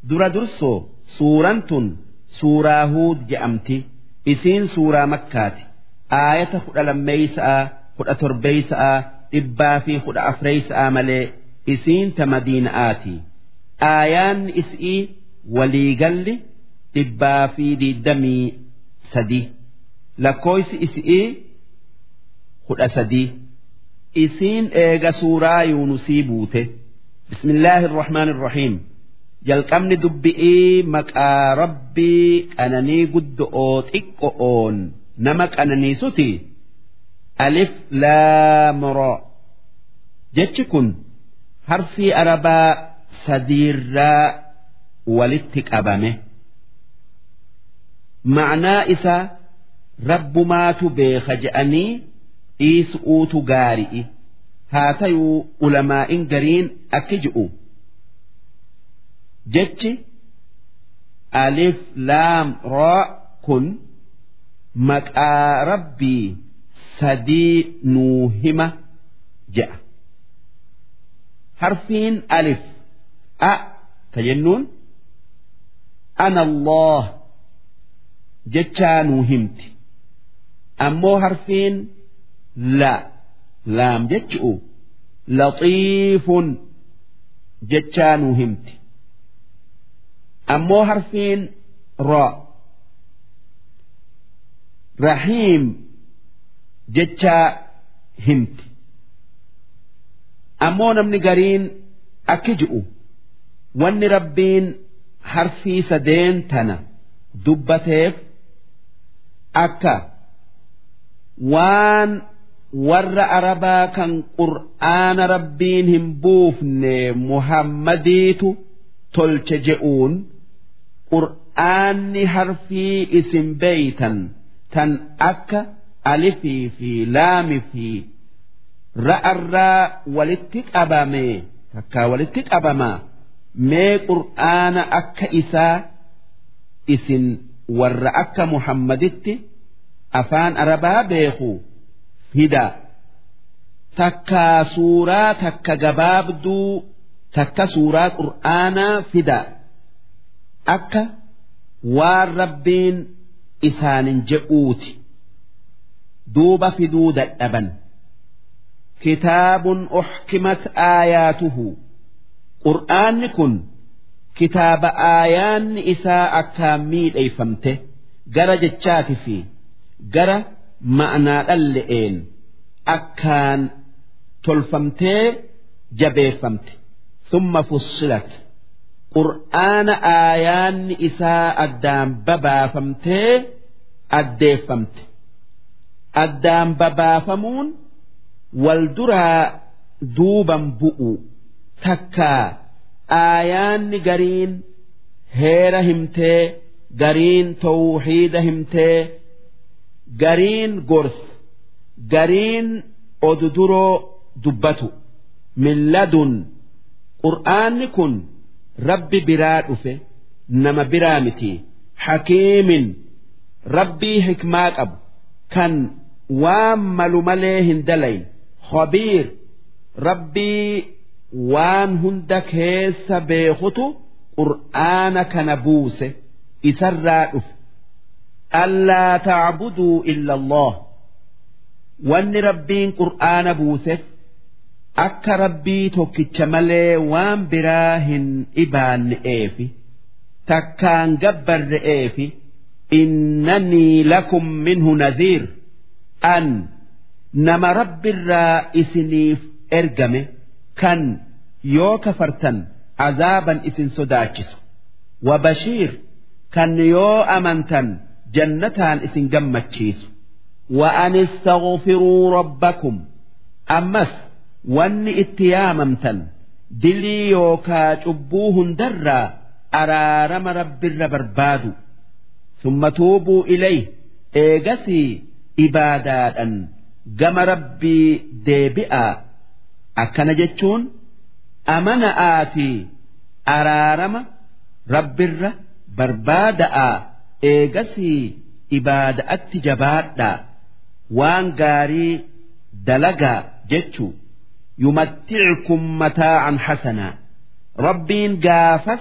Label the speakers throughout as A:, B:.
A: dura dursoo suuraan tun suuraa huud je'amti isiin suuraa makkaati aayata kudha lammeeysa'a kudha torbeeysa'a dhibbaa fi kudha afreeysa'a malee isiin ta madiina'aati aayaanni is'ii waliigalli dhibbaa fi diddamii sadii lakkooysi is'ii kudha sadii isiin eega suuraa yuunusii buute bismillaahi irrahmaani irrahiim jalqabni dubbi'ii maqaa rabbii qananii guddo'oo xiqqo'oon nama qananiisuti alif laamro jechi kun harfii arabaa sadiirraa walitti qabame ma'naa isaa rabbumaatu beeka je'anii dhiisu'uutu gaari'i haa tayuu ulamaa'in gariin akki ji'u jechi alif laam raa kun maqaa rabbii sadii nuu hima je'a harfiin alif a ta jennuun ana allah jechaa nuu himti ammoo harfiin la laam jechu'u laxiifun jechaa nuu himti ammoo harfiin ra rahiim jechaa himti ammoo namni gariin akki ji'u wanni rabbiin harfii sadeen tana dubbateef akka waan warra arabaa kan qur'aana rabbiin hin buufne muhammadiitu tolche je'uun qur'aanni harfii isin beeytan tan akka alifii fi laami fi ra'arraa walitti qabame takkaa walitti qabamaa mee qur'aana akka isaa isin warra akka muhammaditti afaan arabaa beeku fida takkaa suuraa takka gabaabduu takka suuraa qur'aanaa fida akka waan rabbiin isaanin je'uuti duuba fiduu dadhaban kitaabun uxkimat aayaatuhu qur'aanni kun kitaaba aayaanni isaa akkaan miidheeyfamte gara jechaati fi gara ma'anaa dhalle'een akkaan tolfamtee jabeeffamte summa fussilat qur'aana aayaanni isaa addaan babaafamtee addeeffamte addaan babaafamuun wal duraa duuban bu'u takkaa aayaanni gariin heera himtee gariin tawxiida himtee gariin gorsa gariin oduduroo dubbatu milladun qur'aanni kun rabbi biraa dhufe nama biraa miti hakiimin rabbii hikmaa qabu kan waan malu malee hin dalayn khabiir rabbii waan hunda keessa beekutu qur'aana kana buuse isarraa dhufe allaa tacbuduu illa allah wanni rabbiin qur'aana buuseef akka rabbii tokkicha malee waan biraa hin dhibaanne'eefi takkaan gabbarre'eefi innanii lakum minhu nadhiir an nama rabbirraa isiniif ergame kan yoo kafartan azaaban isin sodaachisu wabashiir kan yoo amantan jannataan isin gammachiisu وأن استغفروا ربكم أمس wanni itti yaamamtan dilii yookaa cubbuu hundarraa araarama rabbirra barbaadu summa tuubuu ilay eegasii ibaadaadhan gama rabbii deebi'aa akkana jechuun amana'aa fi araarama rabbirra barbaada'aa eegasii ibaada'atti jabaadhaa waan gaarii dalagaa jechuu يمتعكم متاعا حسنا ربين قافس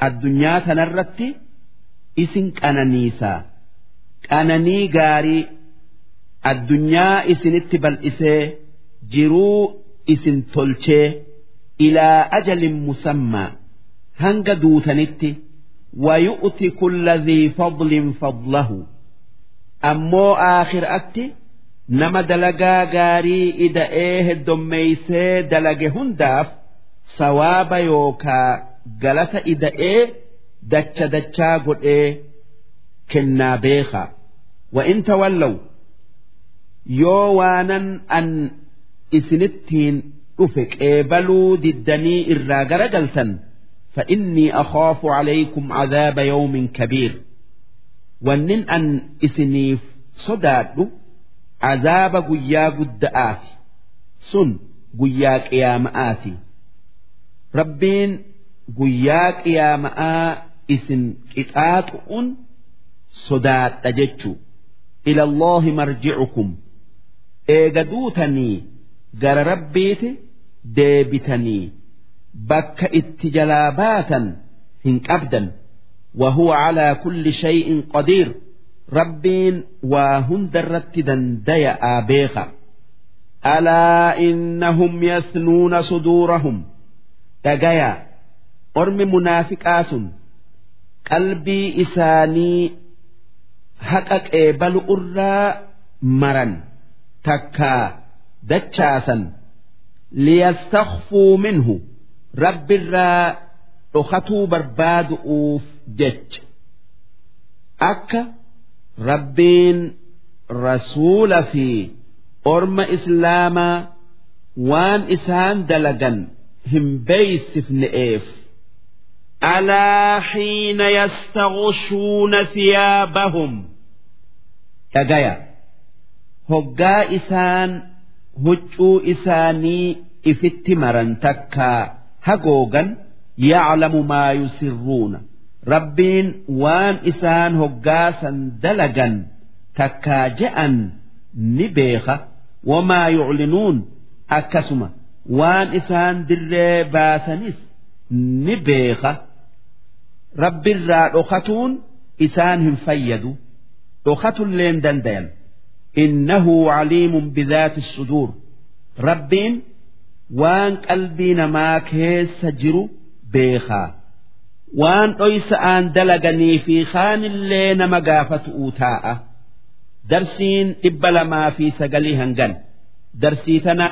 A: addunyaa tanarratti isin qananiisaa qananii gaarii addunyaa isinitti bal'isee jiruu isin tolchee ilaa ajalin musammaa hanga duutanitti ويؤتي كل ذي فضل فضله أمو آخر أتي نما دلقا غاري إذا إيه الدميسي دلق هنداف سواب يوكا galata ida'ee dacha dachaa godhee kennaa beekaa wa in tawallaw yoo waanan an isinittiin dhufe qeebaluu diddanii irraa garagaltan فإني أخاف عليكم عذاب يوم كبير ونن أن إسنيف صداد عذاب قيا قدآت سن قيا قيامآتي ربين guyyaa qiyaama'aa isin qixaaxu'un sodaadha jechuu ila Allaahi marji'ukum eega duutanii gara rabbiiti deebitanii bakka itti jalaa baatan hin qabdan وهو على كل شيء قدير ربين وهند الرت دندي آبيخا ألا إنهم يثنون صدورهم تجايا ormi munaafiqaa sun qalbii isaanii haqa qeebalu irraa maran takkaa dachaasan liyastakhfuu minhu rabbirraa dhokatuu barbaadu'uuf jecha akka rabbiin rasuula fi orma islaamaa waan isaan dalagan hin beeysifne'eef
B: ألا حين يستغشون ثيابهم
A: dhagaya hoggaa isaan huccuu isaanii ifitti maran takkaa hagoogan yaclamu maa yusirruuna rabbiin waan isaan hoggaasan dalagan takkaa je'an ni beeka wamaa yuclinuun akkasuma waan isaan dirree baasanis ni beeka rabbirraa dhokatuun isaan hin fayyadu dhokatulleen dandayan innahu caliimun bidaati suduur rabbiin waan qalbii namaa keessa jiru beekaa waan dhoysa'aan dalaganii fi kaanillee nama gaafatu'uu taa'a darsiin dhibba lamaa fi sagalii hangan darsii tana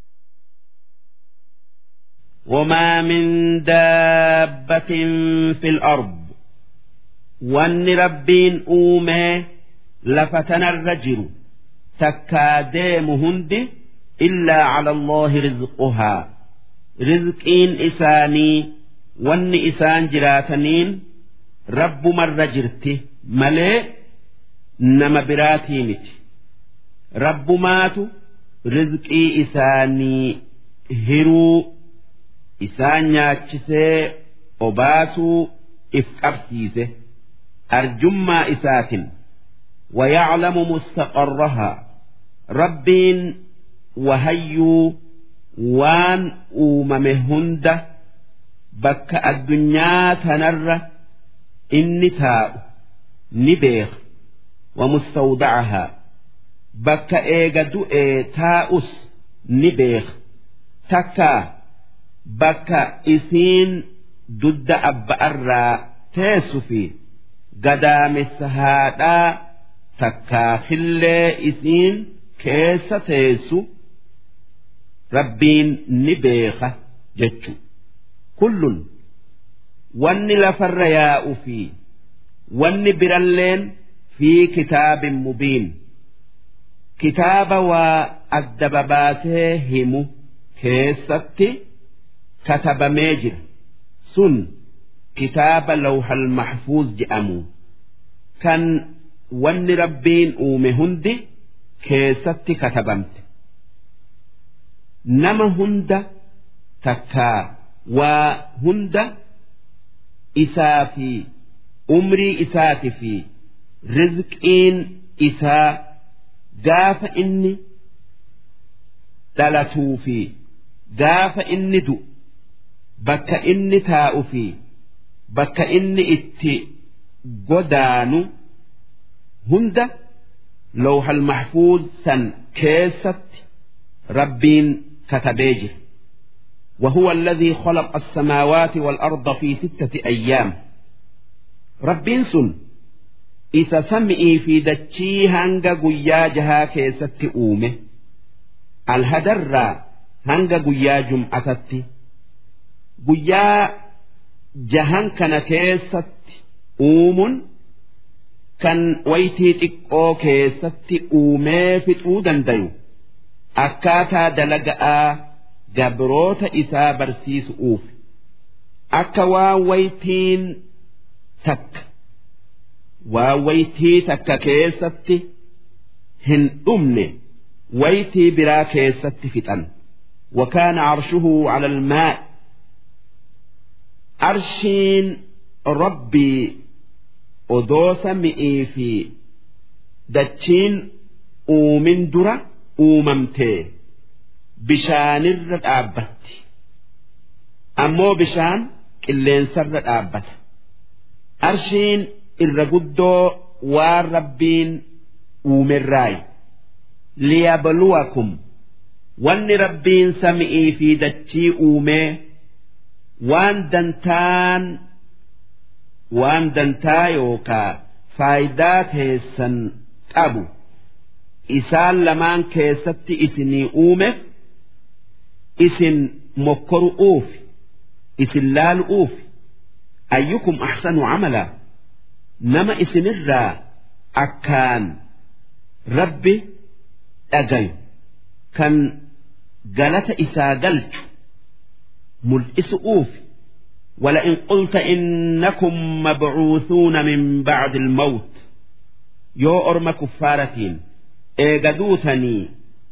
B: وما من دابة في الأرض وان ربين أومي لفتنا الرجل تكاديم هند إلا على الله رزقها رزقين إساني وان إسان جراتنين رب مر جرته ملئ نما براتي مت رب ماتو رزقي إساني هرو isaan nyaachisee obaasuu if qabsiise arjummaa isaatin ويعلم مستقرها ربين وهيو وان أوممهند بك الدنيا تنر إني تاء نبيخ ومستودعها بك إيجا إيه تاؤس نبيخ تكا bakka isiin dudda abba'arraa teessu fi gadaamessa haadhaa takkaa hillee isiin keessa teessu rabbiin ni beeka jechu kullun wanni lafarra yaa'u fi wanni biralleen fi kitaabin mubiin kitaaba waa adda babaasee himu keessatti katabamee jira sun kitaaba lawhal mahfuuz jedhamu kan wanni rabbiin uume hundi keessatti katabamte nama hunda takkaa waa hunda isaa fi umrii isaati fi rizqiin isaa gaafa inni dhalatuu fi gaafa inni du'u bakka inni taa'u fi bakka inni itti godaanu hunda lawhal mahfuuz san keessatti rabbiin katabee jira وهو الذي خلق السماوات والأرض في ستة أيام ربين سن إذا سمئي في دتشي هنگا قيا جها كيست أومه الهدر هنگا قيا جمعتت قيا جهان كان كيست أوم كان ويتي تقو كيست أومه فتو دنديو أكاتا دلقاء gabroota isaa barsiisu'uuf akka waa waytiin takka waa waytii takka keessatti hin dhumne waytii biraa keessatti fixan وكان عرشه على الماء عرشين ربي أدوث مئي في دتشين أومن درة أوممتي bishaanirra dhaabbatti ammoo bishaan qilleensarra dhaabbata arshiin irra guddoo waan rabbiin uumerraayi liyabluwakum wanni rabbiin sami'ii fi dachii uumee waan dantaan waan dantaa yookaa faayidaa teessan qabu isaan lamaan keessatti isinii uumeef isin mokkoru'uuf isin laalu'uuf ayyukum ahsanu camala nama isinirraa akkaan rabbi dhagayu kan galata isaa galchu mul'isu'uuf ولئن قلت إنكم مبعوثون من بعد الموت يو أرم كفارتين إيقدوتني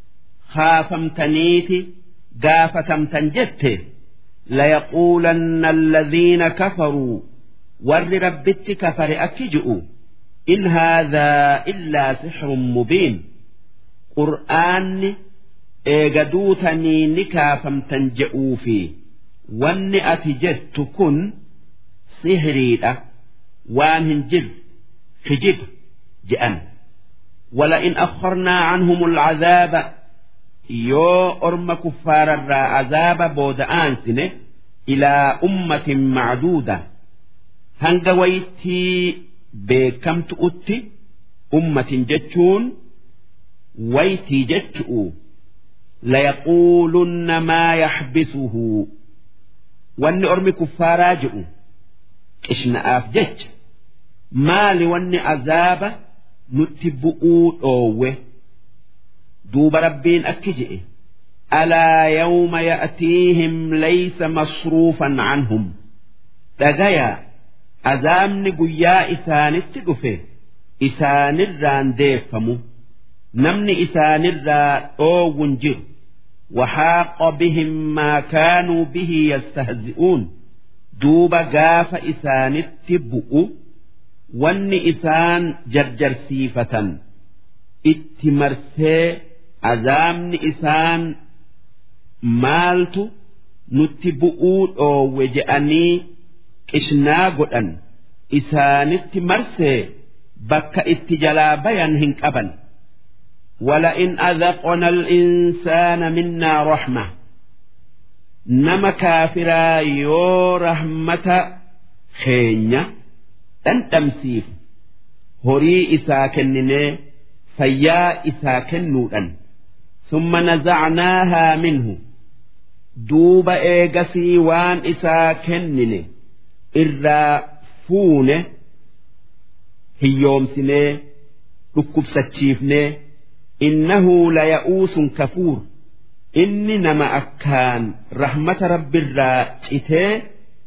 B: خافمتنيتي gaafatamtan jette layaquulanna alladhiina kafaruu warri rabbitti kafare akki ji'u in haadhaa illaa sixrun mubiin qur'aanni eega duutanii ni kaafamtan je'uu fi wanni ati jettu kun sihiriidha waan hin jirre hijiba je'an ولئن أخرنا عنهم العذاب yoo orma kuffaararraa azaaba booda'aansine ilaa ummatin macduuda hanga waytii beekamtu'utti ummatin jechuun waytii jechu'u layaquulunna maa yaxbisuhu wanni ormi kuffaaraa jedhu qishna'aaf jecha maali wanni azaaba nutti bu'uu dhoowwe دوب ربين أكجئ ألا يوم يأتيهم ليس مصروفا عنهم دغيا أزامن قيا إسان التقفه إسان الران ديفمو نمن إسان الران أو ونجر وحاق بهم ما كانوا به يستهزئون دوب قاف إسان التبؤ ون إسان جرجر سيفة اتمرسي azaabni isaan maaltu nutti bu'uu dhoowwe je'anii qishnaa godhan isaanitti marsee bakka itti jalaa bayan hin qaban ولئن أذقنا الإنسان منا رحمة نما كافرا يو رحمة خينيا أن تمسيف هري إسا كنني فيا إسا كنودا ثم نزعناها منه دوب إيغسي وان إسا كنني إرا فونه هيوم سنه ركب ستشيفنه إنه ليئوس كفور إني نما أكان رحمة رب الراتئته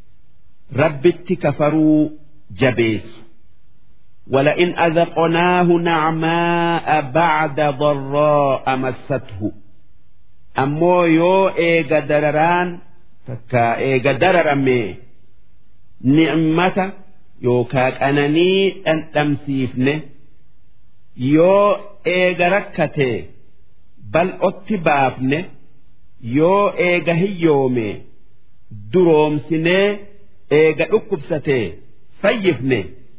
B: رب كفروا جبيس ولئن أذقناه نعماء بعد ضراء مسته أمو يو إيغا درران فكا إيغا دررمي نعمة يوكاك أنني أن تمسيفنه yoo eega rakkate bal'otti baafne yoo eega hiyyoome duroomsinee eega dhukkubsatee fayyifne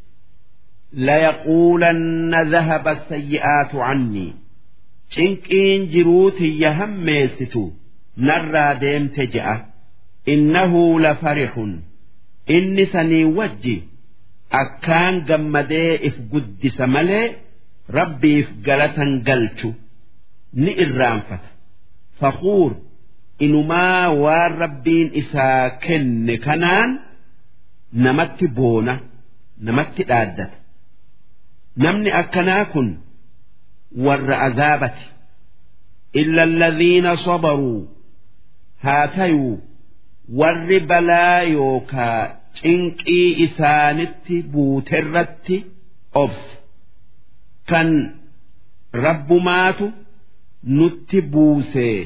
B: layaquulanna dhahaba sayyi'aatu cannii cinqiin jiruu tiyya hammeessitu narraa deemte je'a innahu lafarixun inni sanii wajji akkaan gammadee if guddisa malee rabbiif galatan galchu ni irraanfata faquur inumaa waan rabbiin isaa kenne kanaan namatti boona namatti dhaaddata namni akkanaa kun warra azaabati illa alladhiina sabaruu haa tayuu warri balaa yookaa cinqii isaanitti buuterratti obse kan rabbumaatu nutti buusee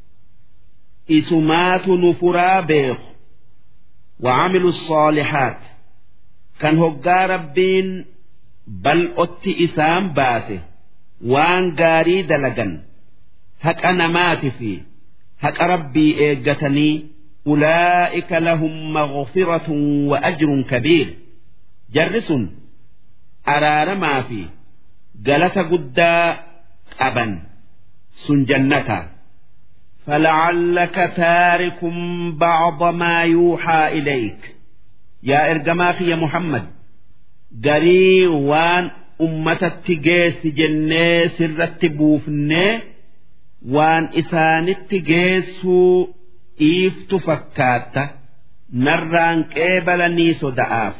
B: isumaatu nu furaa beeku وعملوا الصالحات كان هقا ربين بل أتي إسام باسه وان قاري دلقا هك أنا مات في هك ربي إيقتني أولئك لهم مغفرة وأجر كبير جرس أرار ما في قلت قدا أبا سن جنتا فلعلك تارك بعض ما يوحى إليك يا إرجماخ يا محمد قري وان أمة التجيس جنة سر التبوفنة وان إسان التجيس إيفت فكاتة نران قبلني صدعاف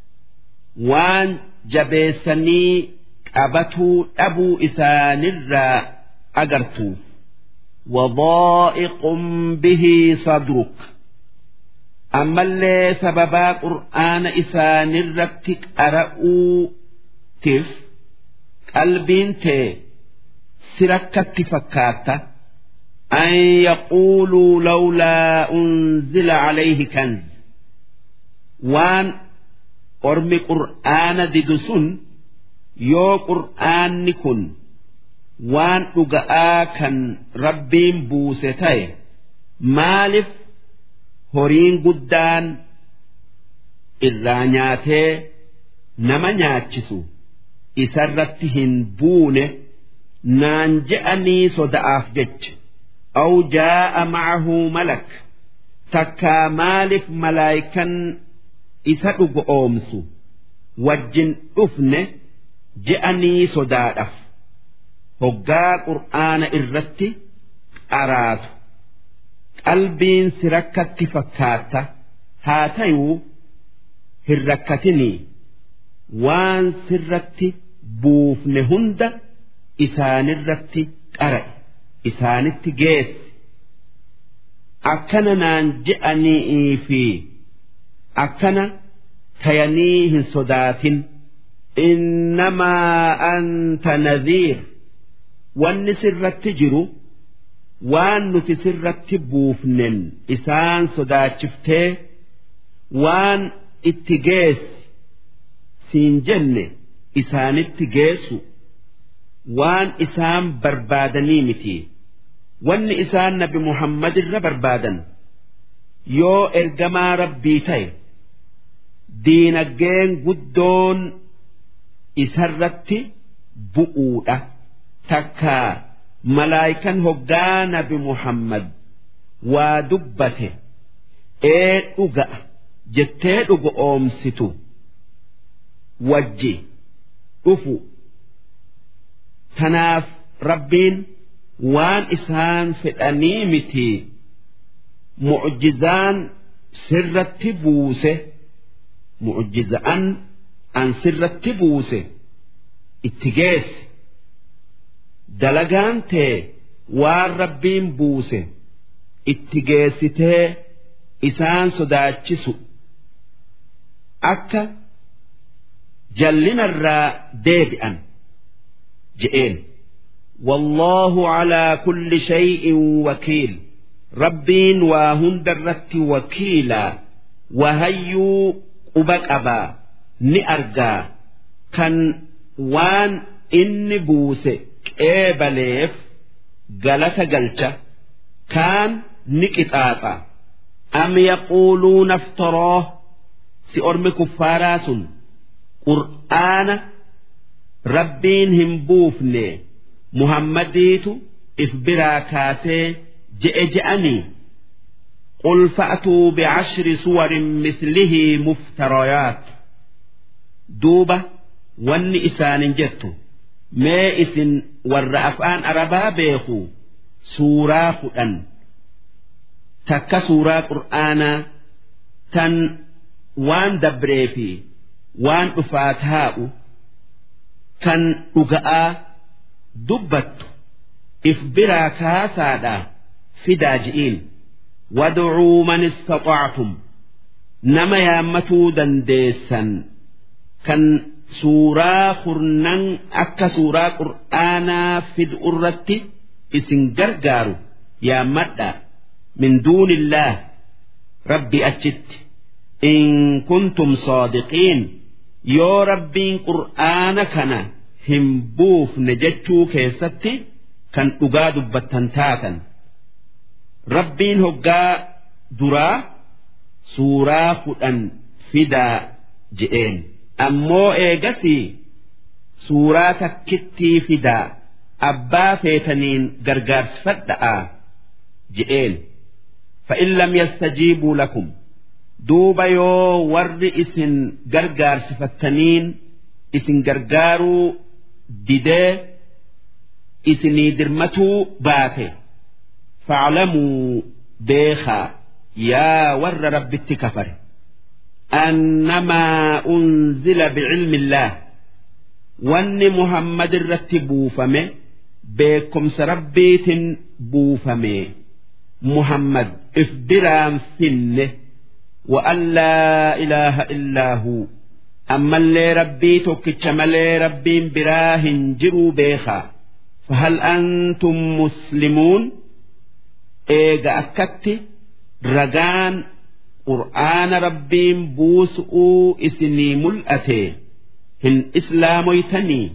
B: وان جبيسني أبتو أبو إسان الرا أجرتوف وضائق به صدرك أما اللي سببا قرآن إسان الربتك أرأو تف قلبين تي سركت فكاتة أن يقولوا لولا أنزل عليه كنز وان أرمي قرآن ددسن يو قرآن كن waan dhuga'aa kan rabbiin buuse ta'e maaliif horiin guddaan irraa nyaatee nama nyaachisu isarratti hin buune naan je'anii soda'aaf jecha aw jaa'a ma'ahu malak takkaa maaliif malaayikan isa dhugo oomsu wajjin dhufne je'anii sodaadhaaf hoggaa qur'aana irratti qaraatu qalbiin si rakkatti fakkaata haa tayuu hin rakkatinii waan sirratti buufne hunda isaanirratti qara'e isaanitti geesse akkana naan je'anii fi akkana tayanii hin sodaatin innamaa anta nadhiir wanni sirratti jiru waan nuti sirratti buufnen isaan sodaachiftee waan itti geessi siin jenne isaanitti geessu waan isaan barbaadanii miti wanni isaan nabi muhammad irra barbaadan yoo ergamaa rabbii ta'e diinaggeen guddoon isarratti bu'uudha. takkaa malaayikan hoggaa nabi muhammad waa dubbate ee dhuga'a jettee dhugo oomsitu wajji dhufu tanaaf rabbiin waan isaan fedhanii miti mu'jizaan sirratti buuse mu'jizaan an sirratti buuse itti geesse dalagaan tee waan rabbiin buuse itti geessitee isaan sodaachisu akka jallinarraa deebi'an je'een والله على كل شيء وكيل ربين وهند الرت وكيلا وهيو قبك أبا نأرجا كان وان إن بوسه qeebaleef galata galcha kaan ni qixaaxa am yaquuluuna aftaroo si ormi kuffaaraa sun qur'aana rabbiin hin buufne muhammadiitu if biraa kaasee je'e je'anii قل فأتوا بعشر صور مثله مفتريات دوبة ون إسان جت ما إسن والرأفان أربا بيخو سورة خدن تك سورة قرآن تن وان دبريفي وان أفاتهاء كان أقاء دبت إفبرا كاسادا في داجئين وادعوا من استطعتم نما يامتوا دنديسا كان سورة خرنان أكا سورة قرآنا في الأرة إسن جرجارو يا مدى من دون الله ربي أجت إن كنتم صادقين يا ربي قرآن كان هم بوف نجتشو كيستي كان أقاد بتنتاتا rabbiin hoggaa duraa suuraa kudhan fidaa je'een ammoo eegasii suuraa takkittii fidaa abbaa feetaniin gargaarsifadha'a je'een fa'in lam yastajiibuu lakum duuba yoo warri isin gargaarsifattaniin isin gargaaruu didee isinii dirmatuu baate. فاعلموا بيخا يا ور رب التكفر أنما أنزل بعلم الله وأن محمد الرتب فمه بكم سربيت بوفمه محمد افبرام فنه وأن لا إله إلا هو أما اللي ربي توكتش ملي ربي براه جروا بيخا فهل أنتم مسلمون eega akkatti ragaan qur'aana rabbiin buusu'uu isinii mul'ate hin islaamoytanii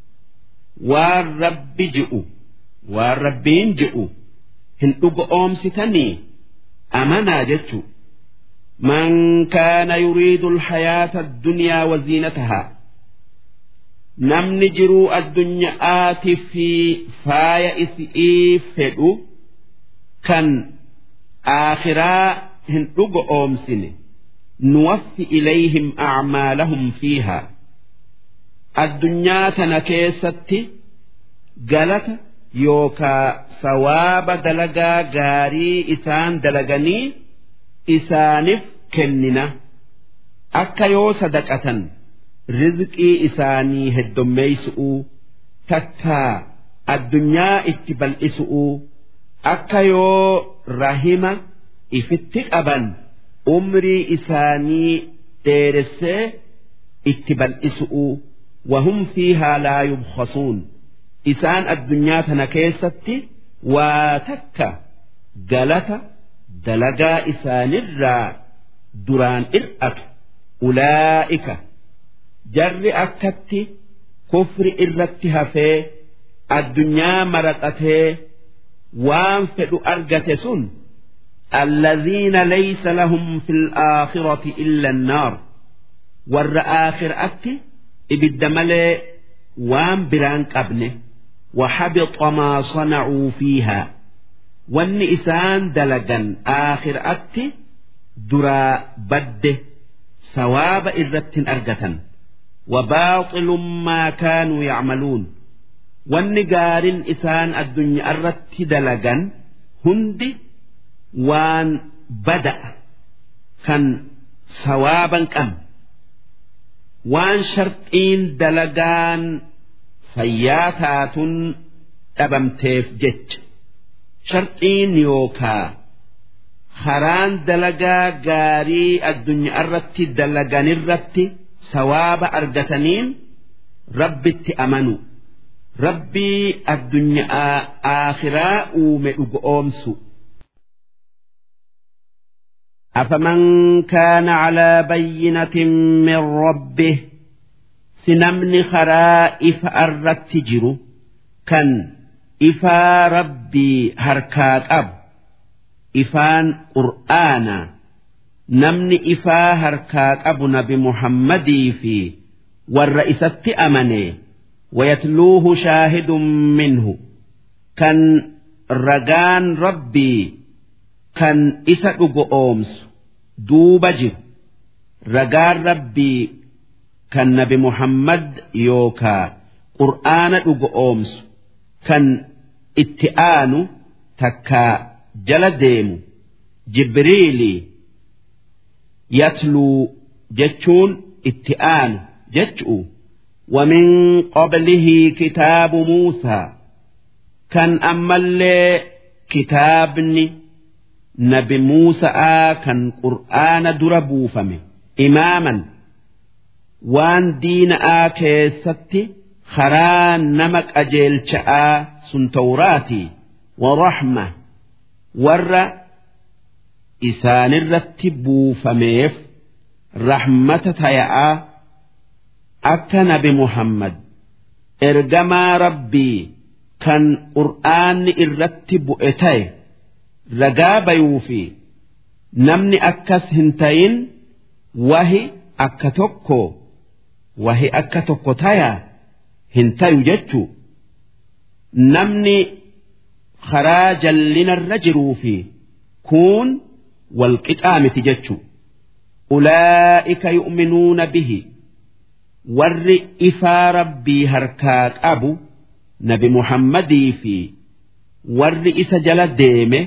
B: waan rabbi ji'u waan rabbiin ji'u hin dhuga oomsitanii amanaa jechu من كان يريد الحياة الدنيا وزينتها نمن جرو الدنيا آتي في فايا إسئي فدو kan aakhiraa hin dhuga oomsine nuwaffi ilayhim acmaalahum fiihaa addunyaa tana keessatti galata yookaa sawaaba dalagaa gaarii isaan dalaganii isaaniif kennina akka yoo sadaqatan rizqii isaanii heddommeeysu'uu takkaa addunyaa itti bal'isu'uu akka yoo rahima ifitti qaban umrii isaanii dheeressee itti bal'isu'u wahum fiihaa laa yubkhasuun isaan addunyaa tana keessatti waa takka galata dalagaa isaanirraa duraan ir'atu ulaa'ika jarri akkatti kufri irratti hafee addunyaa maraxatee waan fedhu argate sun الذين ليس لهم في الآخرة إلا النار ور آخر أتي إبد ملي وان بران قبنه وحبط ما صنعوا فيها والنئسان دلقا آخر أتي درا بده سواب إذة أرقة وباطل ما كانوا يعملون wanni gaariin isaan addunyaa irratti dalagan hundi waan bada'a kan sawaaban qabne waan sharxiin dalagaan fayyaa taatun dhabamteef jecha sharxiin yookaa karaan dalagaa gaarii addunyaa irratti dalaganirratti sawaaba argataniin rabbitti amanu. rabbii addunyaa aakhiraa uume dhuga oomsu. أفمن كان على بينة من ربه سنمن خرائف الرتجر كان إفا ربي هركاك أب إفان قرآنا namni ifaa harkaa qabu nabi muhammadii fi warra isatti amane wayatluuhu shaahidun minhu kan ragaan rabbii kan isa dhugo oomsu duuba jiru ragaan rabbii kan nabi muhammad yookaa qur'aana dhugo oomsu kan itti aanu takkaa jala deemu jibriilii yatluu jechuun itti aanu jechu'u ومن قبله كتاب موسى كان أما اللي كتابني نبي موسى كان قرآن دربو فمه إماما وان دين آكيستي خران نمك أجيل شاء سن توراتي ورحمة ور إسان الرتبو فميف رحمة تياء akka nabi muhammad ergamaa rabbii kan qur'aanni irratti bu'e ta'e ragaa bayuu fi namni akkas hin tayin wahi akka tokko wahi akka tokko taya hin tayu jechuu namni karaa jallinarra jiruu fi kuun walqixaa miti jechuu ulaa'ika yu'minuuna bihi warri ifaa rabbii harkaa qabu nabi muhammadii fi warri isa jala deeme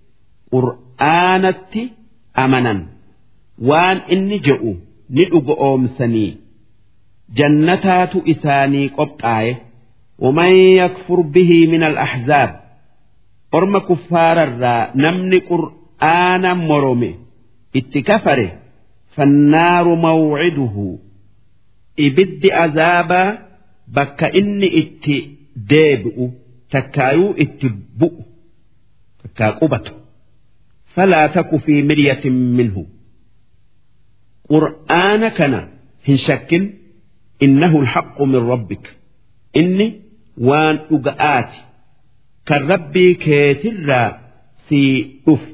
B: qur'aanatti amanan waan inni je'u ni dhugo oomsanii jannataatu isaanii qophaa'e ومن يكفر به من الأحزاب أرم كفار الرا نمن قرآن مرمي اتكفره فالنار موعده ibiddi azaabaa bakka inni itti deebi'u takkaayuu itti bu'u takkaa qubatu falaa taku fi miryatin minhu qur'aana kana hin shakkin innahu alhaqqu min rabbik inni waan dhuga'aati kan rabbii keetirraa sii dhufu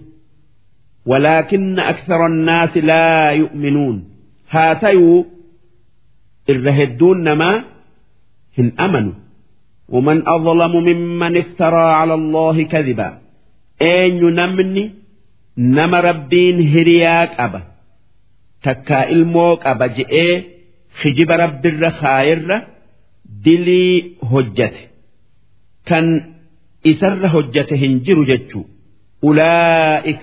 B: ولكن أكثر الناس لا يؤمنون هاتيو irra hedduun namaa hin amanu ومن أظلم ممن افترى على الله كذبا أين نمني نم ربين هرياك أبا تكا الموك أبا جئ خجب رب الرخائر دلي هجته كان إسر هجته هنجر جتشو أولئك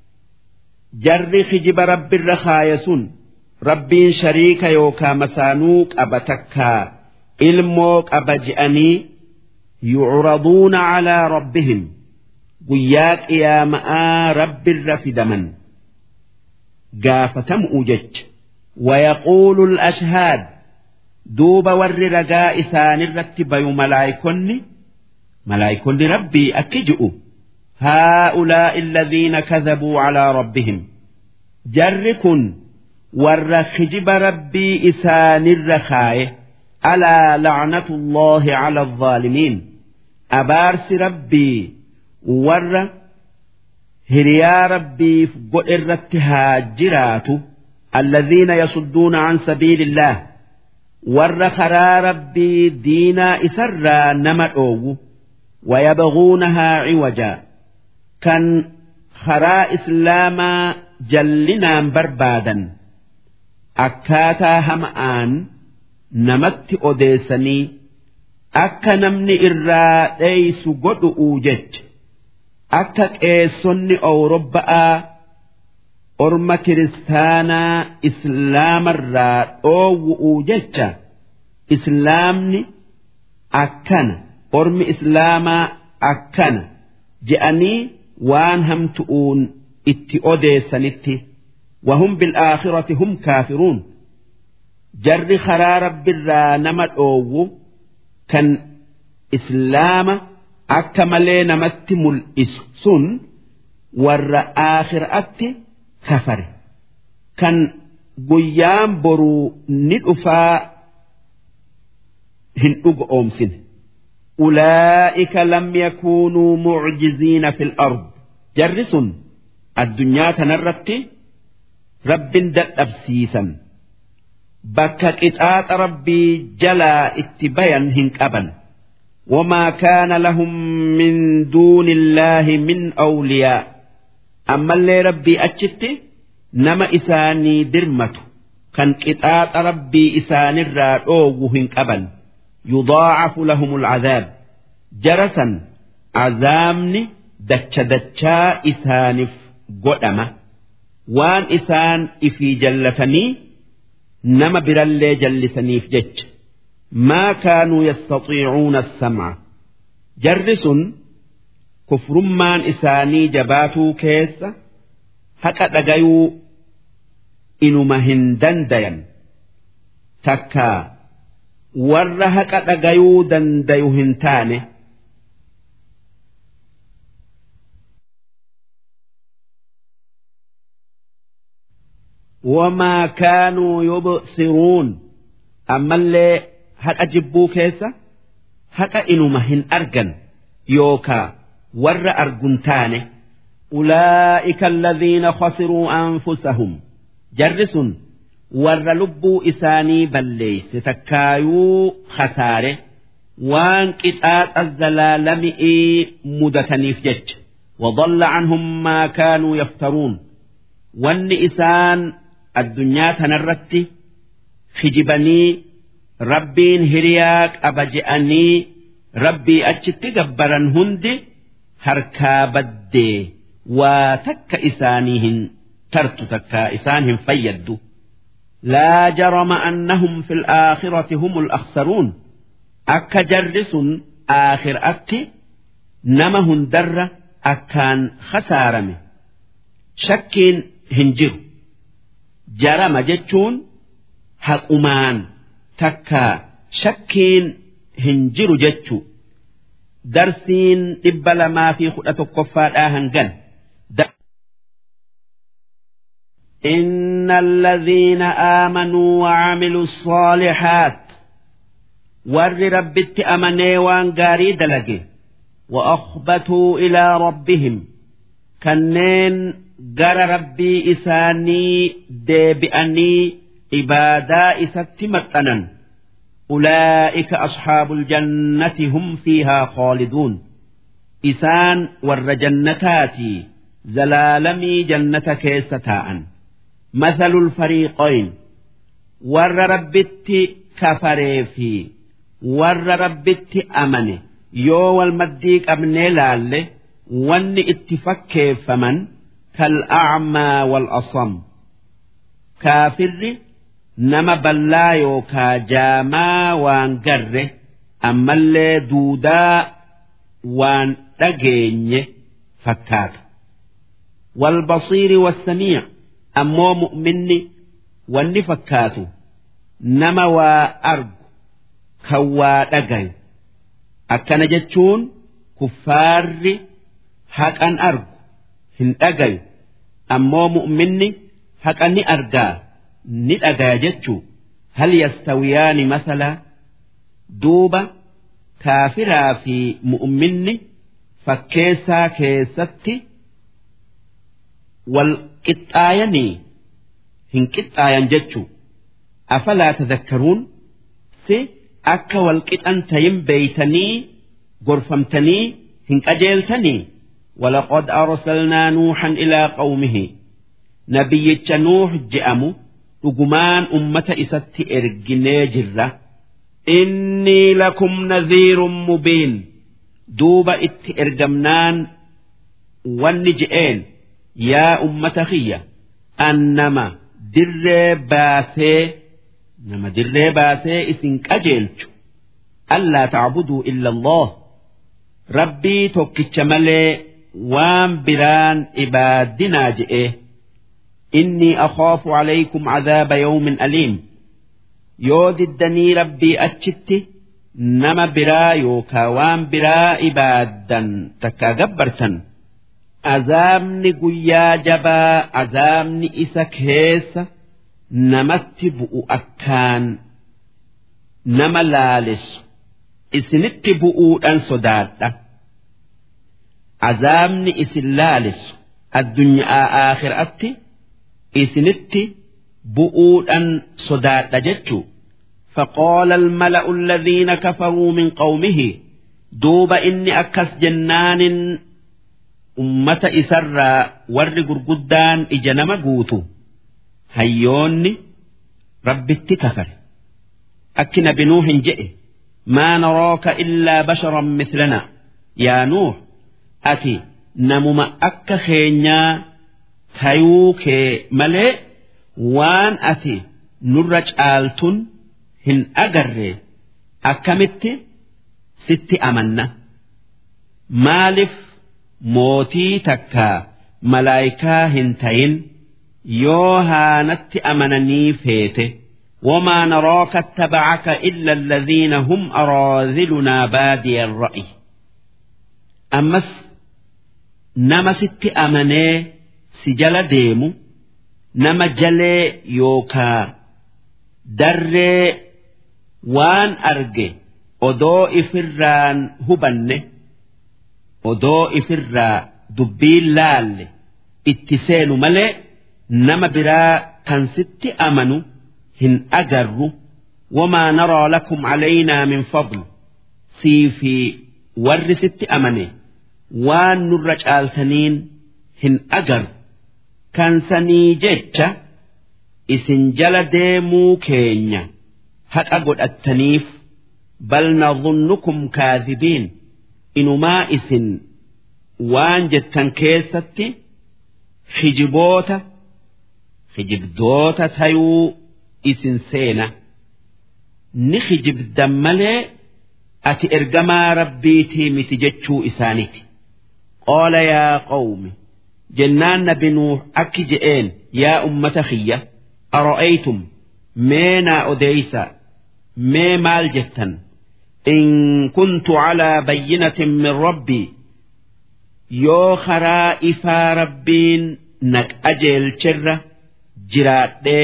B: جر خجب رب الرخايسون rabbiin shariika yookaa masaanuu qaba takkaa ilmoo qaba je'anii yucraduuna calaa rabbihim guyyaa qiyaama'aa rabbirra fidaman gaafatamuu jecha wayaquulu alashhaad duuba warri ragaa isaanirratti bayu malaayikonni malaayikonni rabbii akki ji'u هؤلاء الذين كذبوا على ربهم جركن warra kijiba rabbii isaanirra kaaye alaa lacnatullaahi cala alzaalimiin abaarsi rabbii warra hiriyaa rabbiif godhe irratti haa jiraatu alladhiina yasudduuna can sabiili illaah warra karaa rabbii diinaa isarraa nama dhoowwu wayabguunahaa ciwajaa kan karaa islaamaa jallinaan barbaadan akkaataa hama'aan namatti odeessanii akka namni irraa dheeysu godhu'uu jecha akka qeessonni awurobba'aa orma kiristaanaa islaamarraa dhoowwu'uu jecha islaamni akkana ormi islaamaa akkana je'anii waan hamtu'uun itti odeessanitti. وهم بالآخرة هم كافرون جر خرا رب الرا نما أوو كان إسلام أكمل نمت ملئس سن ور آخر أتي كفر كان قيام برو ندفا هن أمسن أولئك لم يكونوا معجزين في الأرض جرس الدنيا تنرتي rabbin dadhabsiisan bakka qixaaxa rabbii jalaa itti bayan hin qaban
A: وما كان لهم من دون الله من أولياء
B: أما اللي ربي أتشت نما إساني درمته كان قطاط ربي إسان الرادوه قبل يضاعف لهم العذاب جرسا عذامني دتش دتشا إسانف قدمة وان إسان إفي جلتني نما برالي جلسني في جتش ما كانوا يستطيعون السمع جرس كفرمان إساني جباتو كيس هكا دقيو إنما هندن دين تكا ور هكا دقيو دنديو هنتاني وما كانوا يبصرون أما اللي haqa jibbuu keessa haqa inuma hin argan yookaa warra argun taane
A: أولئك الذين خسروا أنفسهم
B: jarri sun warra lubbuu isaanii balleeyse takkaayuu khasaare waan qixaaxa zalaalami'ii mudataniif jecha
A: وضل عنهم ما كانوا يفترون
B: wanni isaan addunyaa tanarratti kijibanii rabbiin hiriyaa qaba je'anii rabbii achitti gabbaran hundi harkaa baddee waa takka isaanii hin tartu takka isaan hin fayyaddu.
A: لا جرم أنهم في الآخرة هم الأخسرون
B: akka jarri sun aakhiraatti nama hundarra akkaan khasaarame shakkiin hin jiru jarama jechuun haqumaan takka shakkiin hin jiru jechu darsiin dhibba lamaa fi kudha tokkoffaadhaa hangan
A: إن الذين آمنوا وعملوا الصالحات
B: warri rabbitti amanee waan gaarii dalage
A: وأخبتوا إلى ربهم
B: kanneen gara rabbii isaanii deebi'anii ibaadaa isatti maxxanan
A: أولئك أصحاب الجنة هم فيها خالدون
B: isaan warra jannataatii zalaalamii jannata keessa taa'an
A: مثل الفريقين
B: warra rabbitti kafaree fi warra rabbitti amane yoo wal maddii qabnee laalle wanni itti fakkeeffaman
A: كالأعمى والأصم
B: kaafirri nama ballaa yookaa jaamaa waan garre ammallee duudaa waan dhageenye fakkaata
A: والبصير والسميع
B: ammoo mu'minni wanni fakkaatu nama waa argu kan waa dhagayu akkana jechuun kuffaarri haqan argu hin dhagayu ammoo mu'minni haqa ni argaa ni dhagaya jechuu
A: هل يستويان مثلا
B: duuba kaafiraa fi mu'minni fakkeessaa keessatti wal qixxaayanii hin qixxaayan jechuu
A: أفلا تذكرون
B: si akka wal qixan tayin beeytanii gorfamtanii hin qajeeltanii
A: ولقد أرسلنا نوحا إلى قومه
B: nabiyyicha nuux je'amu dhugumaan ummata isatti erginee jirra
A: إني لكم نذير مبين
B: duuba itti ergamnaan wanni je'een yaa ummata kiyya annama dirree baasee nama dirree baasee isin qajeelchu
A: ألا تعبدوا إلا الله
B: rabbii tokkicha malee waan biraan ibaaddinaa je'ee
A: إني أخاف عليكم عذاب يوم أليم
B: yoo diddanii rabbii achitti nama biraa yookaa waan biraa ibaaddan takkaa gabbartan azaabni guyyaa jabaa azaabni isa keessa namatti bu'u akkaan nama laaleessu isinitti bu'uudhaan sodaadha azaabni isin laaleessu addunyaa aakhiraatti isinitti bu'uudhan sodaadha jechuu
A: فقال الملأ الذين كفروا من قومه
B: duuba inni akkas jennaanin ummata isarraa warri gurguddaan ija nama guutu hayyoonni rabbitti kafare akki nabi nuuhin jedhe
A: ما نراك إلا بشرا مثلنا
B: yaa nuux ati namuma akka keenyaa tayuu kee malee waan ati nurra caaltun hin agarre akkamitti sitti amanna maaliif mootii takka malaayikaa hin tayin yoo haanatti amananii feete
A: وما نراك اتبعك إلا الذين هم أراذلنا بادي الرأي
B: ammas nama sitti amanee si jala deemu nama jalee yookaa darree waan arge odoo ifirraan hubanne odoo ifirraa dubbiin laalle itti seenu malee nama biraa kan sitti amanu hin agarru
A: وما نرى لكم علينا من فضل
B: sii fi warri sitti amane waan nurra caaltaniin hin agarru kan sanii jecha isin jala deemuu keenya haqa godhattaniif
A: بل نظنكم كاذبين
B: inumaa isin waan jettan keessatti hijiboota hijibdoota tayuu isin seena ni hijibdan malee ati ergamaa rabbiitii miti jechuu isaaniiti
A: قال يا قوم
B: jennaan nabi nuux akki je'een yaa ummata kiyya
A: أرأيتم
B: meenaa odeeysa mee maal jettan
A: إن كنت على بينة من ربي
B: yoo karaa ifaa rabbiin naq ajeelcherra jiraadhee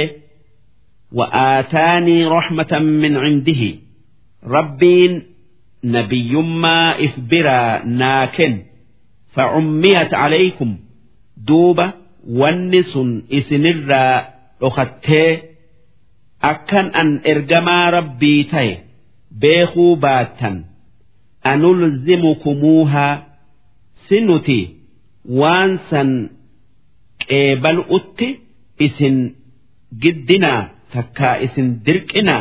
A: وآتاني رحمة من عنده
B: rabbiin nabiyyummaa if biraa naa kenn
A: فعميت عليكم
B: duuba wanni sun isinirraa dhokattee akkan an ergamaa rabbii ta'e beekuu baattan
A: أنلزمكموها
B: si nuti waan san qeebalu'utti isin giddinaa takkaa isin dirqinaa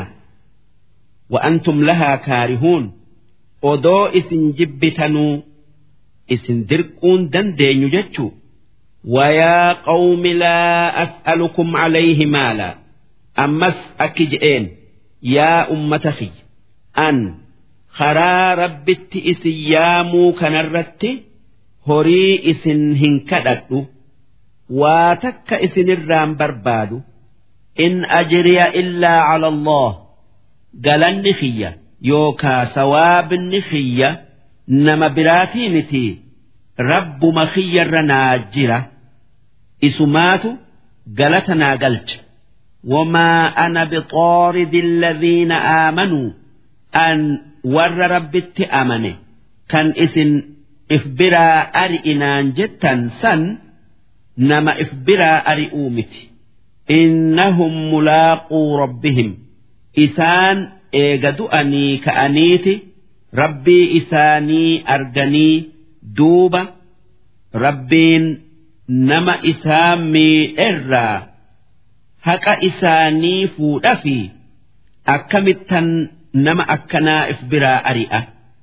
A: وأنتم لها كارهون
B: odoo isin jibbitanuu isin dirquun dandeenyu jechuu
A: ويا قوم لا أسألكم عليه مالا
B: ammas akki je'een yaa ummata kiyya an karaa rabbitti isin yaamuu kanarratti horii isin hin kadhadhu waa takka isinirraan barbaadu
A: إن أجري إلا على الله
B: galanni kiyya yookaa sawaabni kiyya nama biraatii miti rabbuma kiyyarra naa jira isumaatu galata naa galcha
A: وما أنا بطارد الذين آمنوا
B: an warra rabbitti amane kan isin if biraa ari'inaan jettan san nama if biraa ari'uu miti
A: إنهم ملاقو ربهم
B: isaan eega du'anii ka'aniiti rabbii isaanii arganii duuba rabbiin nama isaan miidherraa haqa isaanii fuudha fi akkamittan nama akkanaa if biraa ari'a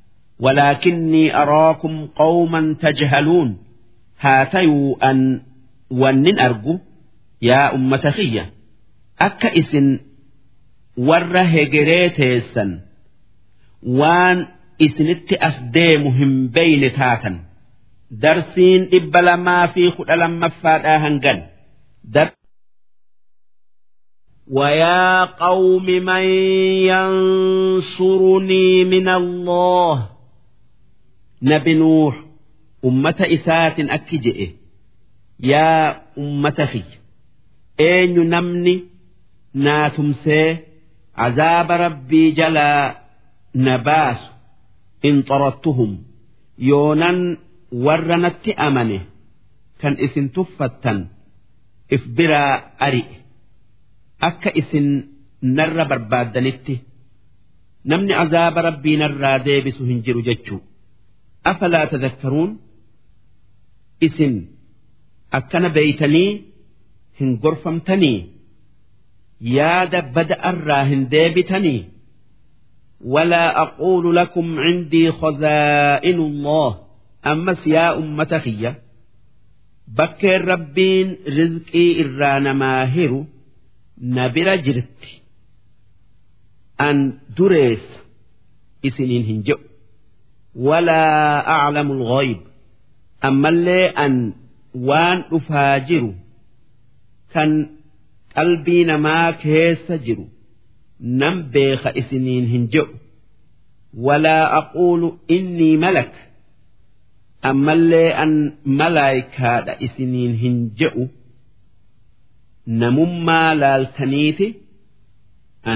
A: ولكني أراكم قوما تجهلون
B: haa tayuu an wannin argu yaa ummata kiyya akka isin warra hegeree teessan waan isinitti as deemu hin beyne taatan
A: darsiin dhibba lamaa fi kudha lammaffaadhaa hangan dar ويا قوم من ينصرني من الله
B: nabi nuux ummata isaatin akki je'e yaa ummata kiyya eenyu namni naa tumsee azaaba rabbii jalaa na baasu
A: إن طردتهم
B: yoonan warra natti amane kan isin tuffattan if biraa ari'e akka isin narra barbaaddanitti namni azaaba rabbii narraa deebisu hin jiru jechuu afalaa tadakkaruun isin akkana beeytanii hin gorfamtanii yaada bada'arraa hin deebitanii ولا أقول لكم عندي خزائن الله أمس يا أمة خيّة bakkeen rabbiin rizqii irraa namaa hiru na bira jirti an dureessa isiniin hin jedhu walaa aclamu lghayb ammallee an waan dhufaa jiru kan qalbii namaa keessa jiru nan beeka isiniin hin jedhu walaa aquulu innii malak ammallee an malaayikaadha isiniin hin je'u namummaa laaltaniiti an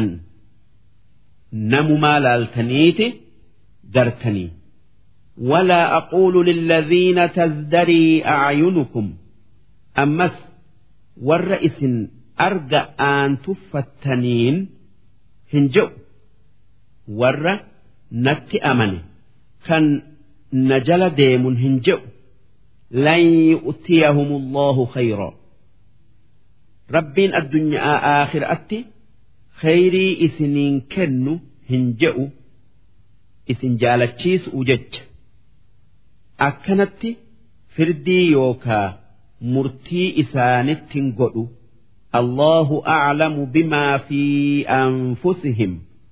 B: namumaa laaltaniiti gartanii ولا أقول للذين تزدري أعينكم أمس والرئيس أرجى أن تفتنين هنجو ور نت أمني كان na jala deemun hin je'u lan yu'tiyahum allahu khayra rabbiin addunyaa aakhiraatti khayrii isiniin kennu hin je'u isin jaalachiisu jecha akkanatti firdii yookaa murtii isaanittin godhu allahu a'lamu bimaa fi anfusihim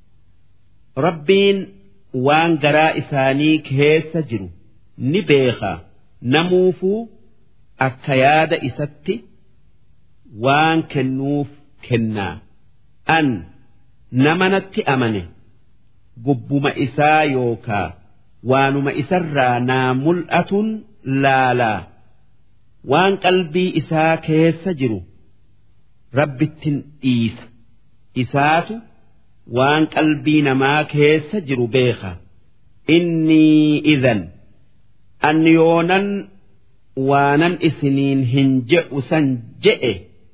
B: rabbiin waan garaa isaanii keessa jiru ni beeka namuufuu akka yaada isatti waan kennuuf kennaa an namanatti amane gubbuma isaa yookaa waanuma isarraa naa mul'atun laalaa waan qalbii isaa keessa jiru rabbittin dhiisa isaatu waan qalbii namaa keessa jiru beeka innii idan an yoonan waanan isiniin hin je'u san je'e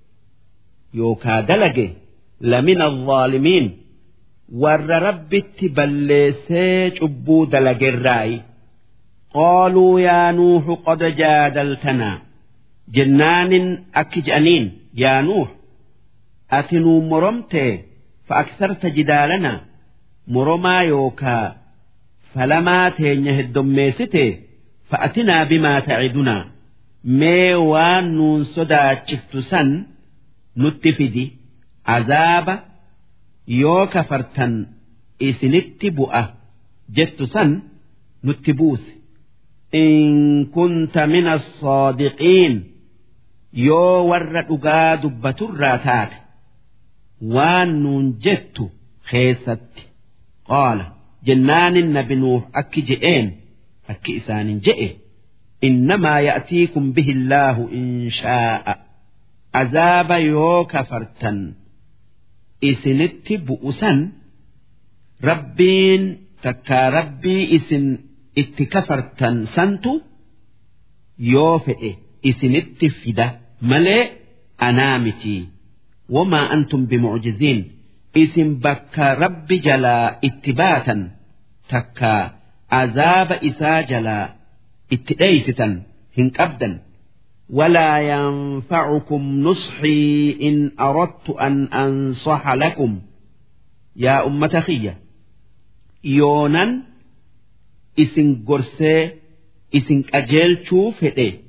B: yookaa dalage lamina alzaalimiin warra rabbitti balleessee cubbuu dalagerraayi qaaluu yaa nuuxu qad jaadaltanaa jennaanin akki je'aniin yaa nuux ati nuu moromtee فأكثرت جدالنا مرما يوكا فلما تين هدميستي فأتنا بما تعدنا مي وان نون صدا سن نتفدي عذاب يوكا فرتن إسنت بؤة جت سن نتبوس إن كنت من الصادقين يو ور دبة الراتات waan nuun jettu keessatti qaala jennaanin nabi nuux akki je'een akki isaanin je'e innamaa ya'tiikum bihi illaahu in shaa'a azaaba yoo kafartan isinitti bu'usan rabbiin takkaa rabbii isin itti kafartan santu yoo fedhe isinitti fida malee anaa mitii وما أنتم بمعجزين اسم بكا رب جلا اتباتا تكا عذاب إسا جلا اتئيستا هنك أبدا ولا ينفعكم نصحي إن أردت أن أنصح لكم يا أمة خية يونا إسن قرسي إسن أجيل شوف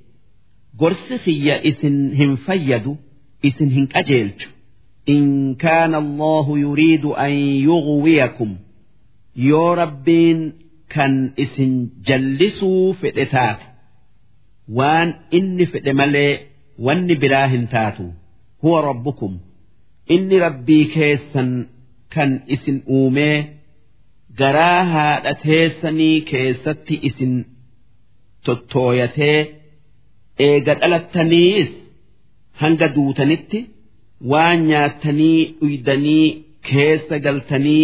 B: قرس خية إسن هم فيدوا isin hin qajeelchu in kaana allahu yuriidu an yughwiyakum yoo rabbiin kan isin jallisuu fedhe taate waan inni fedhe malee wanni biraa hin taatu huwa rabbukum inni rabbii keessan kan isin uumee garaa haadha teessanii keessatti isin tottooyatee eega dhalattaniis hanga duutanitti waan nyaattanii dhuydanii keessa galtanii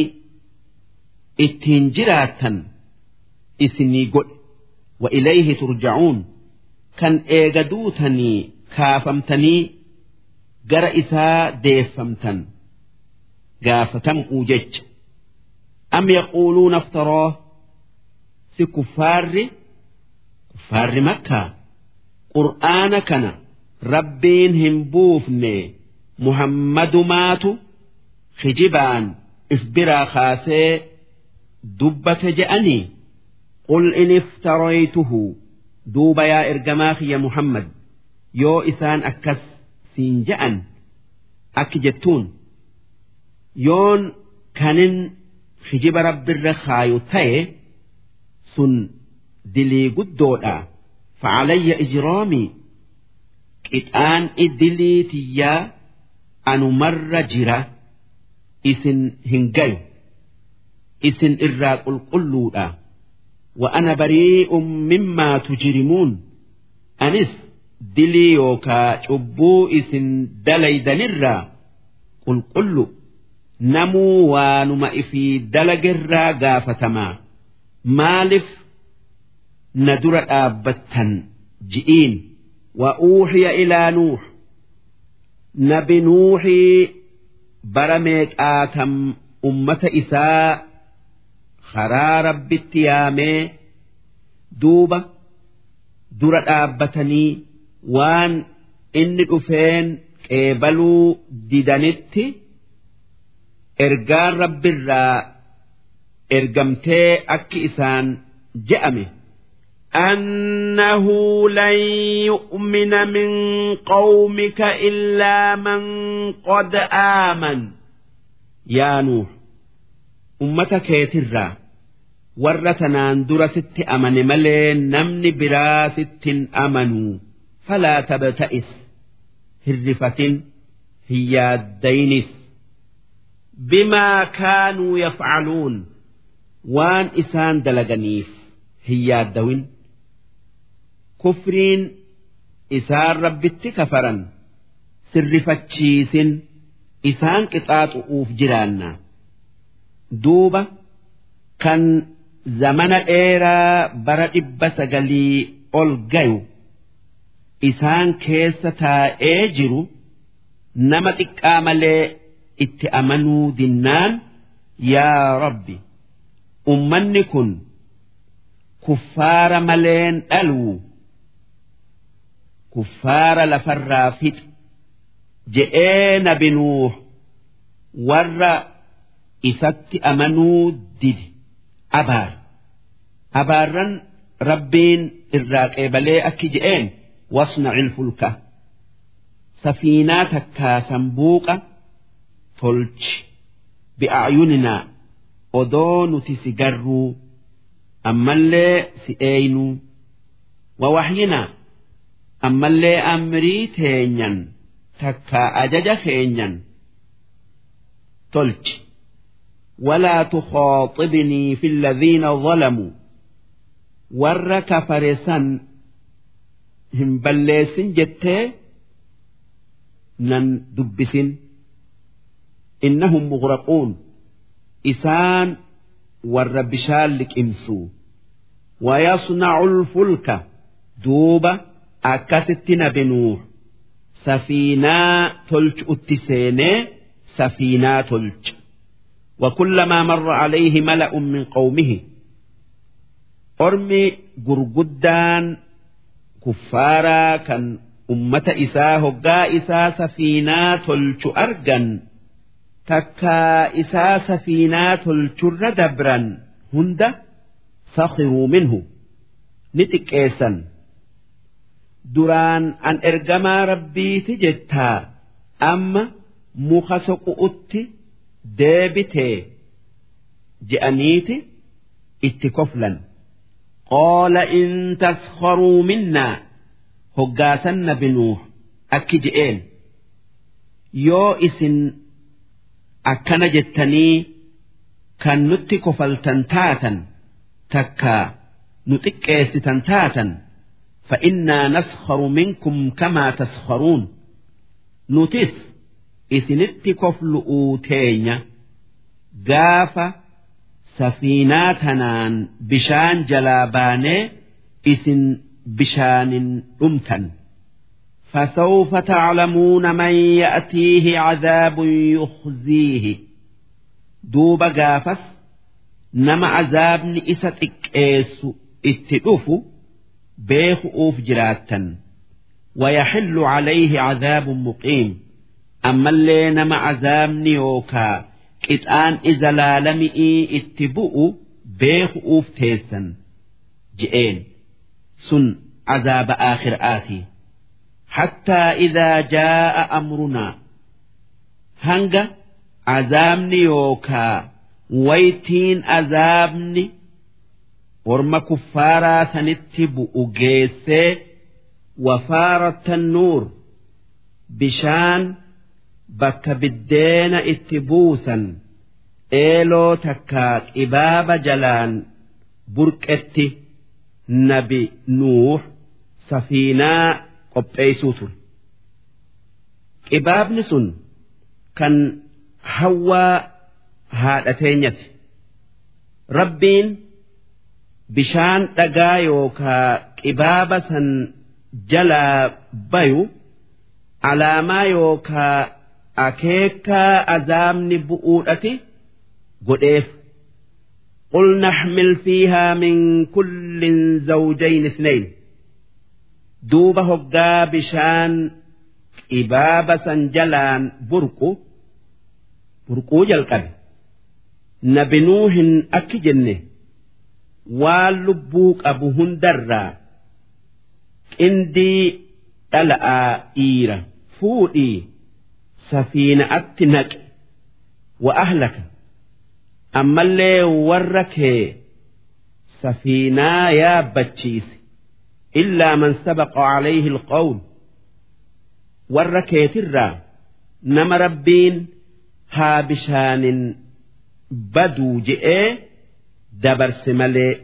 B: ittiin jiraattan isinii godhe wa ilayhi turja'uun kan eega duutanii kaafamtanii gara isaa deeffamtan gaafatam'uu jecha am yaquuluuna aftaroo si kuffaarri kuffaarri makkaa qur'aana kana rabbiin hin buufne muhammadumaatu kijibaan if biraa kaasee dubbate je'anii qul in iftaraytuhu duuba yaa ergamaa kiyya muhammad yoo isaan akkas siin je'an akki jettuun yoon kanin kijiba rabbirra kaayu ta'e sun dilii guddoodha facalayya ijraamii qixaan dilii tiyyaa anumarra jira isin hin gayu isin irraa qulqulluudha وأنا بريء مما تجرمون أنس دلي يوكا شبو إسن دليدنرا قل قل نمو وانما إفي دلقرا قافتما مالف ندر آبتا جئين وأوحي إلى نوح نبي نوحي برميك آتم أمة إساء karaa rabbitti yaamee duuba dura dhaabbatanii waan inni dhufeen qeebaluu didanitti ergaan rabbirraa ergamtee akki isaan je'ame. أنه لن يؤمن من قومك إلا من قد آمن يا نوح ummata keetirraa warra tanaan dura sitti amane malee namni biraa sittin amanuu falaa tabta'is hirrifatin hin yaaddaynis bimaa kaanuu yafcaluun waan isaan dalaganiif hin yaaddawin kufriin isaan rabbitti kafaran sirrifachiisin isaan qixaaxu'uuf jiraanna. duuba kan zamana dheeraa bara dhibba sagalii ol gayu isaan keessa taa'ee jiru nama xiqqaa malee itti amanuu dinnaan yaa rabbi ummanni kun kuffaara maleen dhaluu kuffaara lafarraa fixa je'ee nabi nuuh warra isatti amanuu dide abaar abaarran rabbiin irraa qeebalee akki je'een wasna'il fulka safiinaa takkaa sanbuuqa tolchi bi'aayuninaa odoo nuti si garruu ammallee si eeynuu wawahyinaa ammallee amrii teenyan takkaa ajaja keenyan tolchi ولا تخاطبني في الذين ظلموا ور كفرسا هم بليس جتة نن دبس إنهم مغرقون إسان ور بشالك إمسو ويصنع الفلك دوبة أكست نبنوح سفينة تلج أتسيني سفينة تلج وكلما مر عليه ملأ من قومه أرمي جرجدان كفارا كان أمة إساه هقا إسا سفينة تلش أرجا تكا إسا سفينة تلش دبرا هند سخروا منه نتك إيسا duraan an ergamaa rabbiiti jettaa amma muka soqu'utti deebitee je'aniiti itti koflan qaala in taskharuu minnaa hoggaasan nabi nuuh akki je'een yoo isin akkana jettanii kan nutti kofaltan taatan takkaa nu xiqqeessitan taatan فإنا نسخر منكم كما تسخرون نتس إسنت كفل أوتينيا قاف سفيناتنا بشان جلاباني إسن بشان أمتن
A: فسوف تعلمون من يأتيه عذاب يخزيه دوب قافس نما عذاب إساتك إيسو اتدوفو بيخ أوف جراتا ويحل عليه عذاب مقيم أما اللي نما عذاب نيوكا قطعان إذا لالمئي اتبؤوا بيخ أوف تيسا جئين سن عذاب آخر آتي حتى إذا جاء أمرنا هنجا عذابني يوكا ويتين عذابني ورما كفارا سنتب أجيسي وفارة النور بشان بك بالدين اتبوسا إيلو تكاك إباب جلان بركتي نبي نوح سفينة qopheessuu ture qibaabni sun kan hawwaa haadha teenyati rabbiin bishaan dhagaa yookaa qibaaba san jalaa bayu alaamaa yookaa akeekaa azaabni bu'uudhati godheef قل نحمل فيها من كل زوجين اثنين duuba hoggaa bishaan qibaaba san jalaan burqu burquu jalqabe nabi nuuhin akki jenne waan lubbuu qabu hundarraa qindii dhala'aa dhiira fuudhii safiina'atti naqe wa ahlaka ammallee warra kee safiinaa yaabbachiise إلا من سبق عليه القول والركيت الرا نما ربين ها بشان بدو جئ دبر سملي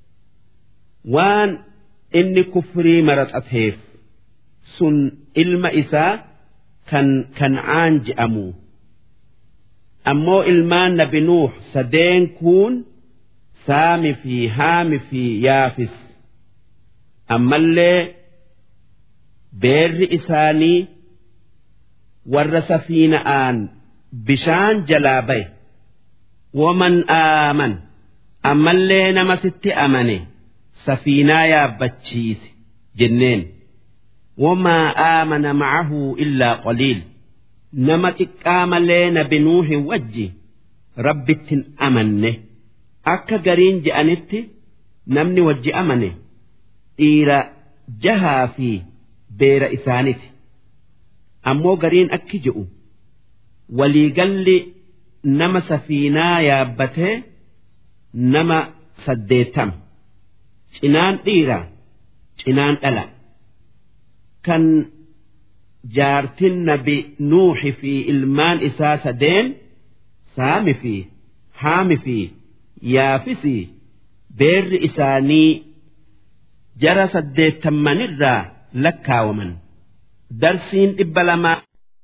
A: وان إني كفري مرت أتهيف سن إلما إسا كان كنعان جأمو أمو إلمان نبي نوح سدين كون سامي في هامي في يافس ammallee beerri isaanii warra safiina'aan bishaan jalaa baye waman aaman ammallee nama sitti amane safiinaa yaabbachiise jenneen wamaa aamana macahu illaa qaliil nama xiqqaa malee nabi nuuhi wajji rabbittin amanne akka gariin je'anitti namni wajji amane dhiira jahaa fi beera isaaniti ammoo gariin akki je'u waliigalli nama safiinaa yaabbatee nama saddeettama cinaan dhiira cinaan dhala kan jaartin nabi nuuxi fi ilmaan isaa sadeen saami fi haami fi yaafisi beerri isaanii jara saddeettammanirraa lakkaawaman darsiin dhibba lamaa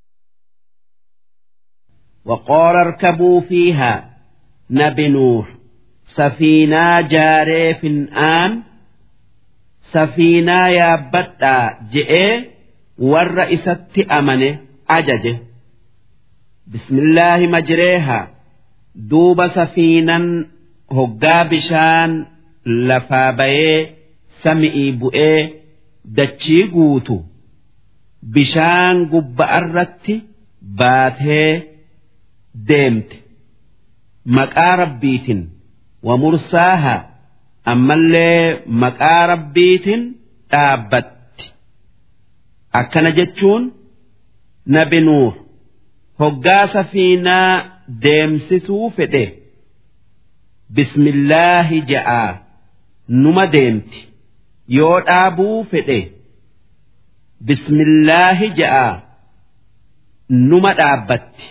A: وقال اركبوا فيها نبي نوح سفينة جاري في الآن سفينة يا بطا جئ والرئيسة أمنه أججه بسم الله مجريها دوب سفينا هقا بشان لفابيه sami'ii bu'ee dachii guutu bishaan gubba'arratti baatee deemte maqaa rabbiitin wa mursaaha ammallee maqaa rabbiitin dhaabbatti akkana jechuun nabi nuuh hoggaa safiinaa deemsisuu fedhe bismillaahi ja'aa numa deemti yoo dhaabuu fedhe bismillaahi ja'a numa dhaabbatti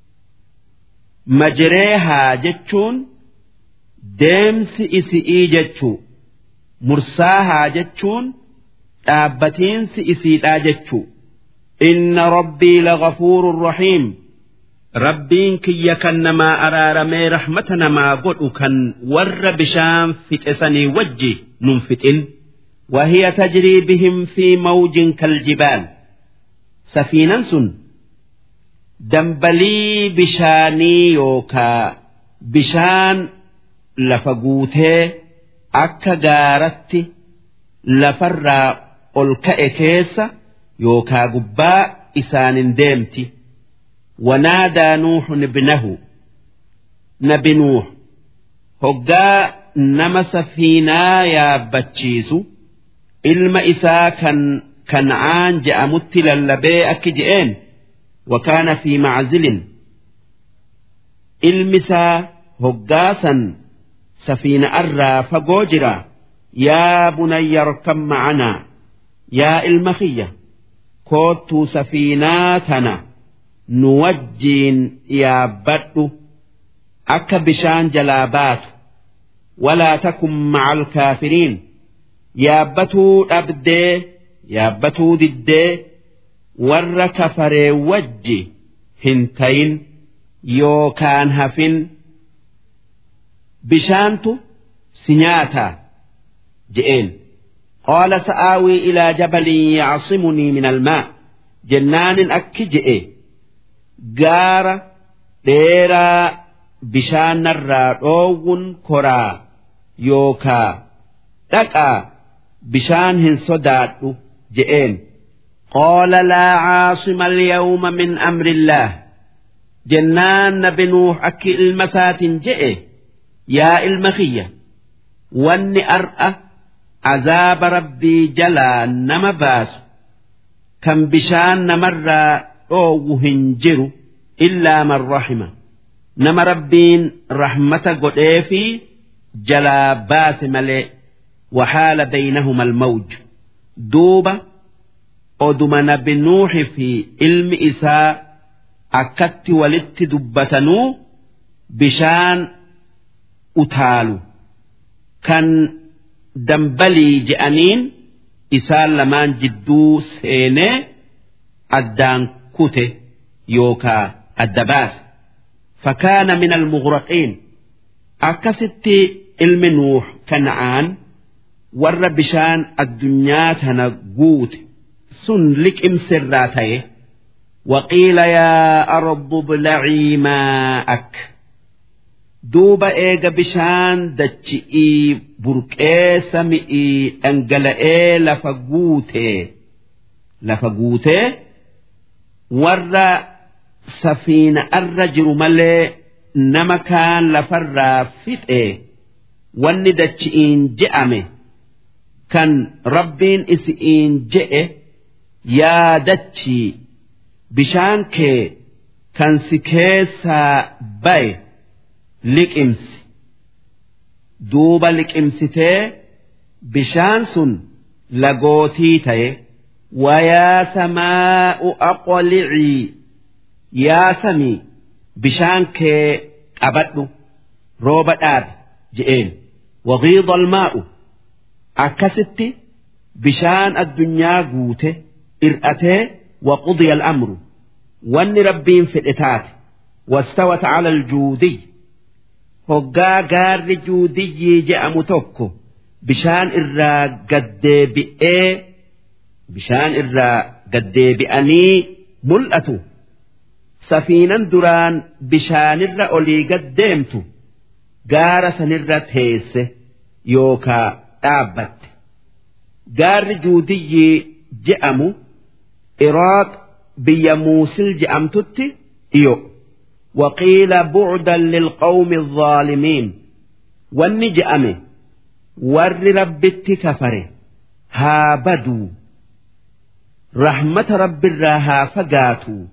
A: majreehaa jechuun deemsi isi'ii jechuu mursaahaa jechuun dhaabbatiinsi isiidhaa jechuu inna rabbii lagafuurun rahiim rabbiin kiyya kan namaa araaramee rahmata namaa godhu kan warra bishaan fixesanii wajji nun fixin وهي تجري بهم في موج كالجبال
B: safiinan sun dambalii bishaanii yookaa bishaan lafa guutee akka gaaratti lafarraa ol ka'e keessa yookaa gubbaa isaanin deemti wanaadaa nuuxun ibnahu nabi nuux hoggaa nama safiinaa yaabbachiisu ilma isaa kan kancaan je'amutti lallabee akki je'een wakaana fi maczilin ilmi isaa hoggaasan safiina irraa fagoo jira yaa bunayya arkam macanaa yaa ilma kiyya koottuu safiinaa tana nu wajjiin yaabbadhu akka bishaan jalaa baatu walaa takun maca alkaafiriin yaabbatuu dhabdee yaabbatuu diddee warra kafaree wajji hin tayin yookaan hafin bishaantu si nyaataa je'een qaala sa'aawii ilaa jabalin yacsimunii min almaa jennaanin akki je'e gaara dheeraa bishaanarraa dhoowwun koraa yookaa dhaqaa bishaan hin sodaadhu je'een qaala laa caasima alyawma min amri illaah jennaan nabi nuux akki ilma isaatiin je'e yaa ilma kiyya wanni ar'a azaaba rabbii jalaa nama baasu kan bishaan namarraa dhoowwu hin jiru illaa man rahima nama rabbiin rahmata godhee fi jalaa baase malee وحال بينهما الموج دوبة أدم نبي نوح في علم إساء أكت ولت دبتنو بشان أتالو كان دنبلي جأنين إسان لمان جدو سيني أدان كوته يوكا الدباس فكان من المغرقين أكست علم نوح كنعان warra bishaan addunyaa tana guute sun liqimsirraa ta'e waqiila yaa ardu blacii maa'ak duuba eega bishaan dachi'ii burqee sami'ii dhangala'ee lafa guutee lafa guutee warra safiina irra jiru malee nama kaan lafarraa fixee wanni dachi'iin je'ame. kan rabbiin isi'iin je'e yaa dachii bishaan kee kan si keessaa baye liqimsi duuba liqimsitee bishaan sun lagootii ta'e wayaa samaa'u aqlicii yaa samii bishaan kee qabadhu rooba dhaabe je'een wagiida almaa'u akkasitti bishaan addunyaa guute ir'atee waqudiya al'amru wanni rabbiin fedhe taate wastawat cala aljuudiy hoggaa gaarri juudiyyii je'amu tokko bishaan irraa gaddeebi'ee bishaan irraa gaddeebi'anii mul'atu safiinan duraan bishaanirra olii gaddeemtu gaara sanirra teesse yookaa dhaabbatte gaarri juudiyyii je'amu iraaq biyya muusil je'amtutti dhiyo waqiila bu'udan lilqawmi الظaalimiin wanni je'ame warri rabbitti kafare haa baduu rahmata rabbirraa haa fagaatuu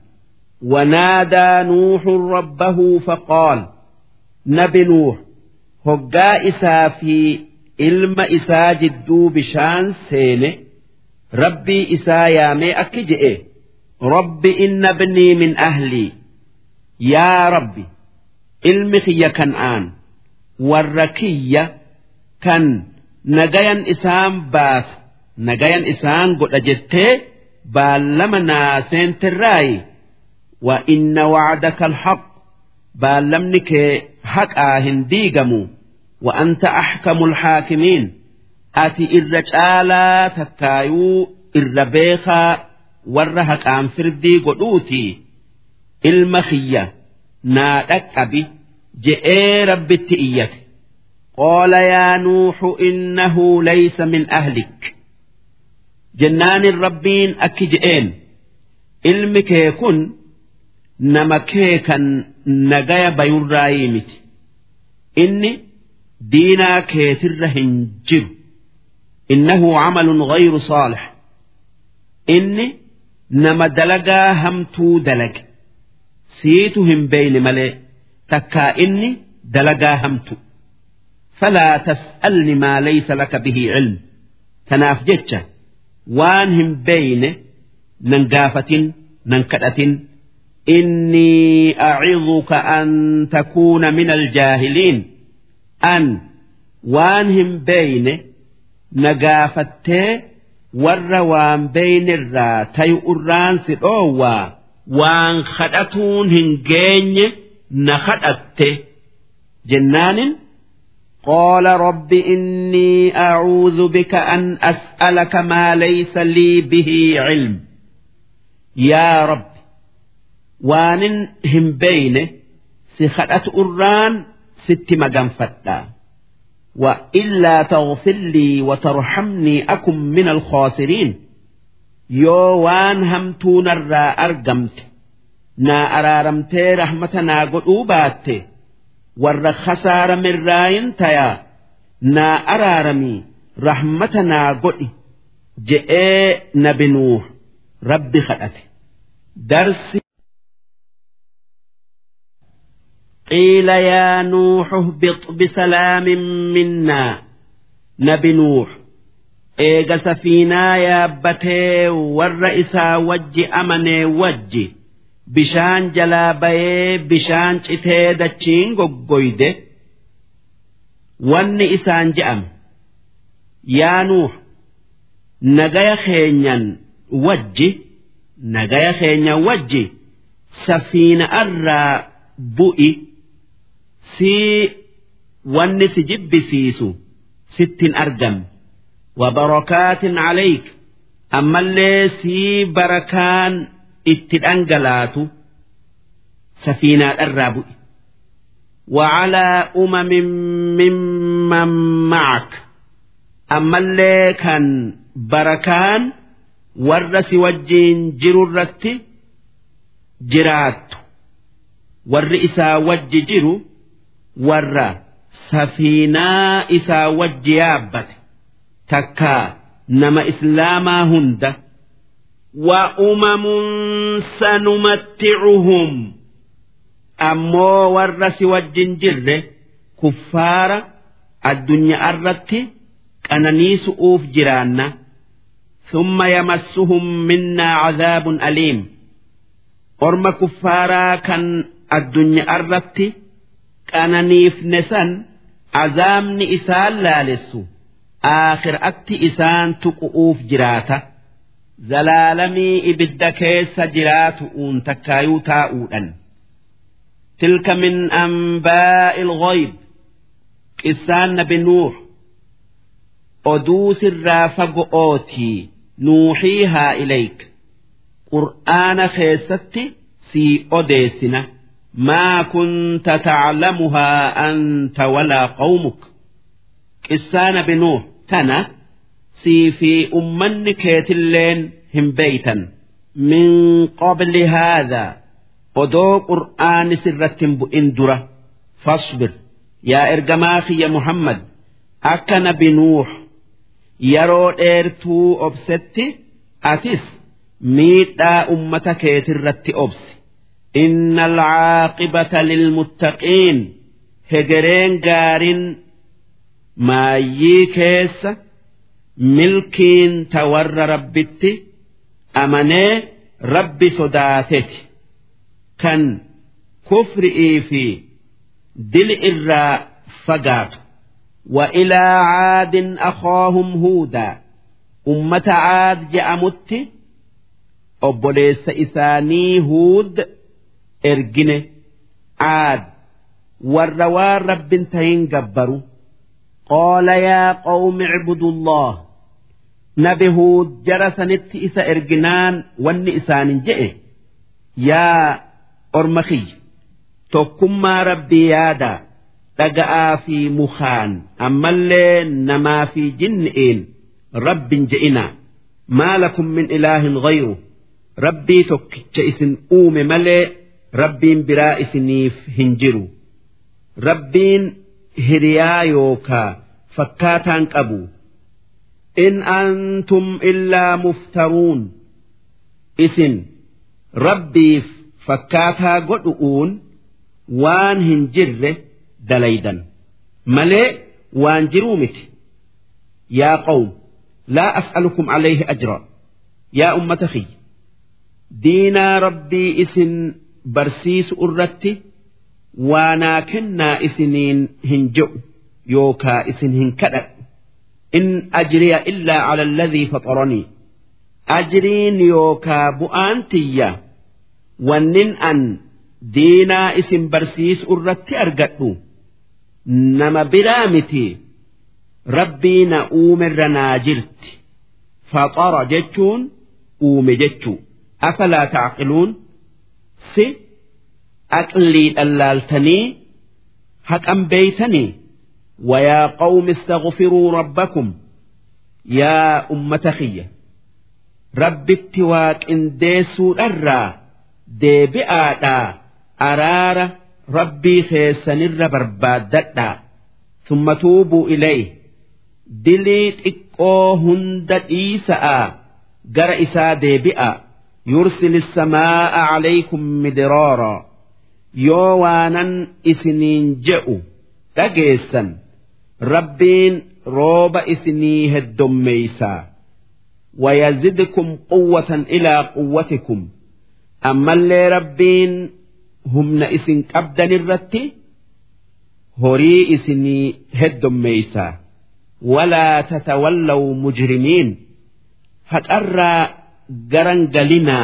B: ونادى نوح ربه فقال نبي نوح هقا إسا في ilma isaa jidduu bishaan seene rabbii isaa yaamee akki je'e rabbi inna bnii min ahlii yaa rabbi ilmi kiyya kan'aan warra kiyya kan nagayan isaan baasa nagayan isaan godha jettee baallama naaseentirraayi wa inna wacdaka alhaq baallamni kee haqaa hin diigamu وأنت أحكم الحاكمين أتي إر جالا تكايو إر بيخا warra haqaan firdii godhuutii ilma kiyya naa dhaqqabi je'ee rabbitti iyyate
A: قال يا نوح إنه ليس من أهلك
B: jennaan rabbiin akki je'een ilmi kee kun nama kee kan nagaya bayurraayii miti inni diinaa keetirra hin jiru innahu camalun gayru saalix inni nama dalagaa hamtuu dalage siitu hin beeyne malee takkaa inni dalagaa hamtu falaa tas'alni maa laysa laka bihi cilm tanaaf jecha waan hin beeyne nan gaafatin nan kadhatin إني أعظك أن تكون من الجاهلين أن وانهم بين نقافته ور وان بين الرا تيؤران سئوا وان خدتون هنجين نخدته جنان
A: قال رب إني أعوذ بك أن أسألك ما ليس لي به علم
B: يا رب waanin hin beeyne si kadhatu irraan sitti maganfadha
A: وإلا تغفر لي وترحمني أكن من الخاسرين
B: yoo waan hamtuu narraa argamte naa araaramtee rahmata naa godhuu baatte warra khasaaramirraayin tayaa naa araaramii rahmata naa godhi je'ee nabi nuuh rabbi kadhate darsi
A: قيل يا نوح اهبط بسلام منا
B: نبي نوح eega safiinaa yaabbatee warra isaa wajji amanee wajji bishaan jalaa bayee bishaan citee dachiin goggoyde wanni isaan je'ame yaa nuux nagaya keenyan wajji nagaya keenyan wajji safiina irraa bu'i sii wanni si jibbisiisu sittin argamne
A: وبركات عليك
B: أما اللي سي بركان اتدنجلات سفينة الرابع
A: وعلى أمم ممن معك
B: أما اللي كان بركان ورس وجين جررت جرات ور إسا وج جرو ور سفينة إسا وج يابت takkaa nama islaamaa hunda
A: وأمم سنمتعهم
B: ammoo warra si wajjin jirre kuffaara addunyaa irratti qananiisu'uuf jiraanna
A: ثم يمسهم منا عذاب أليم
B: orma kuffaaraa kan addunyaa irratti qananiifne san azaabni isaan laalessu aakhiraatti isaan tuqu'uuf jiraata
A: zalaalamii ibidda keessa jiraatu'uun takkaayuu taa'uudhan
B: tilka min anbaa'i ilghayb qissaan nabi nuux oduu sirraa fago'ootii nuuxiihaa ilayk qur'aana keessatti sii odeessina maa kunta taclamuhaa anta walaa qawmuk qissaa nabi nuux tana sii fi ummanni keetilleen hin beeytan
A: min qabli haadaa
B: odoo qur'aani sirratti hin bu'in dura fasbir yaa ergamaa kiyya muhammad akka nabi nuux yeroo dheertuu obsetti atis miidhaa ummata keetirratti obsi
A: inna alcaaqibata lilmuttaqiin
B: hegereen gaarin maayyii keessa milkiin ta warra rabbitti amanee rabbi sodaateti kan kufri'ii fi dili irraa fagaatu
A: وإلى عاد أخاهم هودا
B: أمة عاد جأمت أبوليس إساني هود إرجنه عاد والروار رب تهين جبروا
A: قال يا قوم اعبدوا الله
B: nabi huud jara sanitti isa erginaan wanni isaanin je'e yaa orma kiyya tokkummaa rabbii yaada dhaga'aa fi mukaan ammallee namaa fi jinni'iin rabbin je'inaa maa lakum min ilaahin ghayru rabbii tokkicha isin uume malee rabbiin biraa isiniif hin jiru rabbiin hiriyaa yookaa fakkaataan qabu in antum illaa muftaruun isin rabbiif fakkaataa godhu'uun waan hin jirre dalaydan malee waan jiruu miti yaa qawm laa as'alukum alayhi ajra yaa ummata kiyya diinaa rabbii isin barsiisu irratti waanaa kennaa isiniin hin je'u yookaa isin hin kadhadhu in ajriya illaa cala alladhii faxaranii ajriin yookaa bu'aan tiyya wannin an diinaa isin barsiisu irratti argadhu nama biraa miti rabbii na uumerra naa jirti faxara jechuun uume jechuu afalaa tacqiluun si aqlii dhallaaltanii haqan beeytanii ويا قوم استغفروا ربكم يا أمة خية رب اتواك إن ديسو الرّا deebi'aadhaa araara rabbii keessanirra barbaaddadhaa summa tuubuu ilayhi dilii xiqqoo hunda dhiisa'aa gara isaa deebi'a yursil samaa'a calaykum midraara yoo waanan isiniin je'u dhageessan rabbiin rooba isinii heddommeeysaa ويزدكم قوة إلى قوتكم ammallee rabbiin humna isin qabdan irratti horii isinii heddommeeysa walaa tatawallaw mujrimiin haqarraa garan galinaa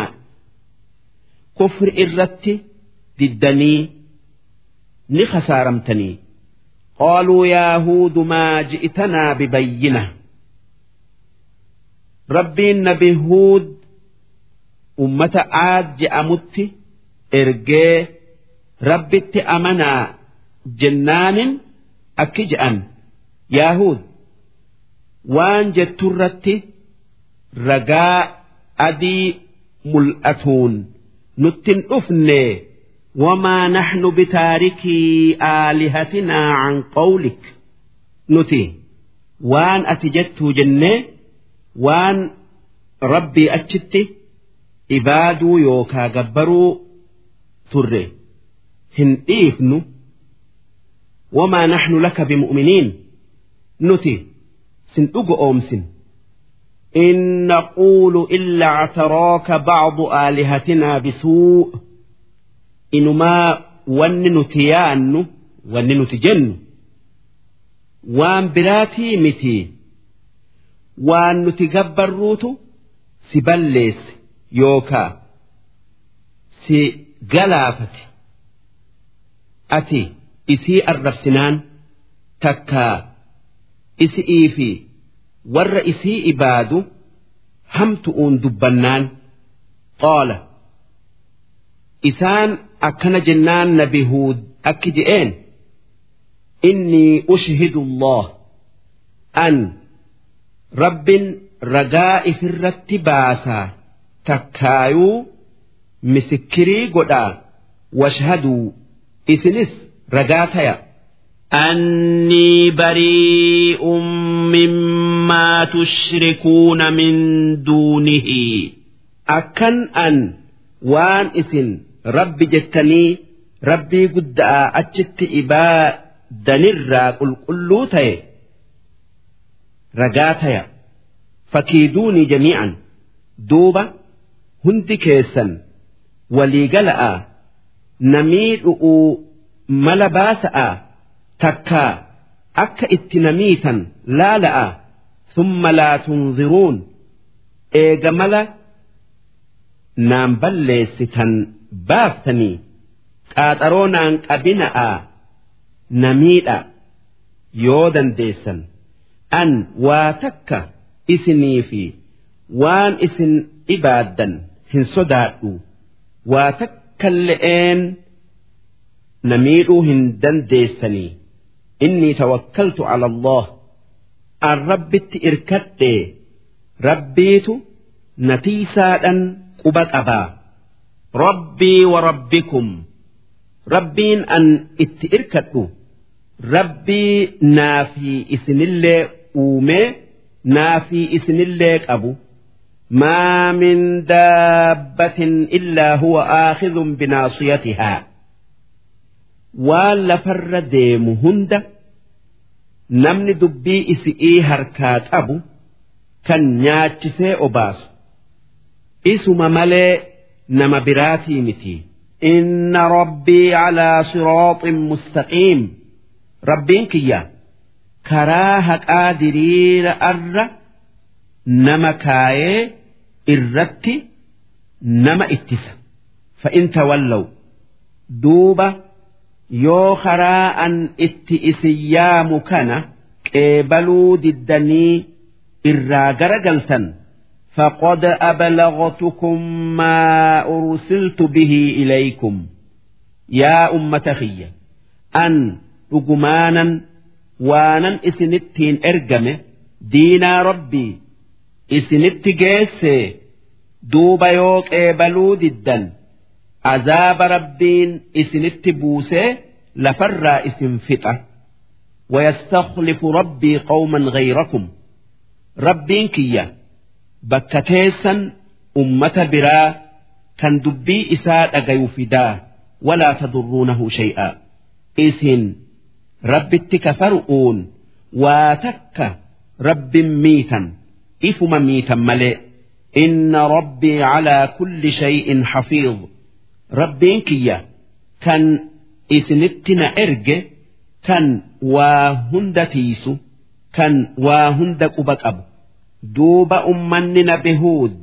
B: kufri irratti diddanii ni khasaaramtanii قالوا يا هود ما جئتنا ببينة ربي النبي هود ummata aad je'amutti ergee rabbitti amanaa jennaanin akki je'an yaahuud waan jetturratti ragaa adii mul'atuun nuttin dhufne wamaa naxnu bitaarikii aalihatinaa can qawlik nuti waan ati jettuu jennee waan rabbii achitti ibaaduu yookaa gabbaruu turre hin dhiifnu wamaa naxnu laka bimu'miniin nuti sin dhugo oomsin إن نقول إلا اعتراك بعض آلهتنا بسوء إنما ون نتيان ون نتجن وان براتي متي وان نتجبر روتو سبلس yookaa si galaafate ati isii arrabsinaan takkaa isi'ii fi warra isii ibaadu hamtu'uun dubbannaan qaala isaan akkana jennaan nabi huud akki je'een innii ushhidu allah an rabbin ragaa ifirratti baasaa takkaayuu misikirii godhaa washhaduu isinis ragaa taya أني بريء مما تشركون من دونه أكن أن وان إسن رب جتني ربي قد أجت إباء دنر قل قلوتي رقاتي فكيدوني جميعا دوبا hundi keessan walii gala'a namii dhu'uu mala baasa'a takkaa akka itti namiitan laala'a summa laa tunziruun eega mala naan balleessitan baaftanii qaaxaroo naan qabina'a namiidha yoo dandeessan an waa takka isinii fi waan isin ibaaddan hin sodaadhu waa takkalle'een na miidhuu hin dandeessanii innii tawakkaltu ala Allah an rabbitti irkadhee rabbiitu natiisaadhan quba qabaa rabbii wa rabbikum rabbiin an itti irkadhu rabbii naafi isinillee uumee naafi isinillee qabu ما من دابة إلا هو آخذ بناصيتها waan lafarra deemu hunda namni dubbii isi'ii harkaa qabu kan nyaachisee obaasu isuma malee nama biraatii miti inna rabbii calaa siraaxin mustaqiim rabbiin kiyya karaa haqaa diriira arra nama kaayee irratti nama ittisa fa'in tawallaw duuba yoo karaa an itti isin yaamu kana qeebaluu diddanii irraa garagaltan فقد أبلغتكم ما أرسلت به إليكم يا أمة خية أن رجمانا وانا إسنتين إرجمه دينا ربي إسنت جيسي دوب يوك إبلو ددا عذاب ربين إسنت بوسي لفر إسن فتة ويستخلف ربي قوما غيركم ربين كيّا bakka teessan ummata biraa kan dubbii isaa dhagayu fidaa walaa tadurruunahu shay'a isin rabbitti kafaru'uun waa takka rabbin miitan ifuma miitan malee inna rabbii calaa kulli shay'in xafiid rabbiin kiyya kan isinitti na erge kan waa hunda tiisu kan waa hunda quba qabu duuba ummanni nabi huud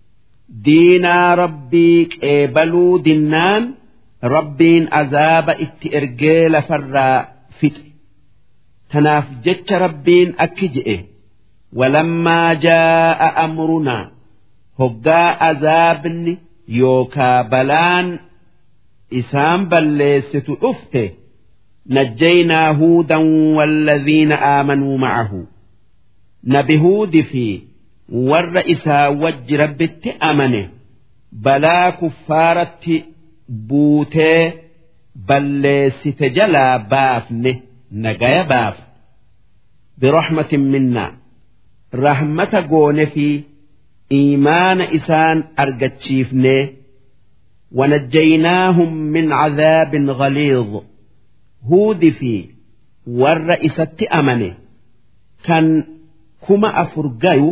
B: diinaa rabbii qeebaluu dinnaan rabbiin azaaba itti ergee lafarraa fixe tanaaf jecha rabbiin akki je'e walammaa jaa'a amrunaa hoggaa azaabni yookaa balaan isaan balleessitu dhufte najjaynaa huudan walladhiina aamanuu ma'ahu nabi huudi fi warra isaa wajji rabbitti amane balaa kuffaaratti buutee balleessite jalaa baafne nagaya baaf birahmatin minnaa rahmata goone fi iimaana isaan argachiifne ونجيناهم من عذاب غليظ هود في ور إسات أمنه كان kuma afur gayu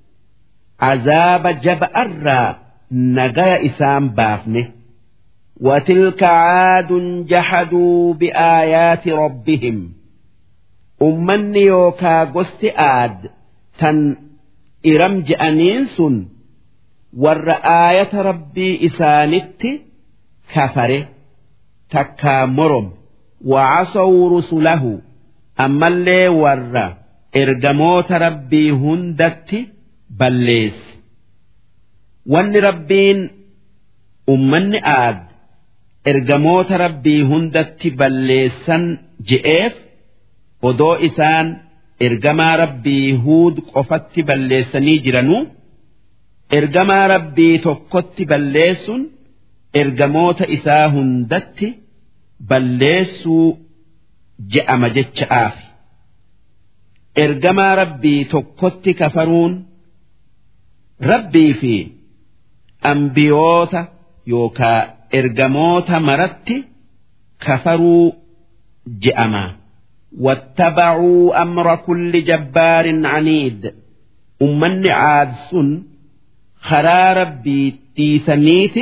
B: azaaba jaba'arraa nagaya isaan baafne وتلك عاد جحدوا بآيات ربهم أمني يوكا قست آد تن إرم جأنينس ور آية ربي إسانت كفره تكا مرم وعصوا رسله أما اللي ورّا ergamoota rabbii hundatti balleesse wanni rabbiin ummanni aad ergamoota rabbii hundatti balleessan je'eef odoo isaan ergamaa rabbii huud qofatti balleessanii jiranuu ergamaa rabbii tokkotti balleessuun ergamoota isaa hundatti balleessuu je'ama jecha'aafi. ergamaa rabbii tokkotti kafaruun rabbii fi ambiyoota yookaa ergamoota maratti kafaruu je'ama واتبعوا أمر كل جبار عنيد أمني عاد سن خرا ربي تيسنيت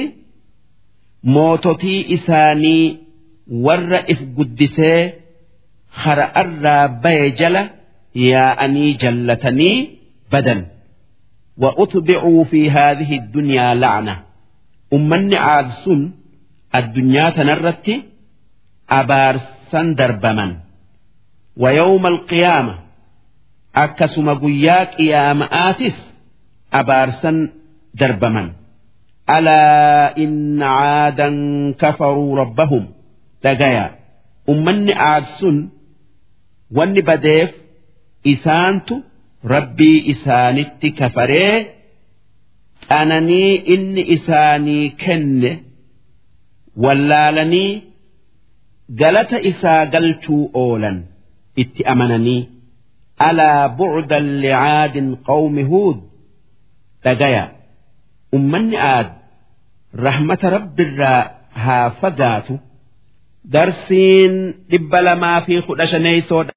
B: موتتي إساني ور إف قدسي خرا الرابي جله ياءني جلتني بدا وأتبعوا في هذه الدنيا لعنة أمني عاد سن الدنيا تنرت أبار سندر بمن ويوم القيامة akkasuma guyyaa qiyaama'aatis abaarsan darbaman alaa inna caadan kafaruu rabbahum dhagaya ummanni aad sun wanni badeef isaantu rabbii isaanitti kafaree qananii inni isaanii kenne wallaalanii galata isaa galchuu oolan itti amananii alaa bu'udan licaadin qawmi huud dhagaya ummanni aad rahmata rabbirraa haa fagaatu darsiin dhibba lamaa fi kudha shaneeysoodha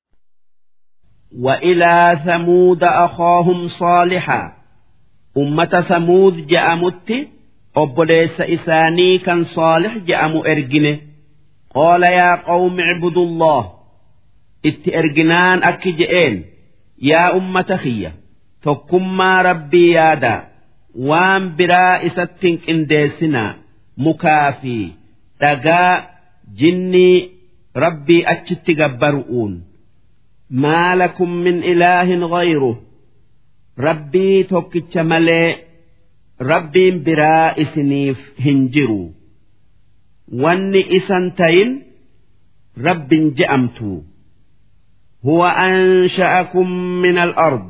B: وإلى ثمود أخاهم صالحا أمة ثمود جأمت أبليس إساني كان صالح جأم إرجنه قال يا قوم اعبدوا الله إت إرجنان أكجئين يا أمة خية تكما ربي يادا وان برا إستنك إنديسنا مكافي تقا جني ربي أتشت جبرؤون ما لكم من إله غيره ربي توكتش ملي ربي برا إسنيف هنجروا واني إسنتين رب جأمتو هو أنشأكم من الأرض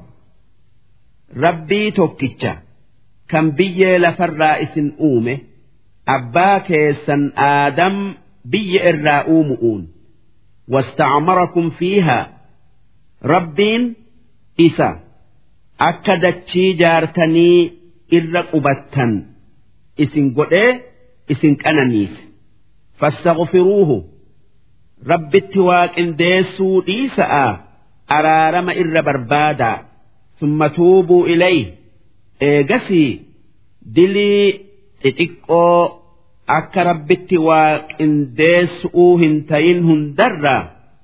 B: ربي توكتش كم بي لفر إسن أومه أباك سن آدم بي إرا واستعمركم فيها Rabbiin isa akka dachii jaartanii irra qubattan isin godhee isin qananiise fastaghfiruuhu rabbitti waaqindeessuu dhiisa'a araarama irra barbaadaa summa tuubuu ilay eegasii dilii xixiqqoo akka rabbitti waaqindeessuu hin tayin hundarraa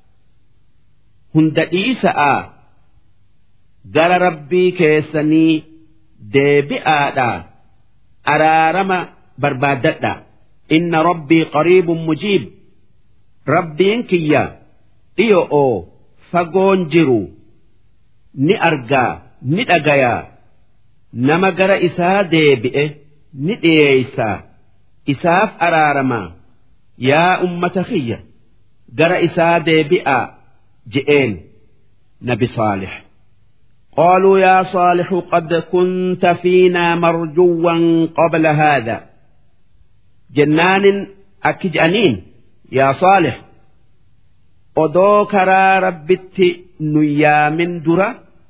B: hunda dhiisa'a gara rabbii keessanii deebi'aadha araarama barbaaddadha inna rabbii qariibun mujiib rabbiin kiyya dhiyo'oo fagoon jiru ni argaa ni dhagayaa nama gara isaa deebi'e ni dhiyeeysaa isaaf araaramaa yaa ummata kiyya gara isaa deebi'aa جئين نبي صالح قالوا يا صالح قد كنت فينا مرجوا قبل هذا جنان أكجأنين يا صالح odoo karaa rabbitti nuyyaamin dura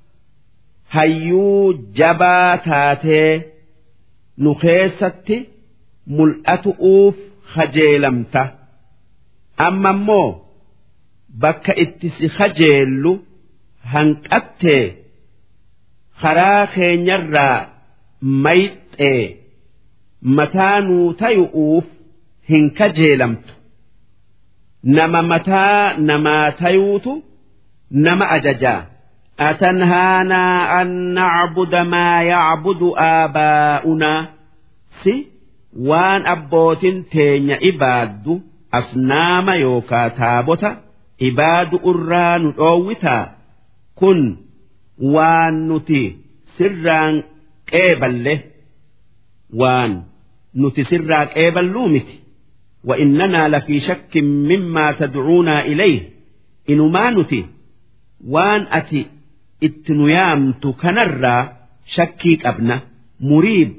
B: hayyuu jabaa taatee nu keessatti mul'atu'uuf kajeelamta amma immoo bakka itti si kajeellu hanqattee karaa keenyarraa mayxee mataa nuu tayu'uuf hin kajeelamtu nama mataa namaa tayuutu nama ajajaa أتنهانا أن نعبد ما يعبد آباؤنا سي وان أبوت تين إباد أصنام يوكا تابوتا ibaadu irraa nu dhoowwita kun waan nuti sirraan qeeballe waan nuti sirraa qeeballuu miti وإننا لفي شك مما تدعونا إليه إنما نتي وان أتي اتنيامت كنرى شكيك أبنى مريب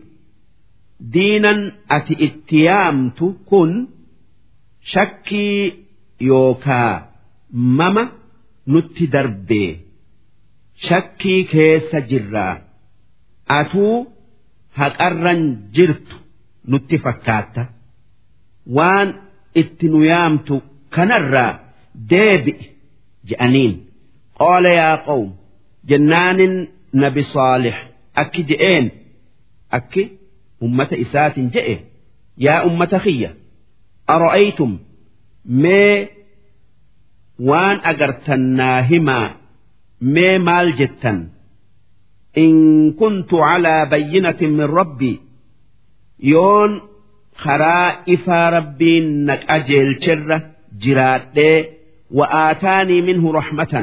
B: دينا أتي اتيامت كن شكي يوكا mama nutti darbee shakkii keessa jirraa atuu haqarran jirtu nutti fakkaatta waan itti nu yaamtu kanarraa deebi'i je'aniin qaala yaa qawm jennaanin nabi saalix akki je'een akki ummata isaatin je'e yaa ummata kiyya ara'aytum mee waan agartan naa himaa mee maal jettan in kuntu calaa bayyinatin min rabbii yoon karaa ifaa rabbiin na qajeelcherra jiraadhee wa aataanii minhu raxmatan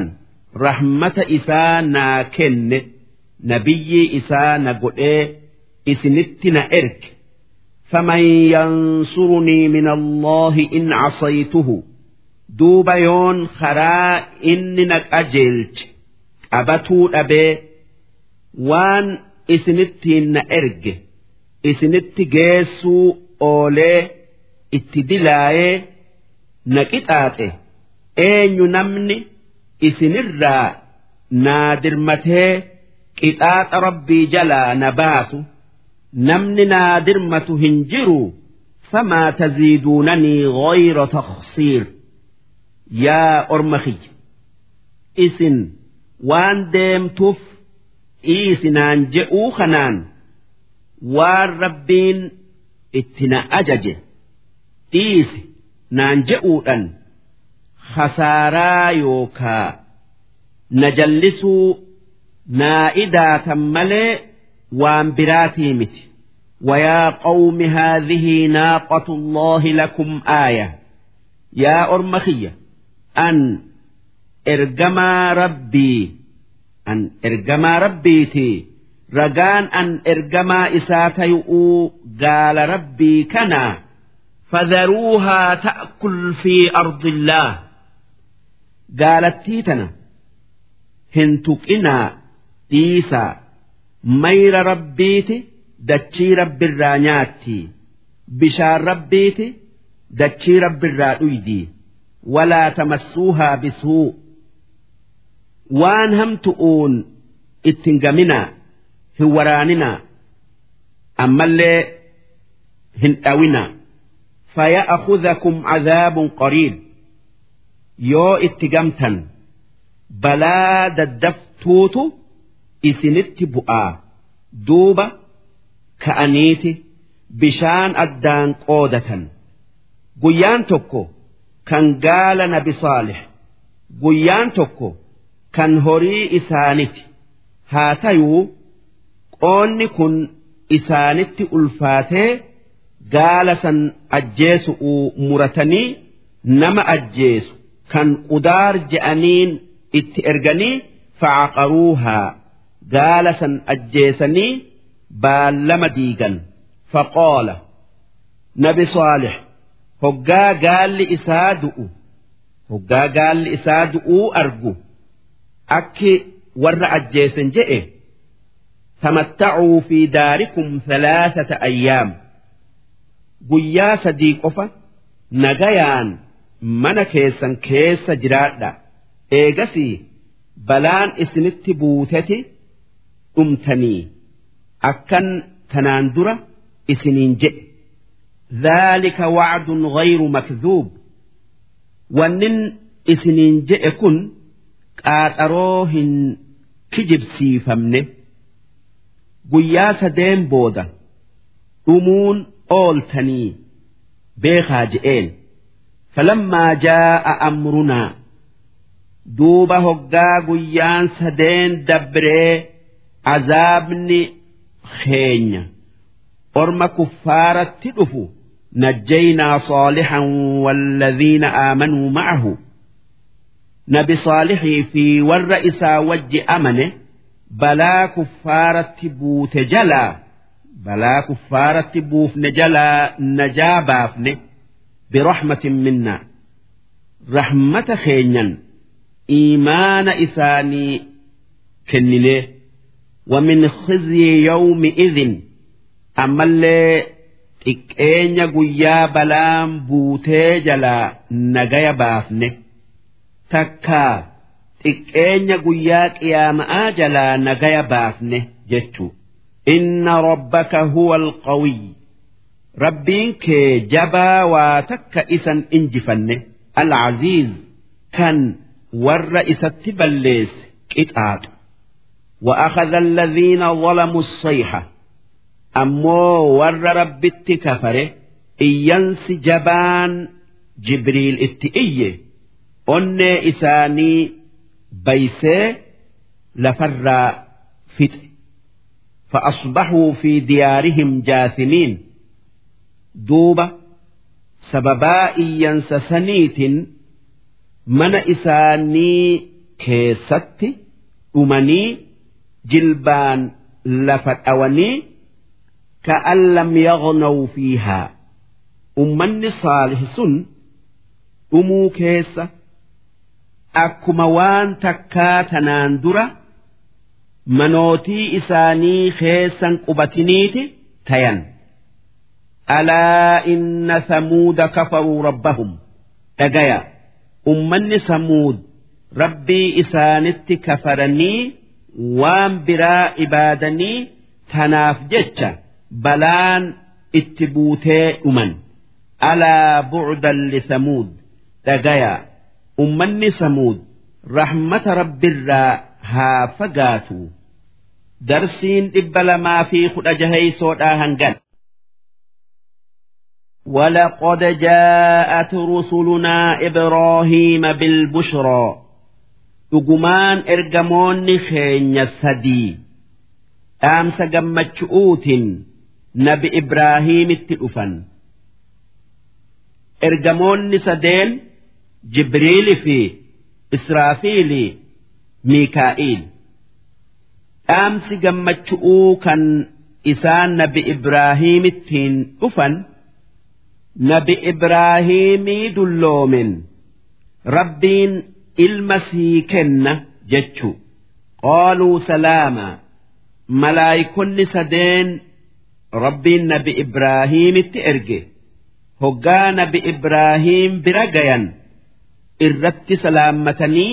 B: rahmata isaa naa kenne nabiyyii isaa na godhee isinitti na erge
A: فمن ينصرني من الله إن عصيته
B: duuba yoon karaa inni na qajeelche qabatuu dhabee waan isinittiin na erge isinitti geessuu oolee itti dilaayee na qixaaxe eenyu namni isinirraa naa dirmatee qixaaxa rabbii jalaa na baasu namni naa dirmatu hin jiru
A: فما تزيدونني غير تخسير
B: yaa orma kiyya isin waan deemtuuf dhiisinaan je'uu kanaan waan rabbiin itti na ajaje dhiisi naan je'uudhan khasaaraa yookaa na jallisuu naa idaatan malee waan biraatii miti
A: ويا قوم هذه ناقة الله لكم آية
B: yaa orma kiyya an ergamaa rabbii an ergamaa rabbiiti ragaan an ergamaa isaa tayu'uu gaala rabbii kanaa
A: فذروها تأكل في أرض الله
B: gaalattii tana hin tuqinaa dhiisaa mayra rabbiiti dachii rabbirraa nyaatti bishaan rabbiiti dachii rabbirraa dhuydii walaa tamassuuhaa bisuu waan hamtu'uun ittin gaminaa hin waraaninaa ammallee hin dhawinaa
A: فيأخذكم عذاب قريب
B: yoo itti gamtan balaa daddaftuutu isinitti bu'aa duuba ka'aniiti bishaan addaan qoodatan guyyaan tokko kan gaala nabi saalih guyyaan tokko kan horii isaaniti haa tayuu qoonni kun isaanitti ulfaatee gaala san ajjeesu'uu muratanii nama ajjeesu kan qudaar je'aniin itti erganii facaqaruuhaa gaala san ajjeesanii baallama diigan faqoola nabi saalih hoggaa gaalli isaa du'u hoggaa gaalli isaa du'uu argu akki warra ajjeesen je'e tamattacuu fi daarikum thalaasata ayyaam guyyaa sadii qofa nagayaan mana keessan keessa jiraadha eegasii balaan isinitti buuteti dhumtanii akkan tanaan dura isiniin jedhe
A: ذلك وعد غير مكذوب
B: wannin isiniin jedhe kun qaaxaroo hin kijibsiifamne guyyaa sadeen booda dhumuun ooltanii beekaa je'een
A: فلما جاء أمرنا
B: duuba hoggaa guyyaan sadeen dabree azaabni keenya orma kuffaaratti dhufu نجينا صالحا والذين آمنوا معه نبي صالح في والرئيس وج أمنه بلا كفارة بوت جلا بلا كفارة بوف نجلا نجابافنه برحمة منا رحمة خينيا إيمان إساني كننه ومن خزي يومئذ أما اللي xiqqeenya guyyaa balaan buutee jalaa nagaya baafne takkaa xiqqeenya guyyaa qiyaama'aa jalaa nagaya baafne jechuu
A: inna rabbaka huwa alqawiy
B: rabbiin kee jabaa waa takka isan injifanne alcaziiz kan warra isatti balleesse qixaaxu
A: وأخذ الذين ظلموا الصيحة
B: ammoo warra rabbitti kafare iyyansi jabaan jibriil itti iyye onnee isaanii baysee lafarraa fixe
A: فأصبحوا في ديارهم جاثمين
B: duuba sababaa iyyansa saniitin mana isaanii keessatti dhumanii jilbaan lafa dhawanii ka'an lam yaghnaw fiihaa ummanni saalih sun dhumuu keessa akkuma waan takkaa tanaan dura manootii isaanii keessan qubatiniiti tayan alaa inna samuuda kafaruu rabbahum dhagaya ummanni samuud rabbii isaanitti kafaranii waan biraa ibaadanii tanaaf jecha balaan itti buutee dhuman alaa bu'udan lisamuud dhagaya ummanni samuud rahmata rabbirraa haa fagaatu darsiin dhibba lamaa fi kudha jaheysoodhaa hangan ولقد جاءت رسلنا إبراهيم بالبشرى dhugumaan ergamoonni keenya sadii dhaamsa gammachu'uutiin nabi Ibraahiimitti dhufan. Ergamoonni sadeen Jibriili fi Israafiili Miikaa'iil. Dhaamsi gammachu'uu kan isaan nabi Ibraahiimittiin dhufan nabi Ibraahiimii dulloomen rabbiin ilma sii kenna jechu qaaluu salaama malaayikonni sadeen rabbiin nabi ibraahiimitti erge hoggaa nabi ibraahiim bira gayan irratti salaammatanii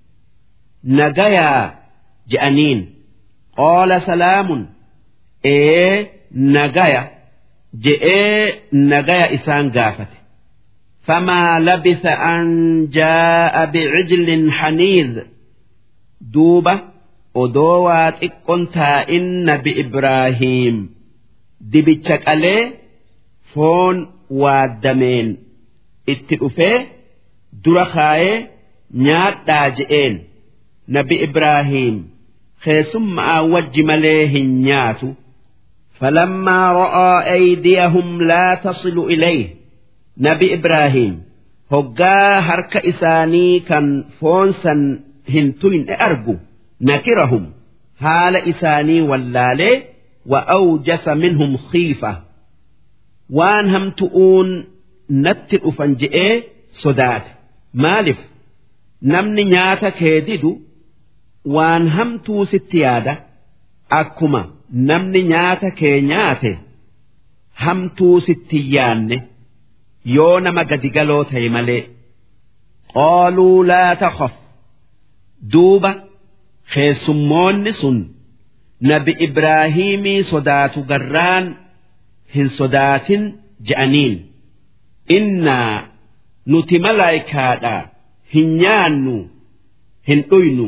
B: nagayaa je'aniin qaala salaamun ee nagaya je'ee nagaya isaan gaafate فما لبث أن جاء بعجل حنيذ دوبة ودوات إكونتا إن بإبراهيم دبتشك عليه فون وادمين اتقفه درخاي نيات داجئين نبي إبراهيم خيسم وج مليه نياتو فلما رأى أيديهم لا تصل إليه nabi Ibraahiim hoggaa harka isaanii kan foonsan hin tuyne argu nakirahum haala isaanii wallaalee wa awjasa minhum khiifa waan hamtu'uun natti dhufan je'ee sodaate maalif namni nyaata kee didu waan hamtuu sitti yaada akkuma namni nyaata kee nyaate hamtuu sitti yaanne. yoo nama gadigaloo ta'e malee qaaluu laa takhaf duuba keessummoonni sun nabi ibraahimii sodaatu garraan hin sodaatin je'aniin innaa nuti malaayikaadha hin nyaannu hin dhuynu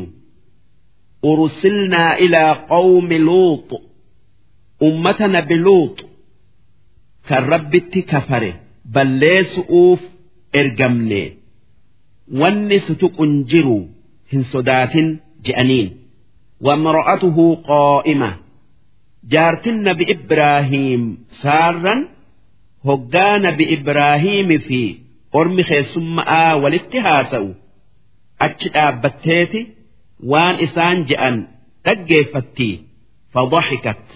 B: ursilnaa ilaa qawmi luux ummata nabi luux kan rabbitti kafare balleessu'uuf ergamne wanni sutuqun jiru hin sodaatin je'aniin wamra'atuhu qaa'ima jaartin nabi ibraahiim saarran hoggaa nabi ibraahiimi fi ormi keessumma'aa walitti haasa'u achi dhaabbatteeti waan isaan je'an dhaggeeffatti fadhaxikat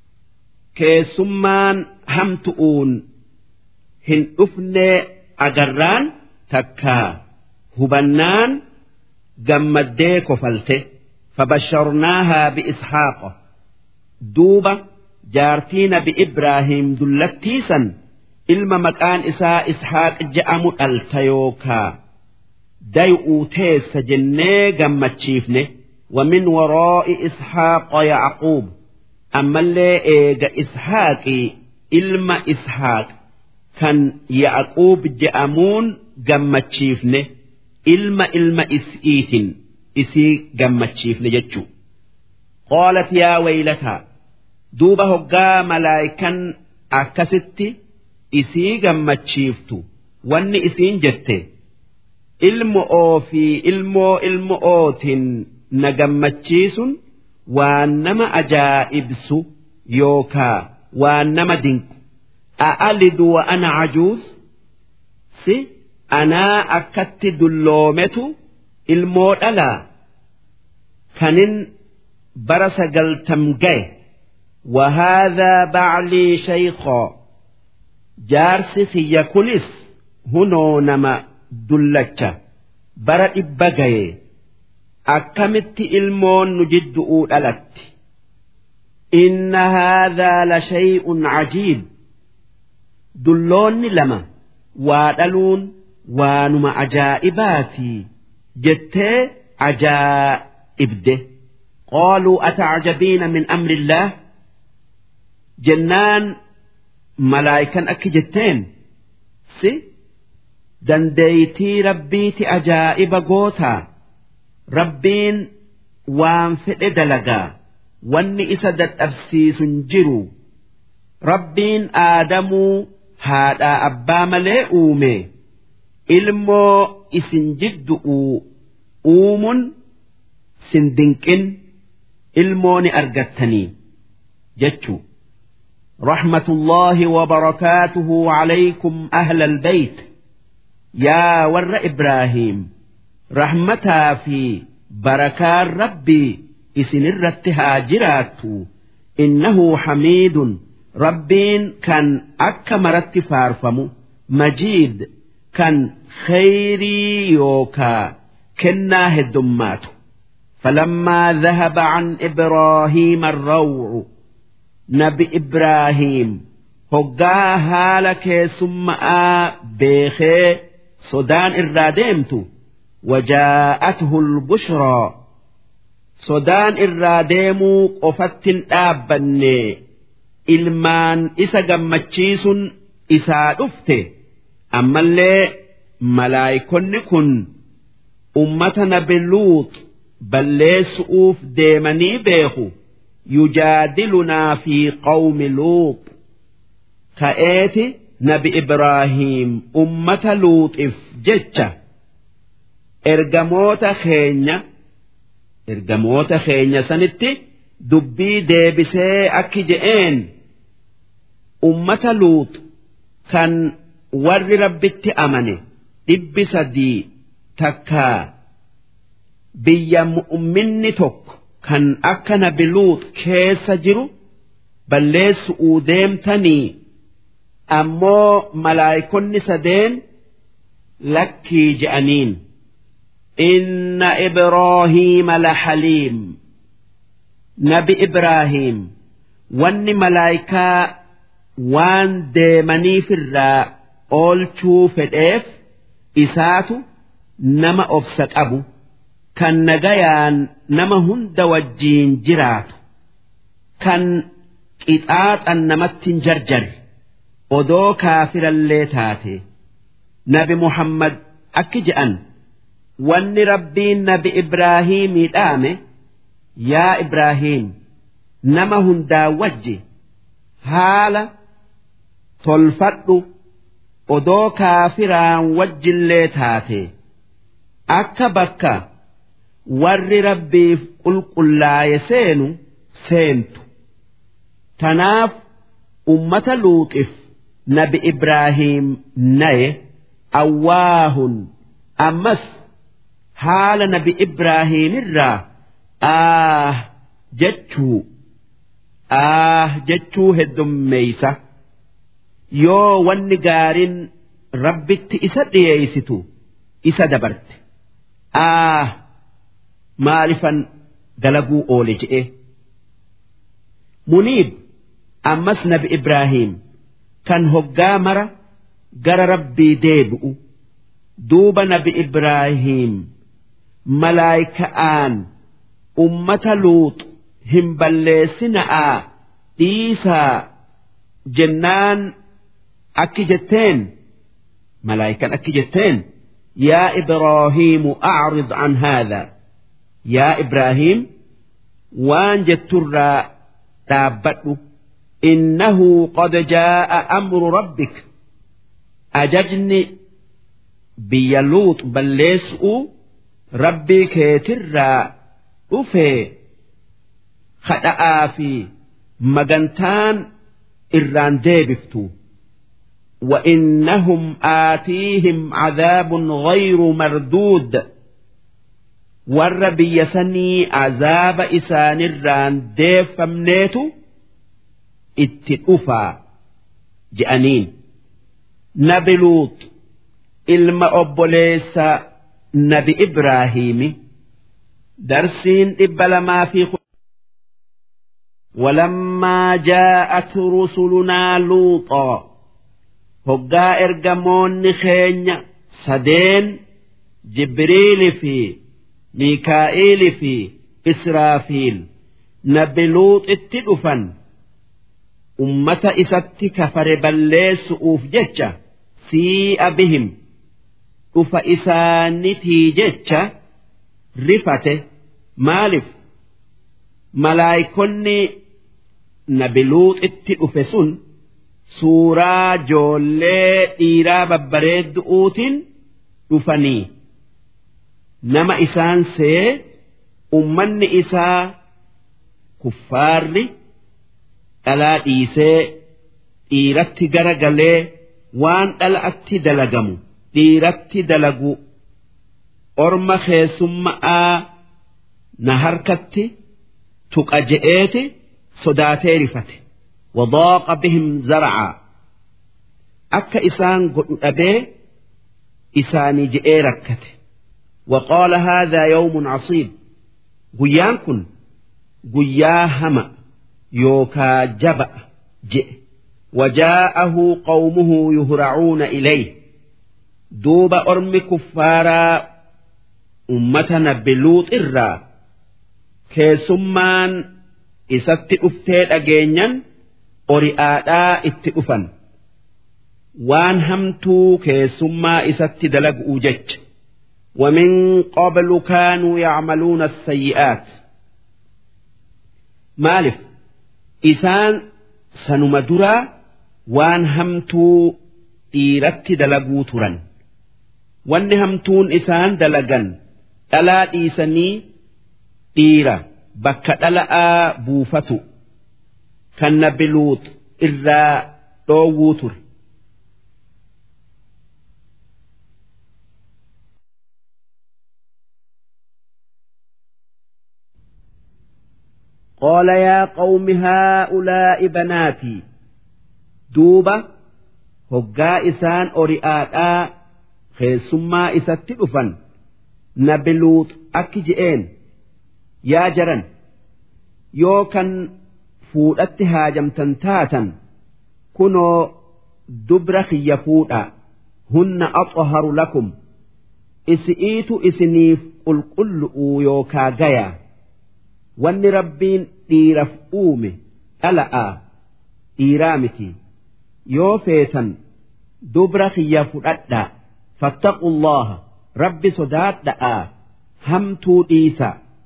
B: keessummaan hamtu'uun hin dhufne agarraan takkaa hubannaan gammaddee kofalte fabasharnaahaa biishaaqa duuba jaartii nabi ibraahiim dullattiisan ilma maqaan isaa ishaaq je'amu dhalta yookaa day'uu teessa jennee gammachiifne ومن وراء إسحاق يعقوب أما اللي إيجا إسحاقي إلما إسحاق kan Yaaquub je'amuun gammachiifne ilma ilma is'iitin isii gammachiifne jechuu qaalat yaa waylataa duuba hoggaa malaayikan akkasitti isii gammachiiftu wanni isiin jette ilmo oofii ilmoo ilmo ootin na gammachiisun waan nama ajaa'ibsu yookaa waan nama dinqu أألد وأنا عجوز سي أنا أكت دلومت الموت ألا kanin bara sagaltam gaye
A: وهذا بعلي شيخا
B: jaarsi kiyya kunis hunoo nama dullacha bara dhibba gaye akkamitti ilmoon nu jiddu'uu dhalatti
A: إن هذا لشيء عجيب
B: dulloonni lama waa dhaluun waanuma ajaa'ibaatii jettee ajaa'ibde
A: قالوا أتعجبين من أمر الله
B: jennaan malaayikan akki jetteen si dandeeytii rabbiiti ajaa'iba gootaa rabbiin waan fedhe dalagaa wanni isa dadhabsiisun jiru rabbiin aadamuu haadhaa abbaa malee uume ilmoo isin jiddu'uu uumun sin dinqin ilmoo ni argattanii jechuu
A: رحمة الله وبركاته عليكم أهل البيت
B: يا ور إبراهيم رحمتها في بركات ربي إسن الرتها جرات إنه حميد ربين كان أكمرت فارفم مجيد كان خيري يوكا كناه الدمات فلما ذهب عن إبراهيم الروع nabi Ibraahiim hoggaa haala keessummaa beekee sodaan irraa deemtu wajaa'atuhu lbushraa sodaan irraa deemuu qofattin dhaabbanne ilmaan isa gammachiisun isaa dhufte ammallee malaayikonni kun ummata nabi luut balleessu'uuf deemanii beeku. يجادلنا في قوم لوط كأيت نبي إبراهيم أمة لوط إف جتة إرجموت خينيا إرجموت خينيا سنتي دبي ديبسي أكجئين أمة لوط كان ور ربت أمني دب سدي تكا بيا مؤمن تك kan akka nabi luut keessa jiru balleessu'uu deemtanii ammoo malaayikonni sadeen lakkii je'aniin inna ibraahiima laxaliim nabi ibraahiim wanni malaayikaa waan deemaniifirraa oolchuu fedheef isaatu nama obsa qabu kan nagayaan nama hunda wajjiin jiraatu kan qixaaxan namatti hin jarjarre odoo kaafirallee taate nabi muhammad akki je'an wanni rabbiin nabi ibraahiimii dhaame yaa ibraahiim nama hundaa wajji haala tolfadhu odoo kaafiraan wajjillee taate akka bakka warri rabbiif qulqullaaye seenu seentu tanaaf ummata luuxif nabi ibraahiim naye awwaahun ammas haala nabi ibraahiimirraa aah jechuu aah jechuu heddummeeysa yoo wanni gaariin rabbitti isa dhiyeeysitu isa dabarte aah maalifan dalaguu oole je'e muniib ammas nabi ibraahiim kan hoggaa mara gara rabbii deebi'u duuba nabi ibraahiim malaayika'aan ummata luut hin balleessina'aa dhiisaa jennaan akki jetteen malaayikan akki jetteen yaa ibraahiimu acrid an haadhaa yaa ibraahiim waan jetturraa dhaabbadhu innahu qad jaa'a amru rabbik ajajni biyya luut balleessu'u rabbii keetirraa dhufee kadha'aa fi magantaan irraan deebiftu وإنهم آتيهم عذاب غير مردود warra biyya sanii azaaba isaanirraan deeffamneetu itti dhufaa je'aniin nabi luut ilma obboleessa nabi ibraahiimi darsiin dhibba lamaa fi ولما جاءت رسلنا لوطا هقا إرجمون خين سدين جبريل في ميكائيل في إسرافيل نبي لوط اتدفن أمة إسات كفر بليس أوف جتشا سيء بهم أف إسانتي جتشا رفته مالف ملايكني نبي لوط اتدفسن suuraa joollee dhiiraa babbareeddu'uutiin dhufanii nama isaan see ummanni isaa kuffaarri dhalaa dhiisee dhiiratti gara galee waan dhala'atti dalagamu dhiiratti dalagu orma keessumma'aa na harkatti tuqa je'eeti sodaatee rifate. وضاق بهم زرعا أك إسان قد أبي إساني جئي ركته وقال هذا يوم عصيب قيان كن قيا هما يوكا جبأ جئ وجاءه قومه يهرعون إليه دوب أرم كفارا أمتنا بلوط إرا كيسمان إسات أفتيت أجينيا ori'aadhaa itti dhufan waan hamtuu keessummaa isatti dalaguu jecha ومن قبل كانوا يعملون السيئات مالف إسان سنمدرا وان همتو إيرت دلقو ترا وان همتون إسان دلقا ألا إيساني إيرا بك ألا بوفتو kan nabi luut irraa dhoowwuu ture. قال يا قوم هؤلاء بناتي دوبة هقا إسان أريآتا خيسما إسات دفن نبلوط أكجئين يا جرن يو كان fuudhatti haajamtan taatan kunoo dubra kiyya fuudha hunna axharu lakum isi'iitu isiniif qulqullu'uu yookaa gayaa wanni rabbiin dhiiraf uume dhala'aa dhiiraa miti yoo feetan dubra kiyya fudhadhaa fattaqu allaha rabbi sodaadha'aa hamtuu dhiisa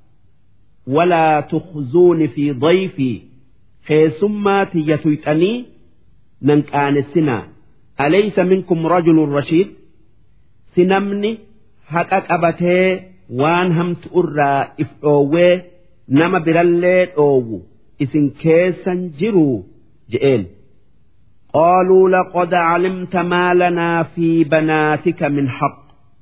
B: ولا تخزون في ضيفي keessummaa tiyya tuyxanii nan qaanessinaa alaysa minkum rajulun rashiid si namni haqa qabatee waan hamtu irraa if dhoowwee nama birallee dhoowwu isin keessan jiruu je'een قالوا لقد علمت ما لنا في بناتك من حق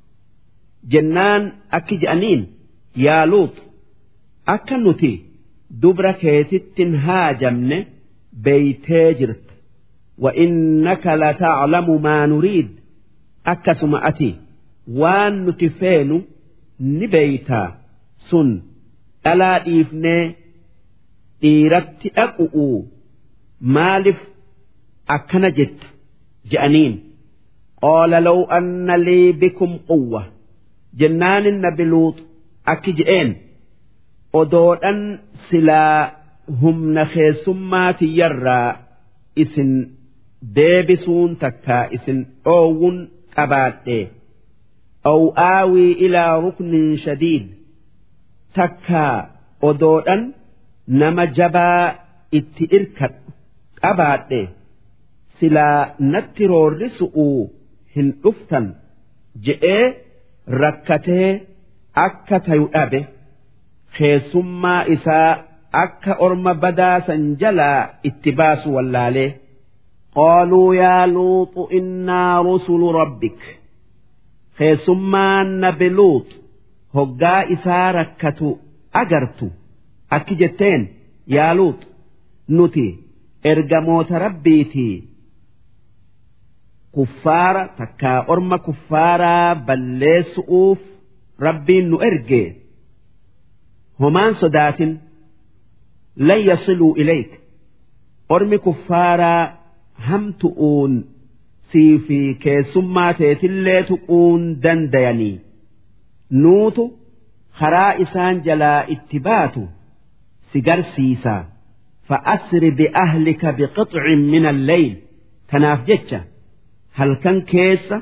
B: جنان أكي جأنين يا لوط أكنتي dubra keetittin haajamne beeytee jirta وإنك لتعلم ما نريد أكسم أتي وان نتفين نبيتا سن ألا إيفني إيرت أقؤوا مالف أكنجت جأنين قال لو أن لي بكم قوة جنان النبلوط أكجئين odoodhan silaa humna keessummaa tiyyarraa isin deebisuun takkaa isin dhoowwun qabaadhe aw aawii ilaa ruknin shadiid takkaa odoodhan nama jabaa itti irkadhu qabaadhe silaa natti roorrisu'uu hin dhuftan je'ee rakkatee akka tayu dhabe. keessummaa isaa akka orma badaa san jalaa itti baasu wallaalee qaaluu yaa luuxu innaa rusulu rabbik keessummaan nabi luut hoggaa isaa rakkatu agartu akki jetteen yaa luut nuti ergamoota rabbiitii kuffaara takkaa orma kuffaaraa balleessu'uuf rabbiin nu erge homaan sodaatin lan yasiluu ilayk ormi kuffaaraa hamtu'uun sii fi keessummaa teetillee tuquun dandayanii nuutu karaa isaan jalaa itti baatu si garsiisa fa'asri bi'ahlika biqixcin min alleyl tanaaf jecha halkan keessa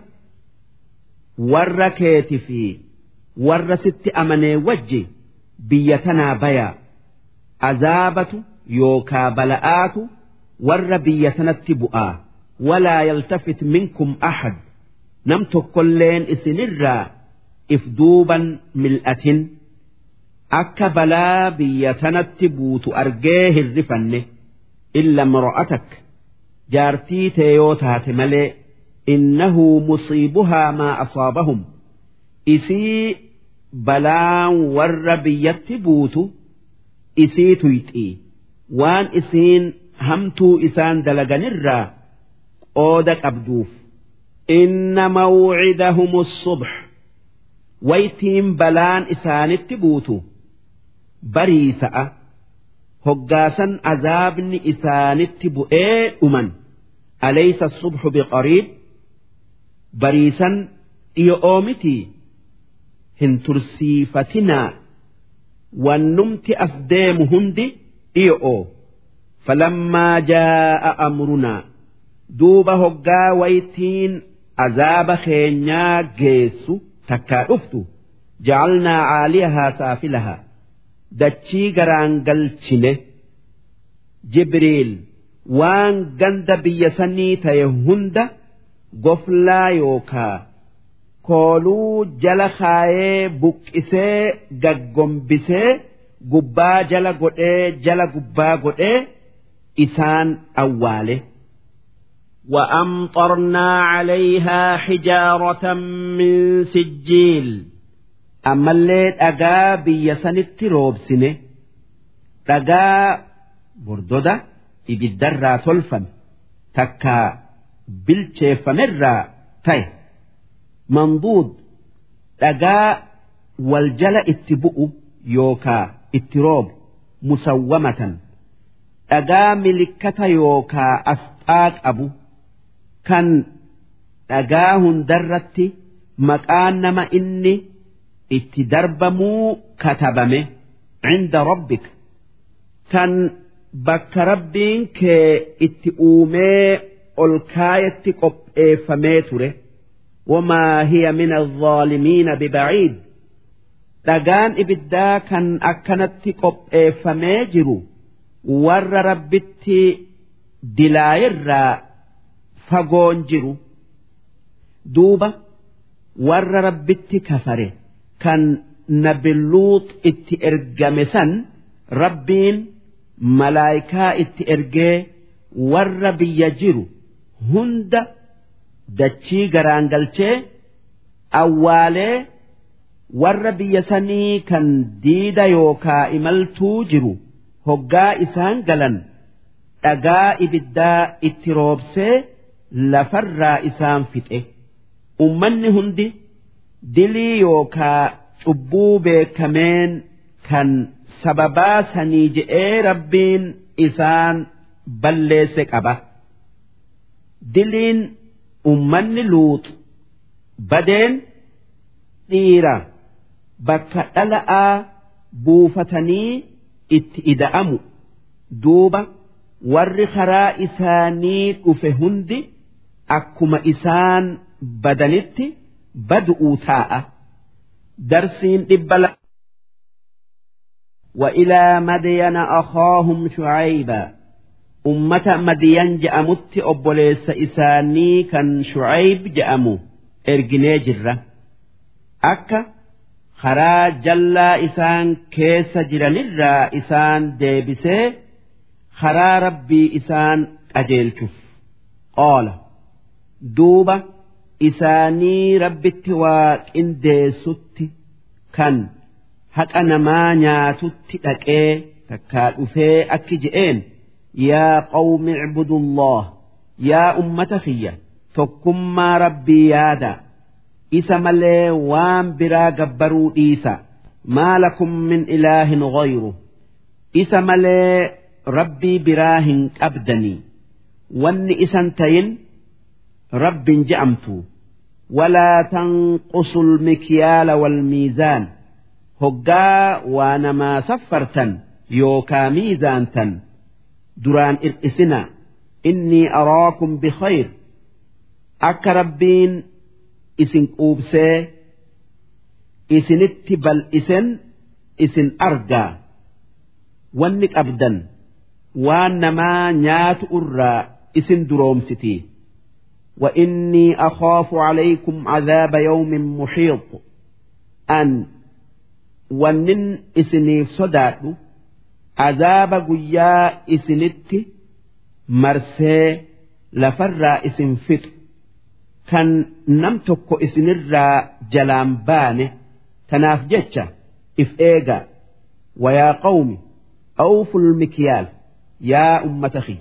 B: warra keeti fi warra sitti amanee wajji biyya tanaa bayaa azaabatu yookaa bala'aatu warra biyya sanatti bu'aa walaa yaltafit minkum ahad nam tokkolleen isinirraa if duuban mil'atin akka balaa biyya tanatti buutu argee hirrifanne illa mro'atak jaartii tee yoo taate malee innahu musiibuhaa maa asaabahum isii balaan warra biyyatti buutu isii tuyxii waan isiin hamtuu isaan dalaganirraa qooda qabduuf inna mawcidahum subh waytiin balaan isaanitti buutu barii sa'a hoggaasan azaabni isaanitti bu'ee dhuman alaysa subhu biqariib bariisan dhiyo'oo mitii hin tursiifatinaa wannumti as deemu hundi dhiyo'oo falammaa jaa'a amrunaa duuba hoggaa waytiin azaaba keenyaa geessu takkaa dhuftu ja'alnaa caaliyahaa saafilahaa dachii garaan galchine jibriil waan ganda biyya sanii ta'e hunda goflaa yookaa kooluu jala kaayee buqqisee gaggombisee gubbaa jala godhee jala gubbaa godhee isaan awwaale.
A: وأمطرنا عليها حجارة من سجيل
B: ammallee dhagaa biyya sanitti roobsine dhagaa bordoda ibiddarraa tolfame takka bilcheeffamerraa ta'e manduud dhagaa wal jala itti bu'u yookaa itti roobu musawwamatan dhagaa milikkata yookaa asxaa qabu kan dhagaa hundarratti maqaan nama inni itti darbamuu katabame cinda rabbik kan bakka rabbiin kee itti uumee ol kaayetti qopheeffamee ture wamaa hiya min alzaalimiina bibaciid dhagaan ibiddaa kan akkanatti qopheeffamee jiru warra rabbitti dilaayirraa fagoon jiru duuba warra rabbitti kafare kan nabiluut itti ergame san rabbiin malaayikaa itti ergee warra biyya jiru hunda dachii garaan galchee awwaalee warra biyya sanii kan diida yookaa imaltuu jiru hoggaa isaan galan dhagaa ibiddaa itti roobsee lafarraa isaan fixe ummanni hundi dilii yookaa cubbuu beekameen kan sababaa sanii je'ee rabbiin isaan balleesse qaba diliin ummanni luut badeen dhiira bakka dhala'aa buufatanii itti ida'amu duuba warri karaa isaanii dhufe hundi akkuma isaan badanitti badu'uu taa'a darsiin dhibba la وإلى مدين أخاهم شعيبا أمة مدين جأمت أبوليس إساني كان شعيب جأمو إرجني جرة أكا خرا جلا إسان كيس جرنرا إسان ديبسي خرا ربي إسان أجيلشف قال دوبة إساني ربي التواك إن ديسوتي kan haqa namaa nyaatutti dhaqee takkaa dhufee akki je'een yaa qawmi icbudullah yaa ummata kiyya tokkummaa rabbii yaada isa malee waan biraa gabbaruu dhiisa maa lakum min ilaahin ghayru isa malee rabbii biraa hin qabdanii wanni isan tayin rabbin je'amtu walaa tanqusu lmikyaala walmiizaan hoggaa waa namaa saffartan yookaa miizaantan duraan ir'isina innii araakum bikhayr akka rabbiin isin quubsee isinitti bal'isen isin argaa wanni qabdan waan namaa nyaatu irraa isin duroomsiti وإني أخاف عليكم عذاب يوم محيط أن ونن إسنيف صداتو عذاب قيا إسنت مرسي لفرا إسن فت كان نمتك إسن الرا جلام بانه تناف جتشا إف إيغا ويا قوم أوفوا المكيال يا أمتخي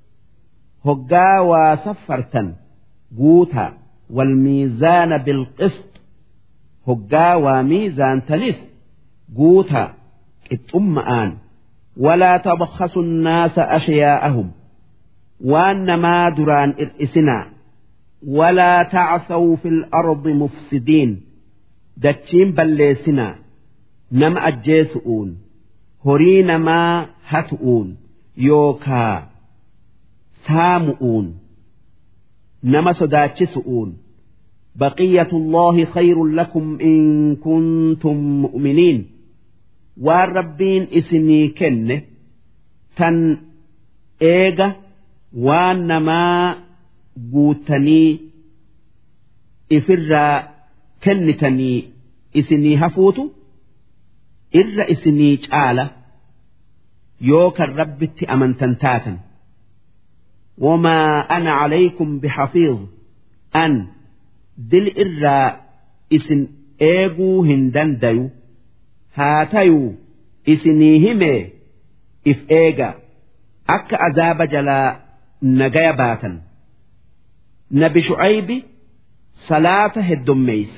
B: هقا وسفرتن guutaa walmiizaana bilqist hoggaa waa miizaantanis guutaa qixxumma'aan walaa tabkhasu nnaasa ashyaa'ahum waan namaa duraan ir'isinaa walaa tacsaw fi lardi mufsidiin dachiin balleessinaa nama ajjeesu'uun horii namaa hatu'uun yookaa saamu'uun nama sodaachisu'uun baqiyatullaahi khayrun lakum in kuntum mu'miniin waan rabbiin isinii kenne tan eega waan namaa guutanii ifirraa kennitanii isinii hafuutu irra isinii caala yoo kan rabbitti amantan taatan وما أنا عليكم بحفيظ أن دل إرى إسن إيغو هندن ديو هاتيو إسنيهم إف إيغا أك عذاب جلا نجايا باتا نبي شعيب صلاة الدميس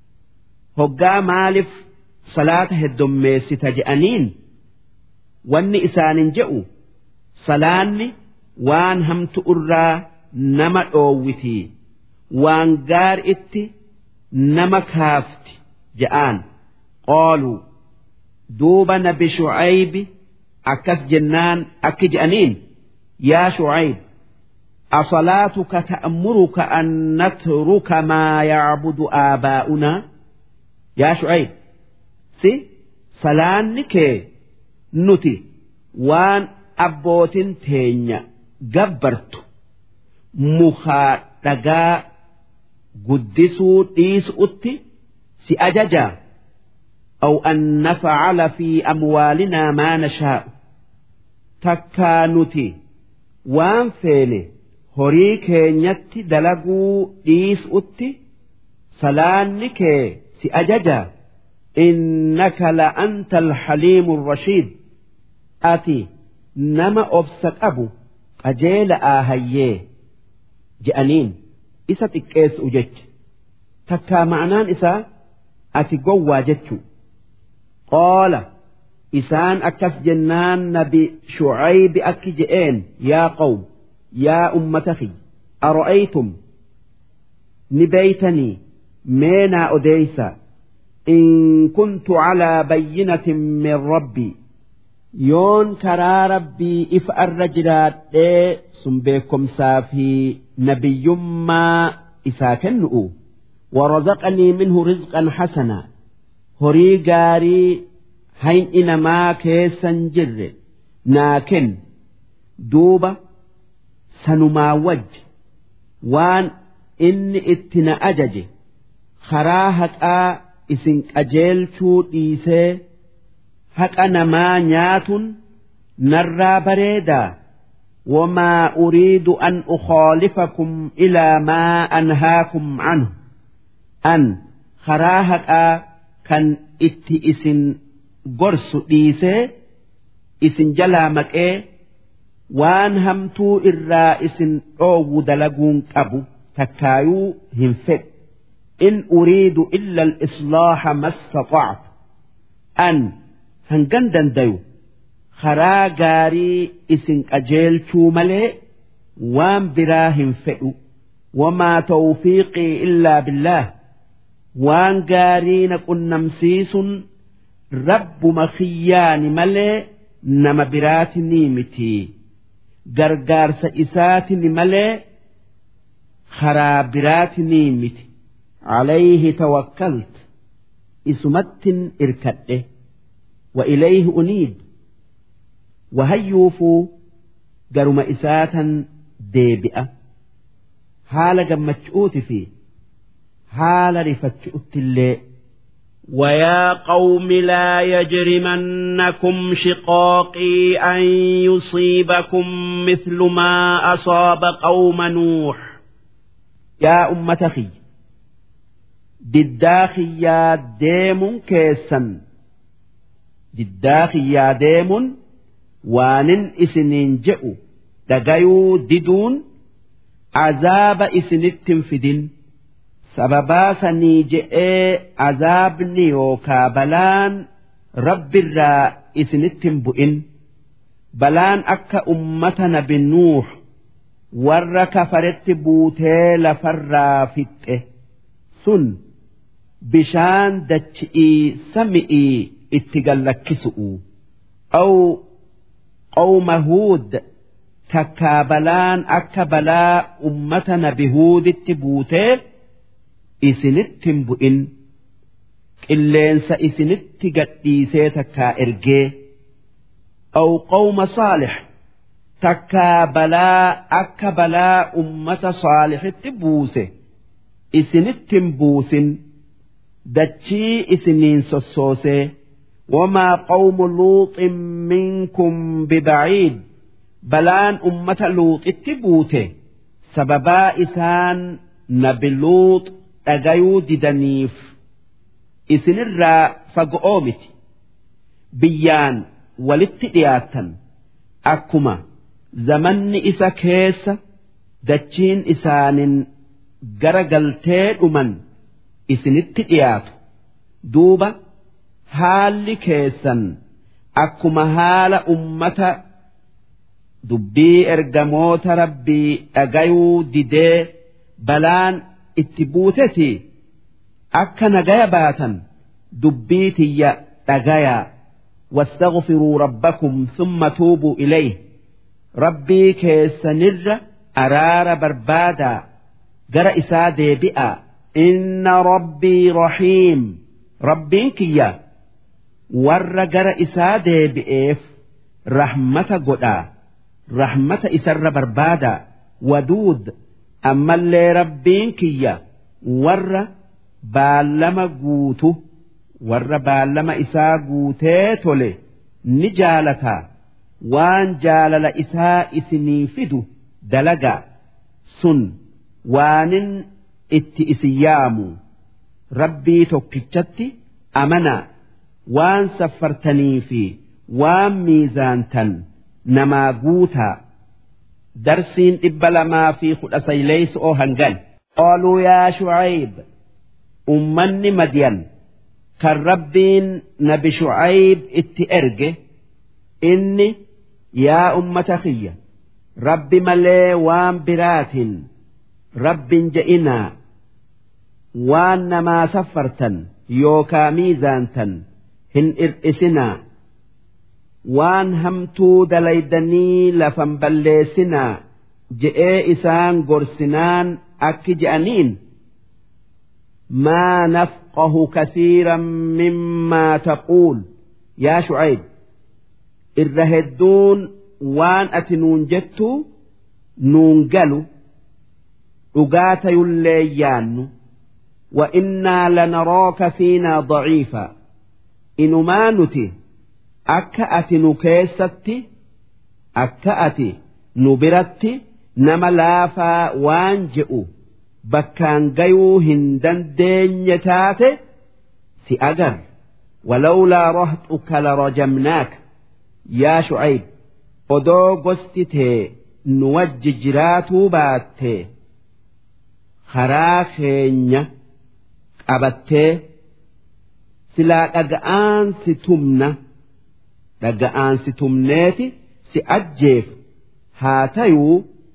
B: هقا مالف صلاة الدميس تجأنين واني إسان جئوا صلاني waan hamtu irraa nama dhoowwiti waan gaar itti nama kaafti ja'aan qooluu duuba nabi shucaybi akkas jennaan akki je'aniin yaa shucayb أصلاتك تأمرك أن نترك ما يعبد آباؤنا يا شعيب سي صلانك نتي وان أبوت تينيا gabbartu mukaa dhagaa guddisuu dhiisu'utti si ajajaa أو أن نفعل في أموالنا ما نشاء تكانتي وان فيني horii keenyatti dalaguu dhiisu'utti salaanni kee si ajaja innaka la anta alhaliimu rashiid ati nama obsa qabu qajeela'aa hayyee je'aniin isa xiqqeessu jecha takkaa ma'anaan isaa ati gowwaa jechuu qoola isaan akkas jennaan nabi shucaybi akki je'een yaa qawm yaa ummata kiyya ara'aytum ni beeytanii meenaa odeeysa in kuntu calaa bayyinatin min rabbii yoon karaa rabbii ifa irra jiraadhee sun beekomsaa fi nabiyyummaa isaa kennu'u warazaqanii minhu rizqan hasanaa horii gaarii hayni namaa keessan jirre naa kennu duuba sanumaa wajji waan inni itti na ajaje karaa haqaa isin qajeelchuu dhiisee haqa namaa nyaatun narraa bareedaa وما أريد أن أخالفكم إلى ما أنهاكم عنه أن خراهك كان itti isin gorsu dhiisee isin jalaa maqee waan hamtuu irraa isin dhoowwu dalaguun qabu takkaayuu hin fedhu in uriidu illa al-islaaha mastata'tu an hangan dandayu karaa gaarii isin qajeelchuu malee waan biraa hin fedhu wamaa tawfiiqii illaa billaah waan gaarii na qunnamsiisun rabbuma kiyyaani malee nama biraati ni miti gargaarsa isaatini malee karaa biraati ni miti عليه توكلت إسمت إركده وإليه أنيب وهيوفوا قرم إساتا ديبئة حال جمتشؤوت فيه حال رفتشؤت اللي
A: ويا قوم لا يجرمنكم شقاقي أن يصيبكم مثل ما أصاب قوم نوح
B: يا أمة خي diddaa kiyyaa deemuun keessan diddaa kiyyaa deemuun waanin isiniin je'u dhagayuu diduun azaaba isinittin fidin sababaa sanii je'ee azaabni yookaa balaan rabbirraa isinittin bu'in balaan akka ummata nabi nuux warra kafaretti buutee lafarraa fixxe sun bishaan dachi'ii sami'ii itti gallakkisu'u aw qawma huud takkaa balaan akka balaa ummata nabi huuditti buutee isinittin bu'in qilleensa isinitti gadhiisee takkaa ergee aw qawma saalix takkaa balaa akka balaa ummata saalixitti buuse isinittin buusin dachii isiniin sossoosee wamaa qawmu luuxin minkum bibaciid balaan ummata luuxitti buute sababaa isaan nabi luux dhagayuu didaniif isinirraa fago'oo miti biyyaan walitti dhiyaattan akkuma zamanni isa keessa dachiin isaanin gara galtee dhuman isinitti dhiyaatu duuba haalli keessan akkuma haala ummata dubbii ergamoota rabbii dhagayuu didee balaan itti buuteti akka nagaya baatan dubbii tiyya dhagayaa واستغفروا ربكم ثم توبوا إليه ربي كيسنر أرار بربادا جرى إسادي بئا إن ربي رحيم ربي كيا ور جرى إسادي بئيف رحمة قدا رحمة إسر بربادا ودود أما اللي ربي كيا ور بالما قوته warra baallama isaa guutee tole ni jaalataa waan jaalala isaa isinii fidu dalagaa sun waanin itti isin yaamu rabbii tokkichatti amanaa waan saffartanii fi waan miizaantan namaa guutaa darsiin dhibba lamaa fi kudha sayleysu oo hangan qaaluu yaa shucayb ummanni madyan kan rabbiin nabi shucayb itti erge inni yaa ummata kiyya rabbi malee waan biraatiin rabbin je'inaa waan namaa saffartan yookaa miizaantan hin ir'isinaa waan hamtuu dalaydanii lafan balleessinaa je'ee isaan gorsinaan akki je'aniin ما نفقه كثيرا مما تقول يا شعيب الرهدون وان أتنون جتو نون قالوا أقات يليان وإنا لنراك فينا ضعيفا إن ما نتي أكأت نكيستي أكأت نبرتي نما لافا وانجئوا bakkaan gayuu hin dandeenye taate si agar ولولا رهطك لرجمناك يا شعيب odoo gosti tee nu wajji jiraatuu baattee karaa keenya qabattee silaa dhaga'aan si tumna dhaga'aan si tumneeti si ajjeef haa tayuu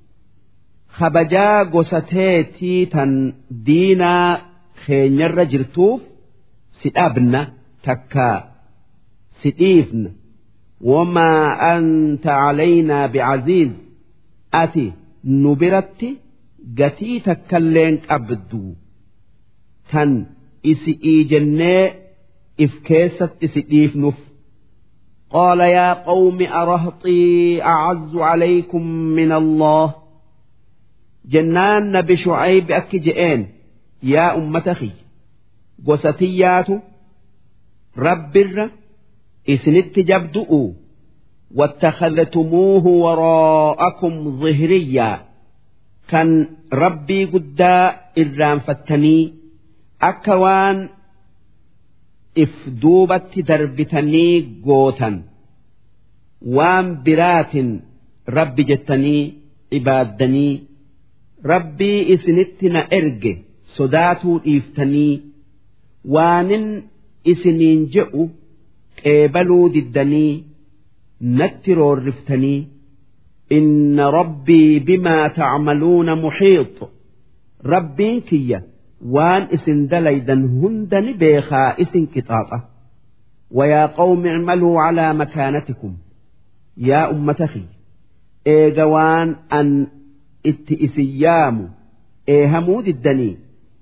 B: kabajaa gosa teetii tan diinaa keenyarra jirtuuf si dhabna takkaa si dhiifna wamaa anta calaynaa bicaziiz ati nu biratti gatii takkalleen qabdu tan isi'ii jennee if keessatti si dhiifnuuf قال يا قوم أرهطي أعز عليكم من الله جنان نبي شعيب أكجئين يا أمة أخي قستيات رب الر إسنت جبدؤوا واتخذتموه وراءكم ظهريا كان ربي قدا إرام فتني أكوان if duubatti darbitanii gootan waan biraatin rabbi jettanii ibaaddanii rabbii isinitti na erge sodaatuu dhiiftanii waanin isiniin je'u qeebaluu diddanii natti roorriftanii إن ربي بما تعملون محيط ربي كيه waan isin dalaydan hunda ni beekaa isin qixaaxa ويا قوم اعملوا على مكانتكم يا أمتخي إيجوان أن اتئسيام إيهمود الدني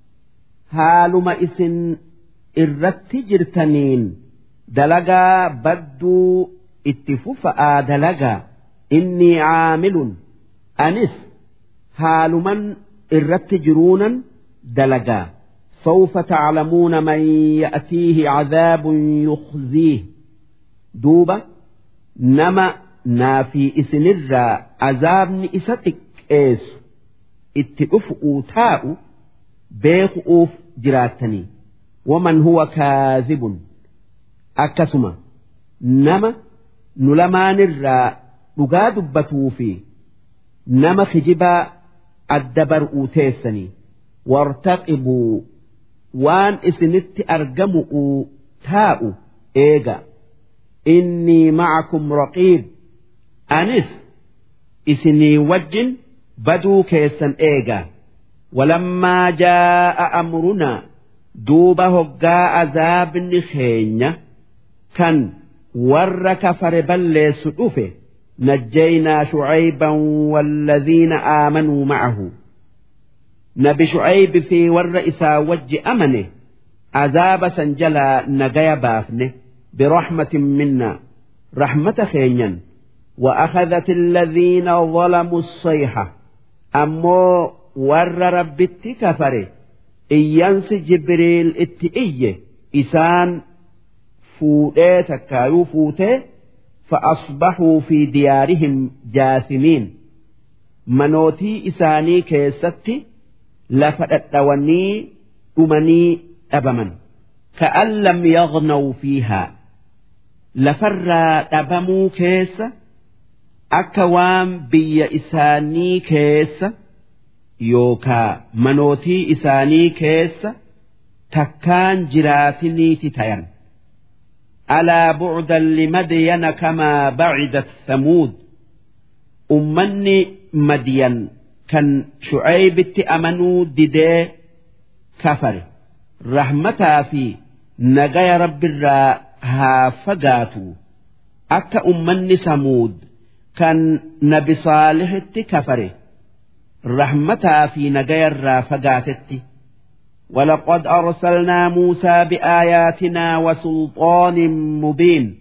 B: هالما إسن إرت جرتنين دلقا بدو اتففأ دلقا إني عامل أنس هالما إرت جرونا دلقا سوف تعلمون من يأتيه عذاب يخزيه دوبا نما نافي إسنرا عذاب إستك إيس اتئفؤوا تاء بيخؤوف جراتني ومن هو كاذب أكسما نما نلمان الرا dhugaa dubbatuu fi nama kijibaa adda bar'uu teessanii wartaqibuu waan isinitti argamu'uu taa'u eega innii ma'akum raqiib anis isinii wajjin baduu keessan eega walammaa jaa'a amrunaa duuba hoggaa azaabni keenya kan warra kafare balleessu dhufe نجينا شعيبا والذين آمنوا معه نبي شعيب في والرئيس وج أمنه عذاب سنجلا نجايا بافنه برحمة منا رحمة خينيا وأخذت الذين ظلموا الصيحة أمو ور ربت كفره إيانس جبريل اتئيه إسان فوتيه تكايو فوتيه فأصبحوا في ديارهم جاثمين منوتي إساني كيستي لفدتوني أمني أبمن كأن لم يغنوا فيها لفر أبمو كيس أكوام بي إساني كيس يوكا منوتي إساني كيس تكان جراتني تتين ألا بعدا لمدين كما بعدت ثمود أمني مدين كان شعيب أمنوا ددي كفر رحمتا في نجايا رب الرا ها فقاتوا أكا أمني سمود كان نبي صالح كفر رحمتا في نجايا الرا فقاتتي ولقد أرسلنا موسى بآياتنا وسلطان مبين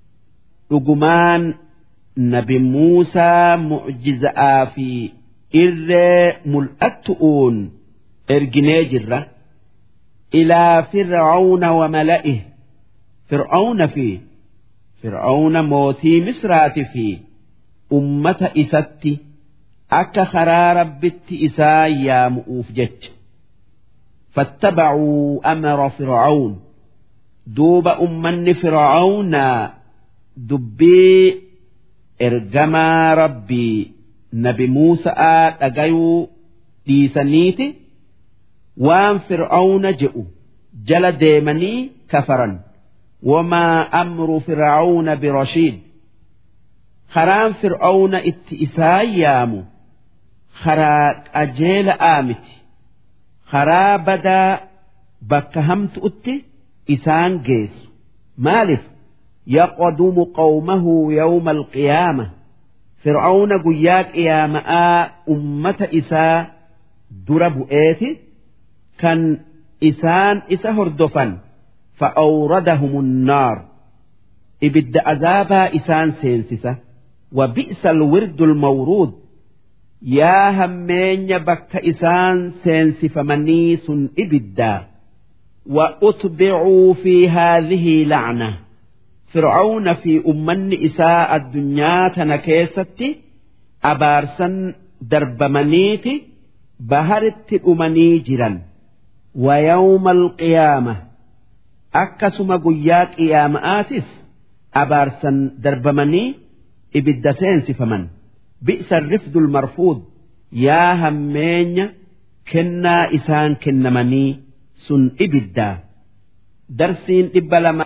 B: رجمان نبي موسى معجزة في إر ملأتؤون إرجنيجرة إلى فرعون وملئه فرعون في فرعون موتي مسرات في أمة إستي أك خرار بت إسا يا مؤوف جتش فاتبعوا أمر فرعون duuba ummanni fir'aawnaa dubbii ergamaa rabbii nabi Muusa'aa dhagayuu dhiisaniiti waan fir'aawna je'u jala deemanii kafaran wamaa amru fir'aawna birashiid karaan fir'aawna itti isaan yaamu karaa qajeela'aa miti karaa badaa bakka hamtu'utti isaan geessu maaliif yaqdumu qawmahu yawma alqiyaama fir'aawna guyyaa qiyaama'aa ummata isaa dura bu'eeti kan isaan isa hordofan fa'awradahum النار ibidda azaabaa isaan seensisa وبئس الورد المورود yaa hammeenya bakka isaan seensifamanii sun ibiddaa وأتبعوا في هذه لعنة فرعون في أمن إساء الدنيا تنكيستي أبارسا دربمنيتي بهرت أمني جرا ويوم القيامة أكسم قياك قيام آتس أبارسا دربمني إبد سينسفمن بئس الرفد المرفوض يا همين كنا إسان كنمني سن إبدا درسين إبلما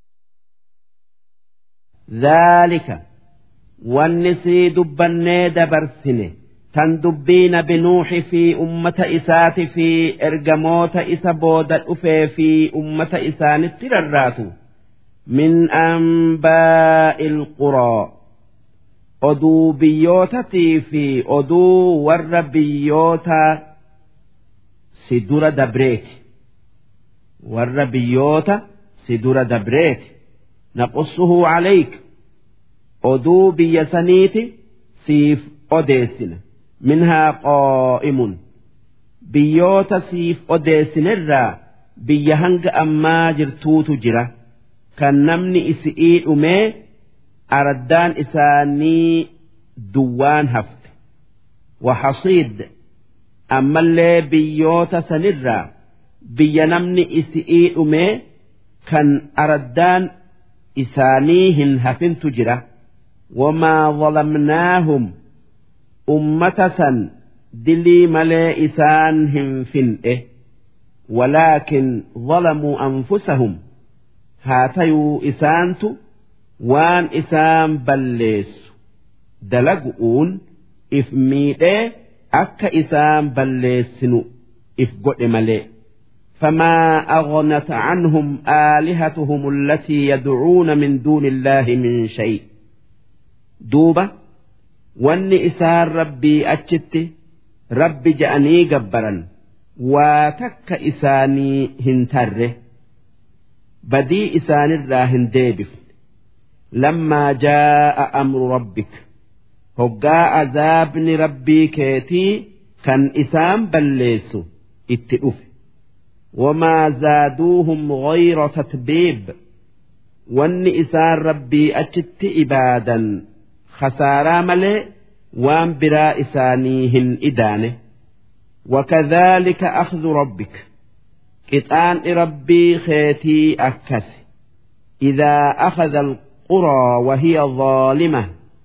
B: ذلك والنسي دبني دبرسني تندبين بنوح في أمة إسات في إرجموت إسا بودا أفي في أمة إسان التررات من أنباء القرى oduu biyyootatii fi oduu warra biyyoota si dura dabreeti warra biyyoota si dura dabreeti naqussuhu calayk oduu biyya saniiti siif odeessina minhaa qaa'imun biyyoota siif odeessinirraa biyya hanga ammaa jirtuutu jira kan namni isi'ii dhumee araddaan isaanii duwwaan hafte waxasiid ammallee biyyoota sanirraa biyya namni isi'ii dhumee kan araddaan isaanii hin hafintu jira wamaa zalamnaahum ummata san dilii malee isaan hin fin'e walaakin zalamuu anfusahum haa tayuu isaantu waan isaan balleessu dalagu'uun if miidhee akka isaan balleessinu if godhe malee فما أغنت عنهم آلهتهم التي يدعون من دون الله من شيء دوبة واني إسان ربي أجت ربي جأني جبرا وتك إساني هنتره بدي إسان الراهن ديبف لما جاء أمر ربك هقا عذابني ربي كيتي كان إسام بليسو اتئف وما زادوهم غير تتبيب وان إسان ربي أجت إبادا خسارا ملي وان برا إسانيهن إدانه وكذلك أخذ ربك قطان ربي خيتي أكس إذا أخذ القرى وهي ظالمة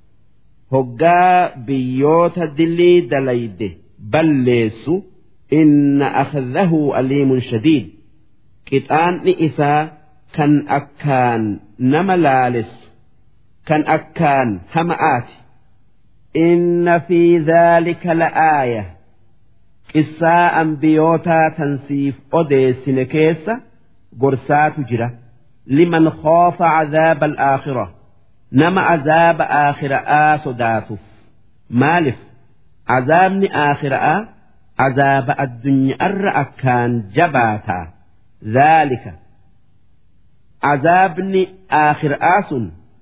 B: هقا بيوت دلي دليد بليسو إن أخذه أليم شديد قطان إسا كان أكان نملالس كان أكان همآت إن في ذلك لآية qissaa ambiyootaa tansiif odeessine keessa gorsaatu jira liman khoofa cadaaba alaakhira nama azaaba aakhira'aa sodaatuuf maalif azaabni aakhira'aa azaaba addunyaarra akkaan jabaataa dhaalika azaabni aakhira'aa sun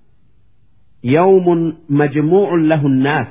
B: yawmun majmuucun lahu nnaas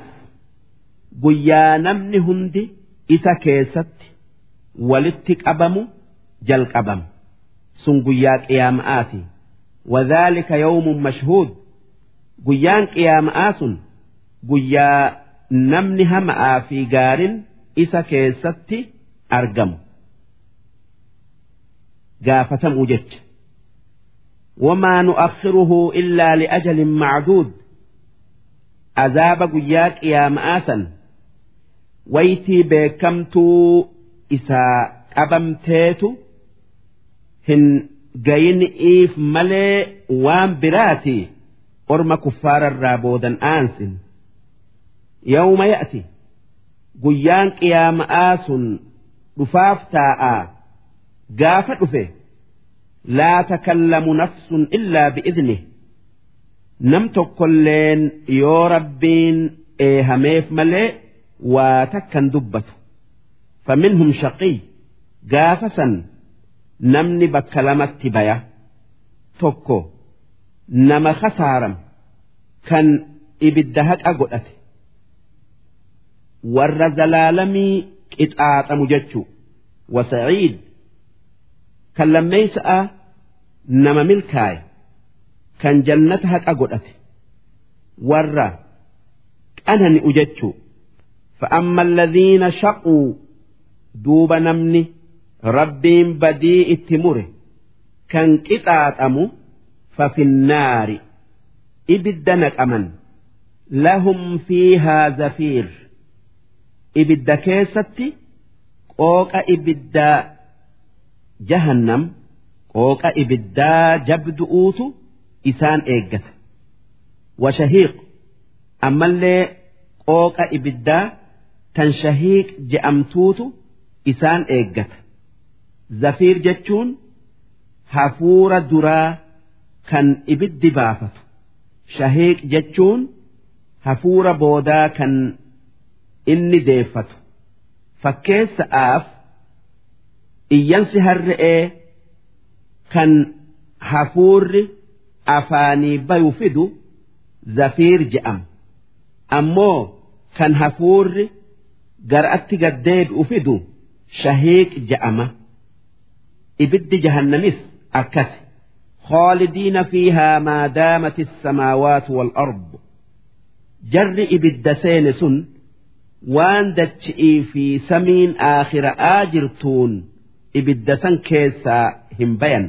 B: guyyaa namni hundi isa keessatti walitti qabamu jalqabama sun guyyaa qiyaama'aati wadhaalika yawmun mashhuud guyyaan qiyaama'aa sun guyyaa namni hama'aa fi gaarin isa keessatti argamu gaafatamuu jecha وما نؤخره إلا لأجل معدود عذاب قياك يا مآسا ويتي بكمتو إسا أبمتيتو هن جين إيف ملي وام براتي أرم كفار الرابودا آنس يوم يأتي قيان قيام آس رفاف تاء قافت فيه لا تكلم نفس إلا بإذنه نم تقلين يو ربين إيه هميف ملئ وتكن دبته فمنهم شقي قافسا نمني بكلمت بيا توكو نما خسارم كان إبدهك أقلت ور زلالمي إتآتم جتشو وسعيد kan lammeeysa'a nama milkaaye kan jannata haqa godhate warra qanani'u jechuu فأما الذين شقوا دوب نمني ربين بديء التمر كان قطعت أمو ففي النار إبدنك أمن لهم فيها زفير إبد كيستي قوك إبدا jahannam qooqa ibiddaa jabdu'uutu isaan eeggata washahiiq ammallee qooqa ibiddaa tan shahiiq je'amtuutu isaan eeggata zafiir jechuun hafuura duraa kan ibiddi baafatu shahiiq jechuun hafuura boodaa kan inni deeffatu fakkeessa'aaf iyyansi harre'ee kan hafuurri afaanii bayu fidu zafiir je'ama ammoo kan hafuurri gar'atti gaddeebi'u fidu shahiiq je'ama ibiddi jahannamis akkasi خالدين فيها ما دامت السماوات والأرض جر إبد سين وان دتشئي في سمين آخر آجرتون ibidda san keessaa hin bayan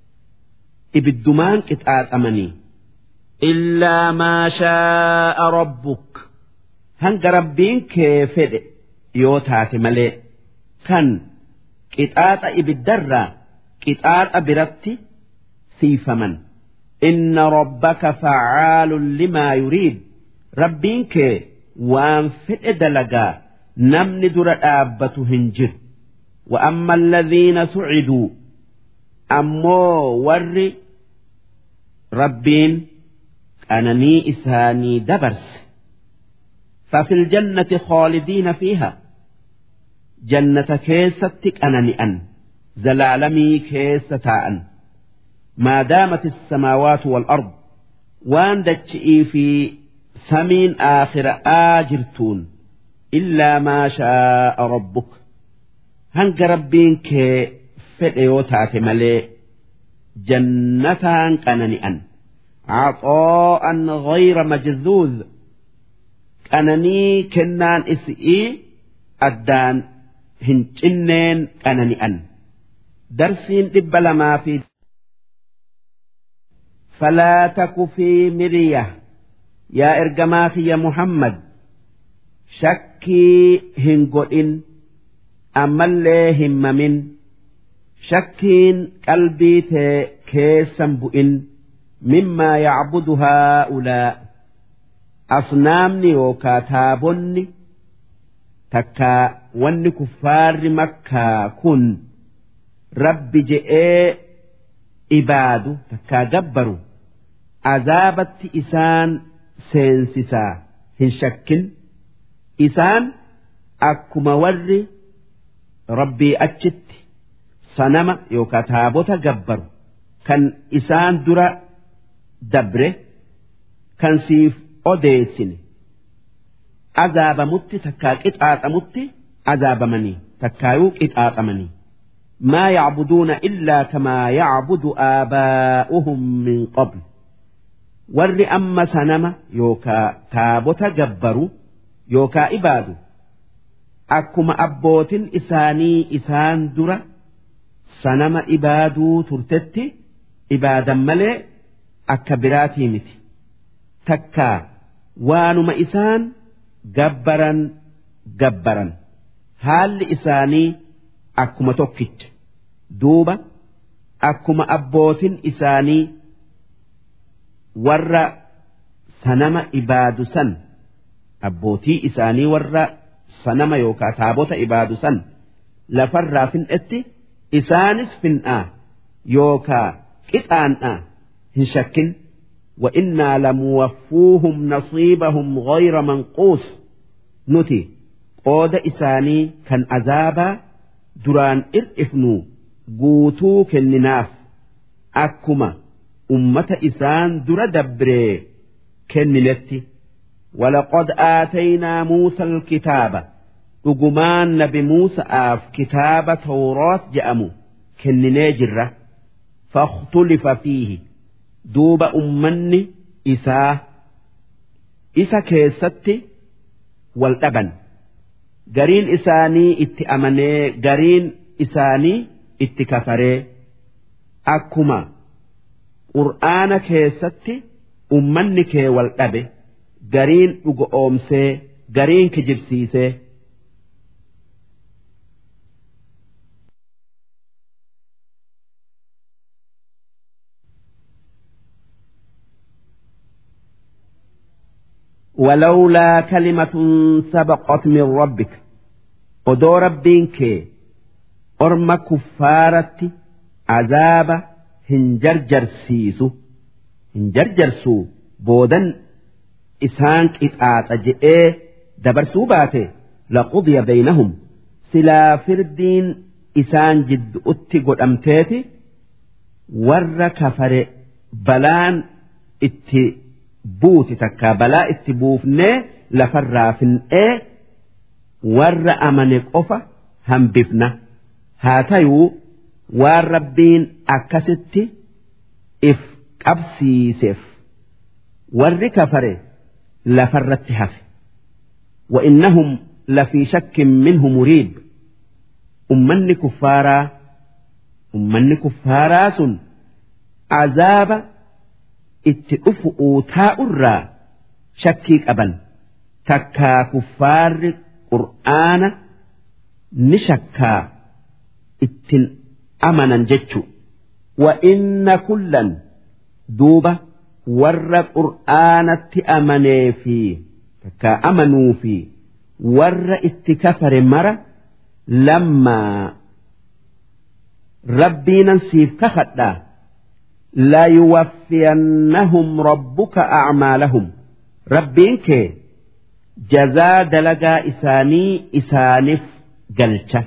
B: ibiddumaan qixaaxamanii illaa maa shaa'a rabbuk hanga rabbiin kee fedhe yoo taate malee kan qixaaxa ibiddarraa qixaaxa biratti siifaman inna rabbaka facaalun limaa yuriid rabbiin kee waan fedhe dalagaa namni dura dhaabbatu hin jiru وأما الذين سعدوا أمو ور ربين أنني إساني دبرس ففي الجنة خالدين فيها جنة كيستك أنني أن زلالمي كيستاء ما دامت السماوات والأرض وان دتشئي في سمين آخر آجرتون إلا ما شاء ربك hanga rabbiin kee fedhe yoo taate malee jannataan qanani'an عطاء غير مجذوذ qananii kennaan isii addaan hin cinneen qanani'an darsiin dhibba lamaa fi فلا تك في مرية يا إرجما يا محمد شكي هنقئن ammallee himmamin shakkiin qalbii tee keessan bu'in mimmaa yacbudu haa'ulaa asnaamni yookaa taabonni takkaa wanni kuffaarri makkaa kun rabbi je'ee ibaadu takkaa gabbaru azaabatti isaan seensisaa hin shakkin isaan akkuma warri rabbii achitti sanama yookaan taabota gabbaru kan isaan dura dabre kan siif odeessine azaabamutti takkaa qixaaxamutti azaabamanii takkaayuu qixaaxamanii ما يعبدون إلا كما يعبد آباؤهم من قبل ور أما سنما يوكا تابوت جبروا يوكا إبادوا akkuma abbootin isaanii isaan dura sanama ibaaduu turtetti ibaadan malee akka biraatii miti takkaa waanuma isaan gabbaran gabbaran haalli isaanii akkuma tokkicha duuba akkuma abbootin isaanii warra sanama ibaadu san abbootii isaanii warra sanama yookaan taabota ibaadu san lafarraa fin'etti isaanis fin'aa yookaa qixaan'aa hin shakkin وإنا لموفوهم نصيبهم غير منقوص نتي قود إساني كان عذابا دران إرئفنو قوتو كنناف أكما أمة إسان در دبري كننتي ولقد آتينا موسى الكتاب أقمان نبي موسى آف كتاب توراة جأمو كنني جرة فاختلف فيه duuba ummanni isaa isa keessatti wal dhaban gariin isaanii itti amanee gariin isaanii itti kafaree akkuma qur'aana keessatti ummanni kee wal dhabe gariin dhuga oomsee gariin kijibsiisee. ولولا كلمة سبقت من ربك ودو ربينك أرم كفارة عذاب هنجرجر سيسو هنجرجر سو بودن إسانك إتآت أجئي دبر سوباته لقضي بينهم سلا فردين إسان جد أتقل أمتيتي ور كفر بلان اتي buuti takkaa balaa itti buufnee lafarraa fin'ee warra amane qofa hambifna haa tayuu waan rabbiin akkasitti if qabsiiseef warri kafare lafarratti hafe وإنهم لفي شك منه مريب أمني كفارا أمني كفارا سن عذاب itti dhufu taa'urraa shakkii qaban takkaa kuffaarri qur'aana ni shakkaa ittin amanan jechu وإن كلا دوبة ور قرآن أمني في تكا أمنوا في ور اتكفر مرة لما ربي ننسيف كخدا لا يوفينهم ربك أعمالهم ربينك جزاء دلقا إساني إسانف قلشة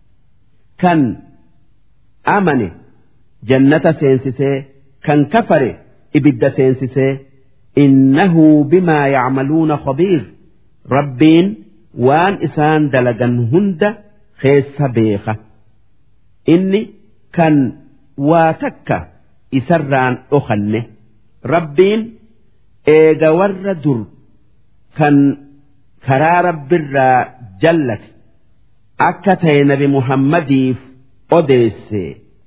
B: كان أمني جنة سينسسي كان كفر إبد سينسسي إنه بما يعملون خبير ربين وان إسان دلقا هند خيس بيخة إني كان واتكّ isarraan dhokanne rabbiin eega warra dur kan karaa rabbirraa jallate akka ta'e nabi muhammadiif odeesse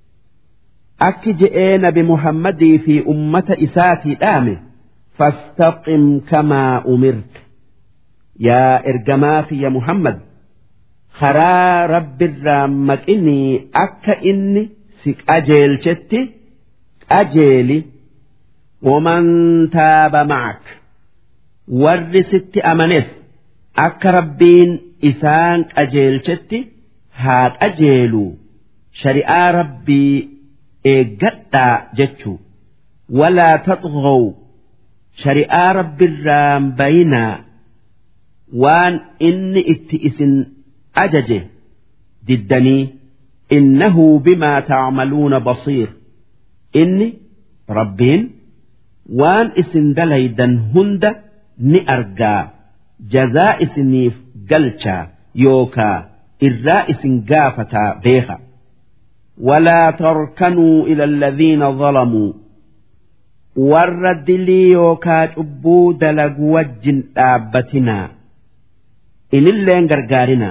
B: akki je'ee nabi muhammadii fi ummata isaatii dhaame fastaqim kamaa umirta yaa ergamaa fiyya muhammad karaa rabbirraa maqinii akka inni si qajeelchetti qajeeli waman taaba ma'ak warri sitti amanes akka rabbiin isaan qajeelchetti haa qajeelu shari'aa rabbii eeggadhaa jechuu walaa taxghaw shari'aa rabbiirraan bayinaa waan inni itti isin ajaje diddanii innahu bimaa tacmaluuna basiir inni rabbiin waan isin dalaydan hunda ni argaa jazaa isiniif galchaa yookaa irraa isin gaafataa beeka ولا تركنوا إلى الذين ظلموا warra dilii yookaa cubbuu dalagu wajjin dhaabbatinaa inilleen gargaarinaa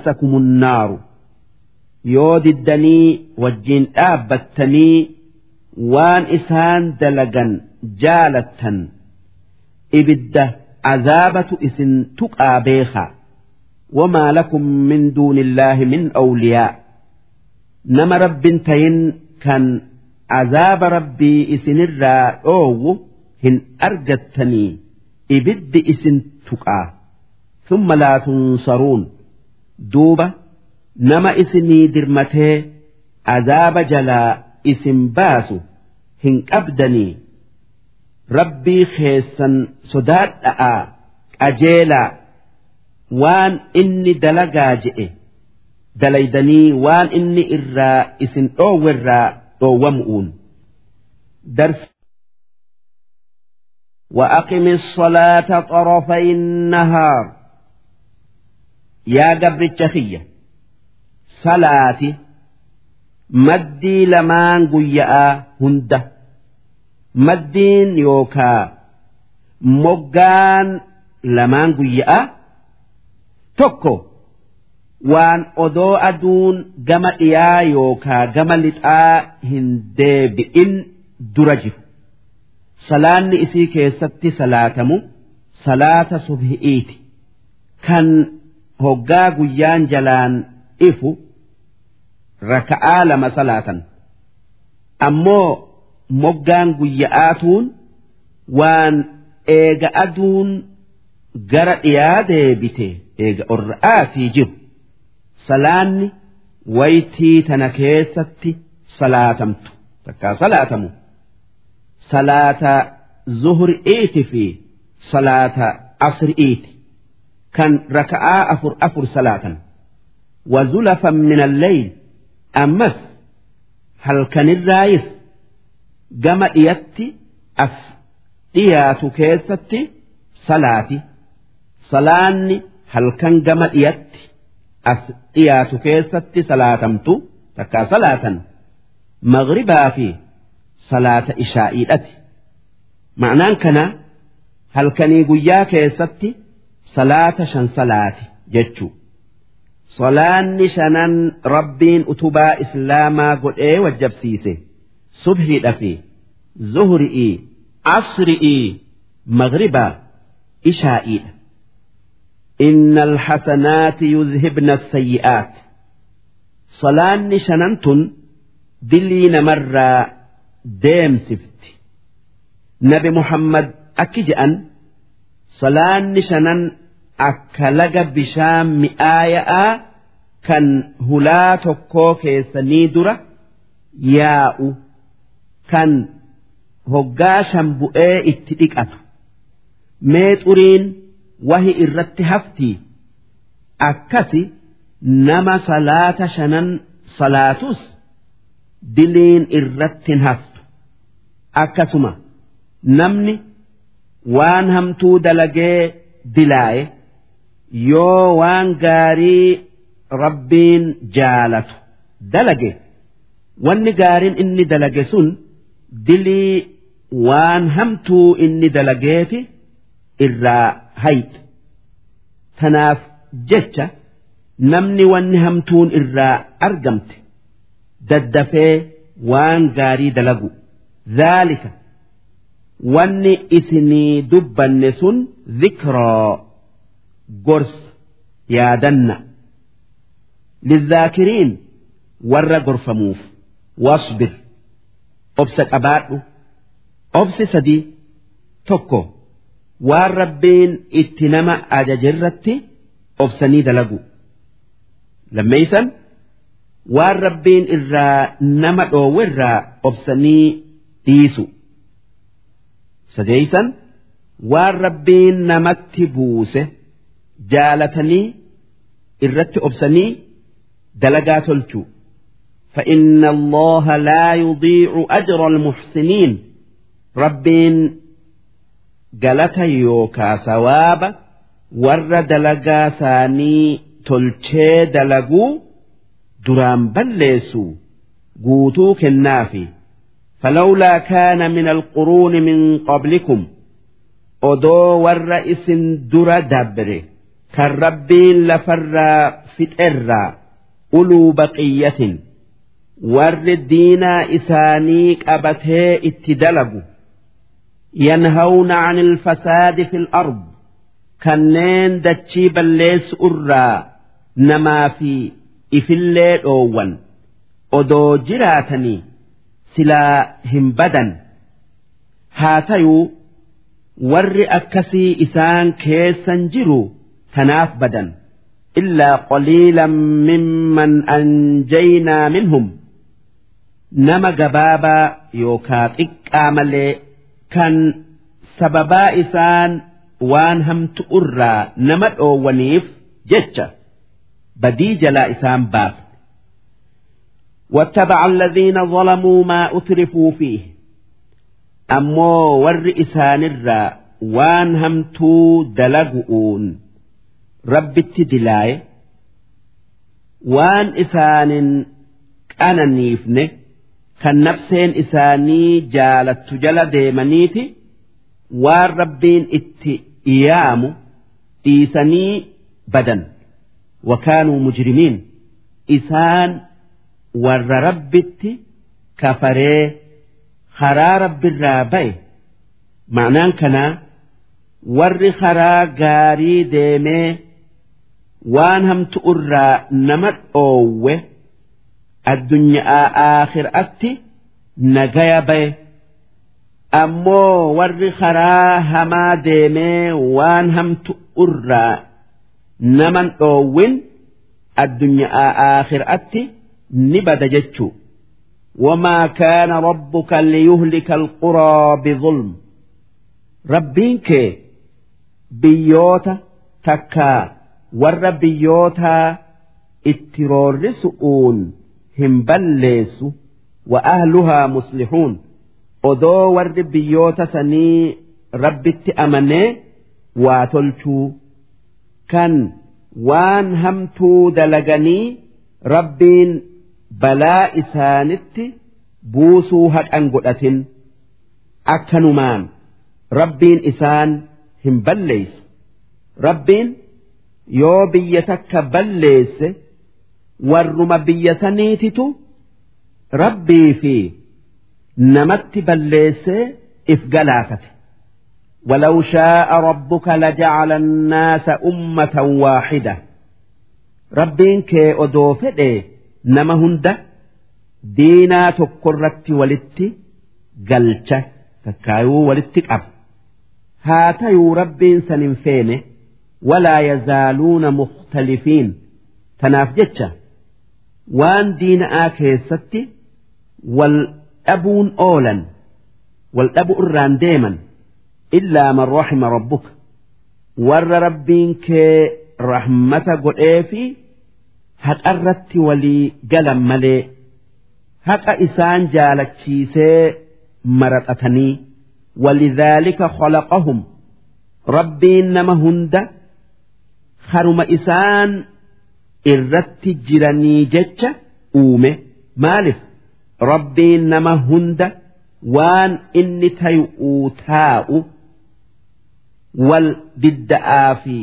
B: fatamassakumun naaru yoo diddanii wajjin dhaabbattanii waan isaan dalagan jaalattan ibidda azaabatu isin tuqaa beekaa wamaa lakum min duuni illaahi min awliyaa nama rabbin tayin kan azaaba rabbii isinirraa dhoowwu hin argattanii ibiddi isin tuqaa ثم لا تنصرون دوبة نما إسني درمتي عذاب جلا إسم باسو هن أبدني ربي خيسا صداد أآ أجيلا وان إني دلقا جئ دليدني وان إني إرا إسن أو ورا أو ومؤون درس وأقم الصلاة طرفي النهار yaa gabricha kiyya salaati maddii lamaan guyya'aa hunda maddiin yookaa moggaan lamaan guyya'aa tokko waan odoo aduun gama dhiyaa yookaa gama lixaa hin deebi'in dura jiru salaanni isii keessatti salaatamu salaata subhi'iiti kan hoggaa guyyaan jalaan ifu raka'aa lama salaatan ammoo moggaan guyya'aatuun waan eega aduun gara dhiyaa deebite eega orra'aatii jiru salaanni waytii tana keessatti salaatamtu takkaa salaatamu salaata zuhri'iiti fi salaata asri'iiti kan raka'aa afur afur salaatan wazulafan min alleyl ammas halkanirraayis gama dhiyatti as dhiyaatu keessatti salaati salaanni halkan gama dhiyatti as dhiyaatu keessatti salaatamtu takkaa salaatan maghribaa fi salaata ishaa'iidhati ma'anaan kana halkanii guyyaa keessatti salaata shan salaati jechuu salaanni shanan rabbiin utubaa islaamaa godhee wajjabsiise subhiidha fi zuhri'ii asri'ii magribaa ishaa'iidha إن الحسنات يذهبن السيئات صلاني شننتن دلين مرة ديم سفت نبي محمد أكجأن صلاني شنن أكلق بشام مئايا كان هلا تكو كيسني درة ياء كان هقاشا بؤي اتئك ميت أرين wahi irratti hafti akkasi nama salaata shanan salaatus diliin irratti hin haftu akkasuma namni waan hamtuu dalagee dilaaye yoo waan gaarii rabbiin jaalatu dalage wanni gaariin inni dalage sun dilii waan hamtuu inni dalageeti irraa hayxe tanaaf jecha namni wanni hamtuun irraa argamte daddafee waan gaarii dalagu dhaalika wanni isinii dubbanne sun dhikroo gorsa yaadanna lidhaakiriin warra gorfamuuf wasbir obsa qabaadhu obsi sadii tokko waan rabbiin itti nama ajajerratti obsanii dalagu lammeeysan waan rabbiin irraa nama dhoowwe irraa obsanii dhiisu sadeeysan waan rabbiin namatti buuse jaalatanii irratti obsanii dalagaa tolchu فإن الله لا يضيع أجر المحسنين ربين galata yookaa sawaaba warra dalagaa isaanii tolchee dalaguu duraan balleessu guutuu kennaafi فلولا كان من القرون من قبلكم odoo warra isin dura dabre kan rabbiin lafarraa fixerraa uluu baqiyyatin warri diinaa isaanii qabatee itti dalagu yanhawna an ilfasaadi fi ard kanneen dachii balleessu irraa namaa fi ifillee dhoowwan odoo jiraatanii silaa hin badan haa tayuu warri akkasii isaan keessan jiru tanaaf badan illaa qaliilan mimman anjaynaa minhum nama gabaabaa yookaa xiqqaa malee kan sababaa isaan waan hamtu irraa nama dhoowwaniif jecha badii jalaa isaan baafne واتبع الذين ظلموا ما أترفوا فيه أمو ور إسان الرا وان همتو دلقؤون رب التدلاي وان إسان أنا نيفنه kan nafseen isaanii jaalattu jala deemaniiti waan rabbiin itti iyaamu dhiisanii badan wakaanuu mujrimiin isaan warra rabbitti kafaree karaa rabbirraa ba'e ma'anaan kanaa warri karaa gaarii deemee waan hamtu irraa nama dhoowwe addunyaa aakhiraatti nagaya baye ammoo warri karaa hamaa deemee waan hamtu irraa naman dhoowwin addunyaa aakhiraatti ni bada jechuu وما كان ربك ليهلك القرى بظلم ربينك بيوتا تكا ور بيوتا اترورسؤون hin balleessu wa ahluhaa muslihuun odoo warri biyyoota sanii rabbitti amanee waa tolchuu kan waan hamtuu dalaganii rabbiin balaa isaanitti buusuu haqan godhatin akkanumaan rabbiin isaan hin balleessu rabbiin yoo biyya takka balleesse warruma biyya saniititu rabbii fi namatti balleessee if galaafate ولو شاء ربك لجعل الناس أمة واحدة ربين كي أدوفئ نما هند دينا تقرت ولت قلت تكايو ولت أب هاتيو ربين سننفين ولا يزالون مختلفين تناف جتشا waan diina'aa keessatti wal dhabuun oolan wal dhabu irraan deeman illaa man rahima rabbuka warra rabbiin kee rahmata godhee fi haqarratti walii galan malee haqa isaan jaalachiisee maraxatanii walidhaalika khalaqahum rabbiin nama hunda haruma isaan irratti jiranii jecha uume maalif rabbiin nama hunda waan inni tayu'uu taa'u wal didda'aa fi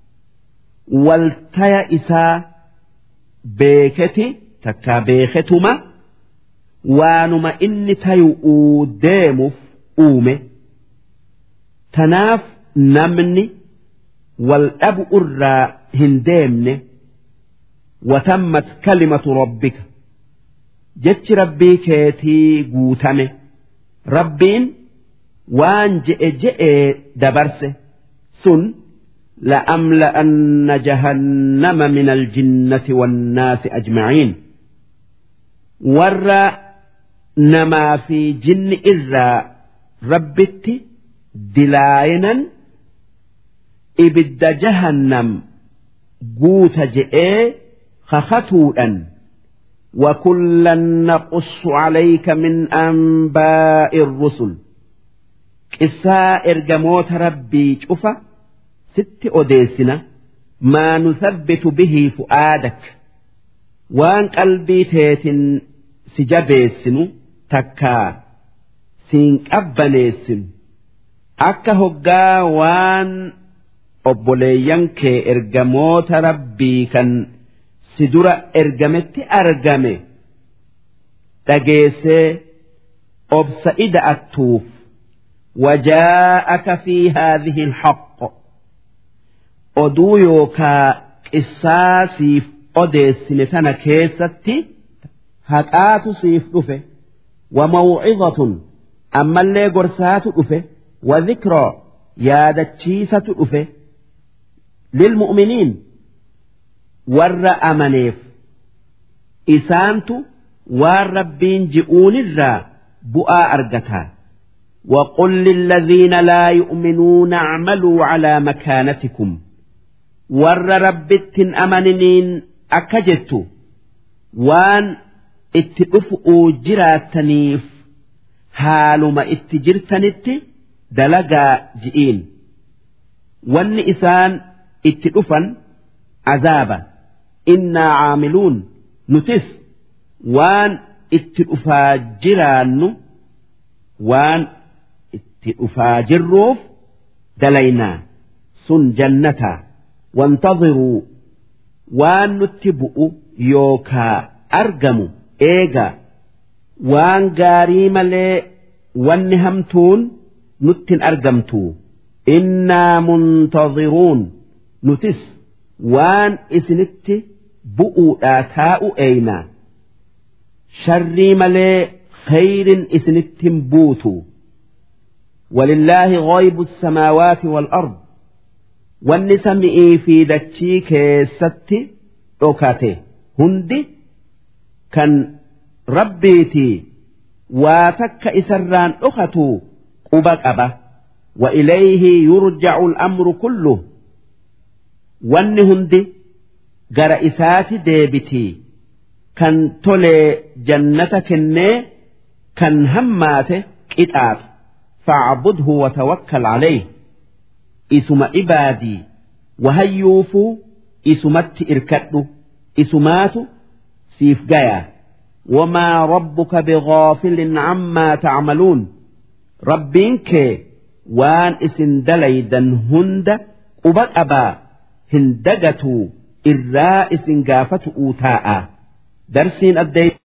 B: wal taya isaa beeketi takkaa beeketuma waanuma inni tayu'uu deemuuf uume tanaaf namni wal dhabu irraa hin deemne وتمت كلمة ربك جتش ربي كيتي قوتمه ربين وان جئ جئ دبرسه سن لأملأن جهنم من الجنة والناس أجمعين ور نما في جن إذا ربت دلاينا إبد جهنم قوت جئ خختوءا وكلا نقص عليك من أنباء الرسل قساء إرجموت ربي شوفا ست أديسنا ما نثبت به فؤادك وان قلبي تيت سجبيسن تكا سينك أبنيسن أكا هقا وان obboleeyyan kee ergamoota rabbii kan si dura ergametti argame dhageessee obsa ida'attuuf وجاءك في هذه الحق oduu yookaa qissaa siif odeessine tana keessatti haqaatu siif dhufe wamawcidatun ammallee gorsaatu dhufe wadhikroo yaadachiisatu dhufe lilmu'miniin warra amaneef isaantu waan rabbiin ji'uunirraa bu'aa argataa وقل للذين لا يؤمنون اعملوا على مكانتكم warra rabbittin amaniniin akka jettu waan itti dhufu'uu jiraattaniif haaluma itti jirtanitti dalagaa ji'iin wanni isaan itti dhufan azaaba innaa caamiluun nutis waan itti dhufaa jiraannu waan itti dhufaa jirruuf dalaynaa sun jannataa وانتظروا waan nutti bu'u yookaa argamu eega waan gaarii malee wanni hamtuun nuttin argamtu innaa muntadhiruun nutis waan isinitti bu'uudhaa taa'u eeynaa sharrii malee khayrin isinittin buutu ولله غيب السماوات والأرض wanni sami'ii fi dachii keessatti dhokate hundi kan rabbiitii waa takka isarraan dhokatu quba qaba wa ilayhi yurja'u al'amru kullu wanni hundi gara isaati deebitii kan tolee jannata kennee kan hammaate qixaaxu fa'budhu wa tawakkal alayhi isuma ibaadii wahayyuufuu isumatti irkadhu isumaatu siif gaya wamaa rabbuka bigaafilin cammaa tacmaluun rabbiin kee waan isin dalaydan hunda quba qabaa hin dagatuu irraa isin gaafatu'uu taa'a darsiin addee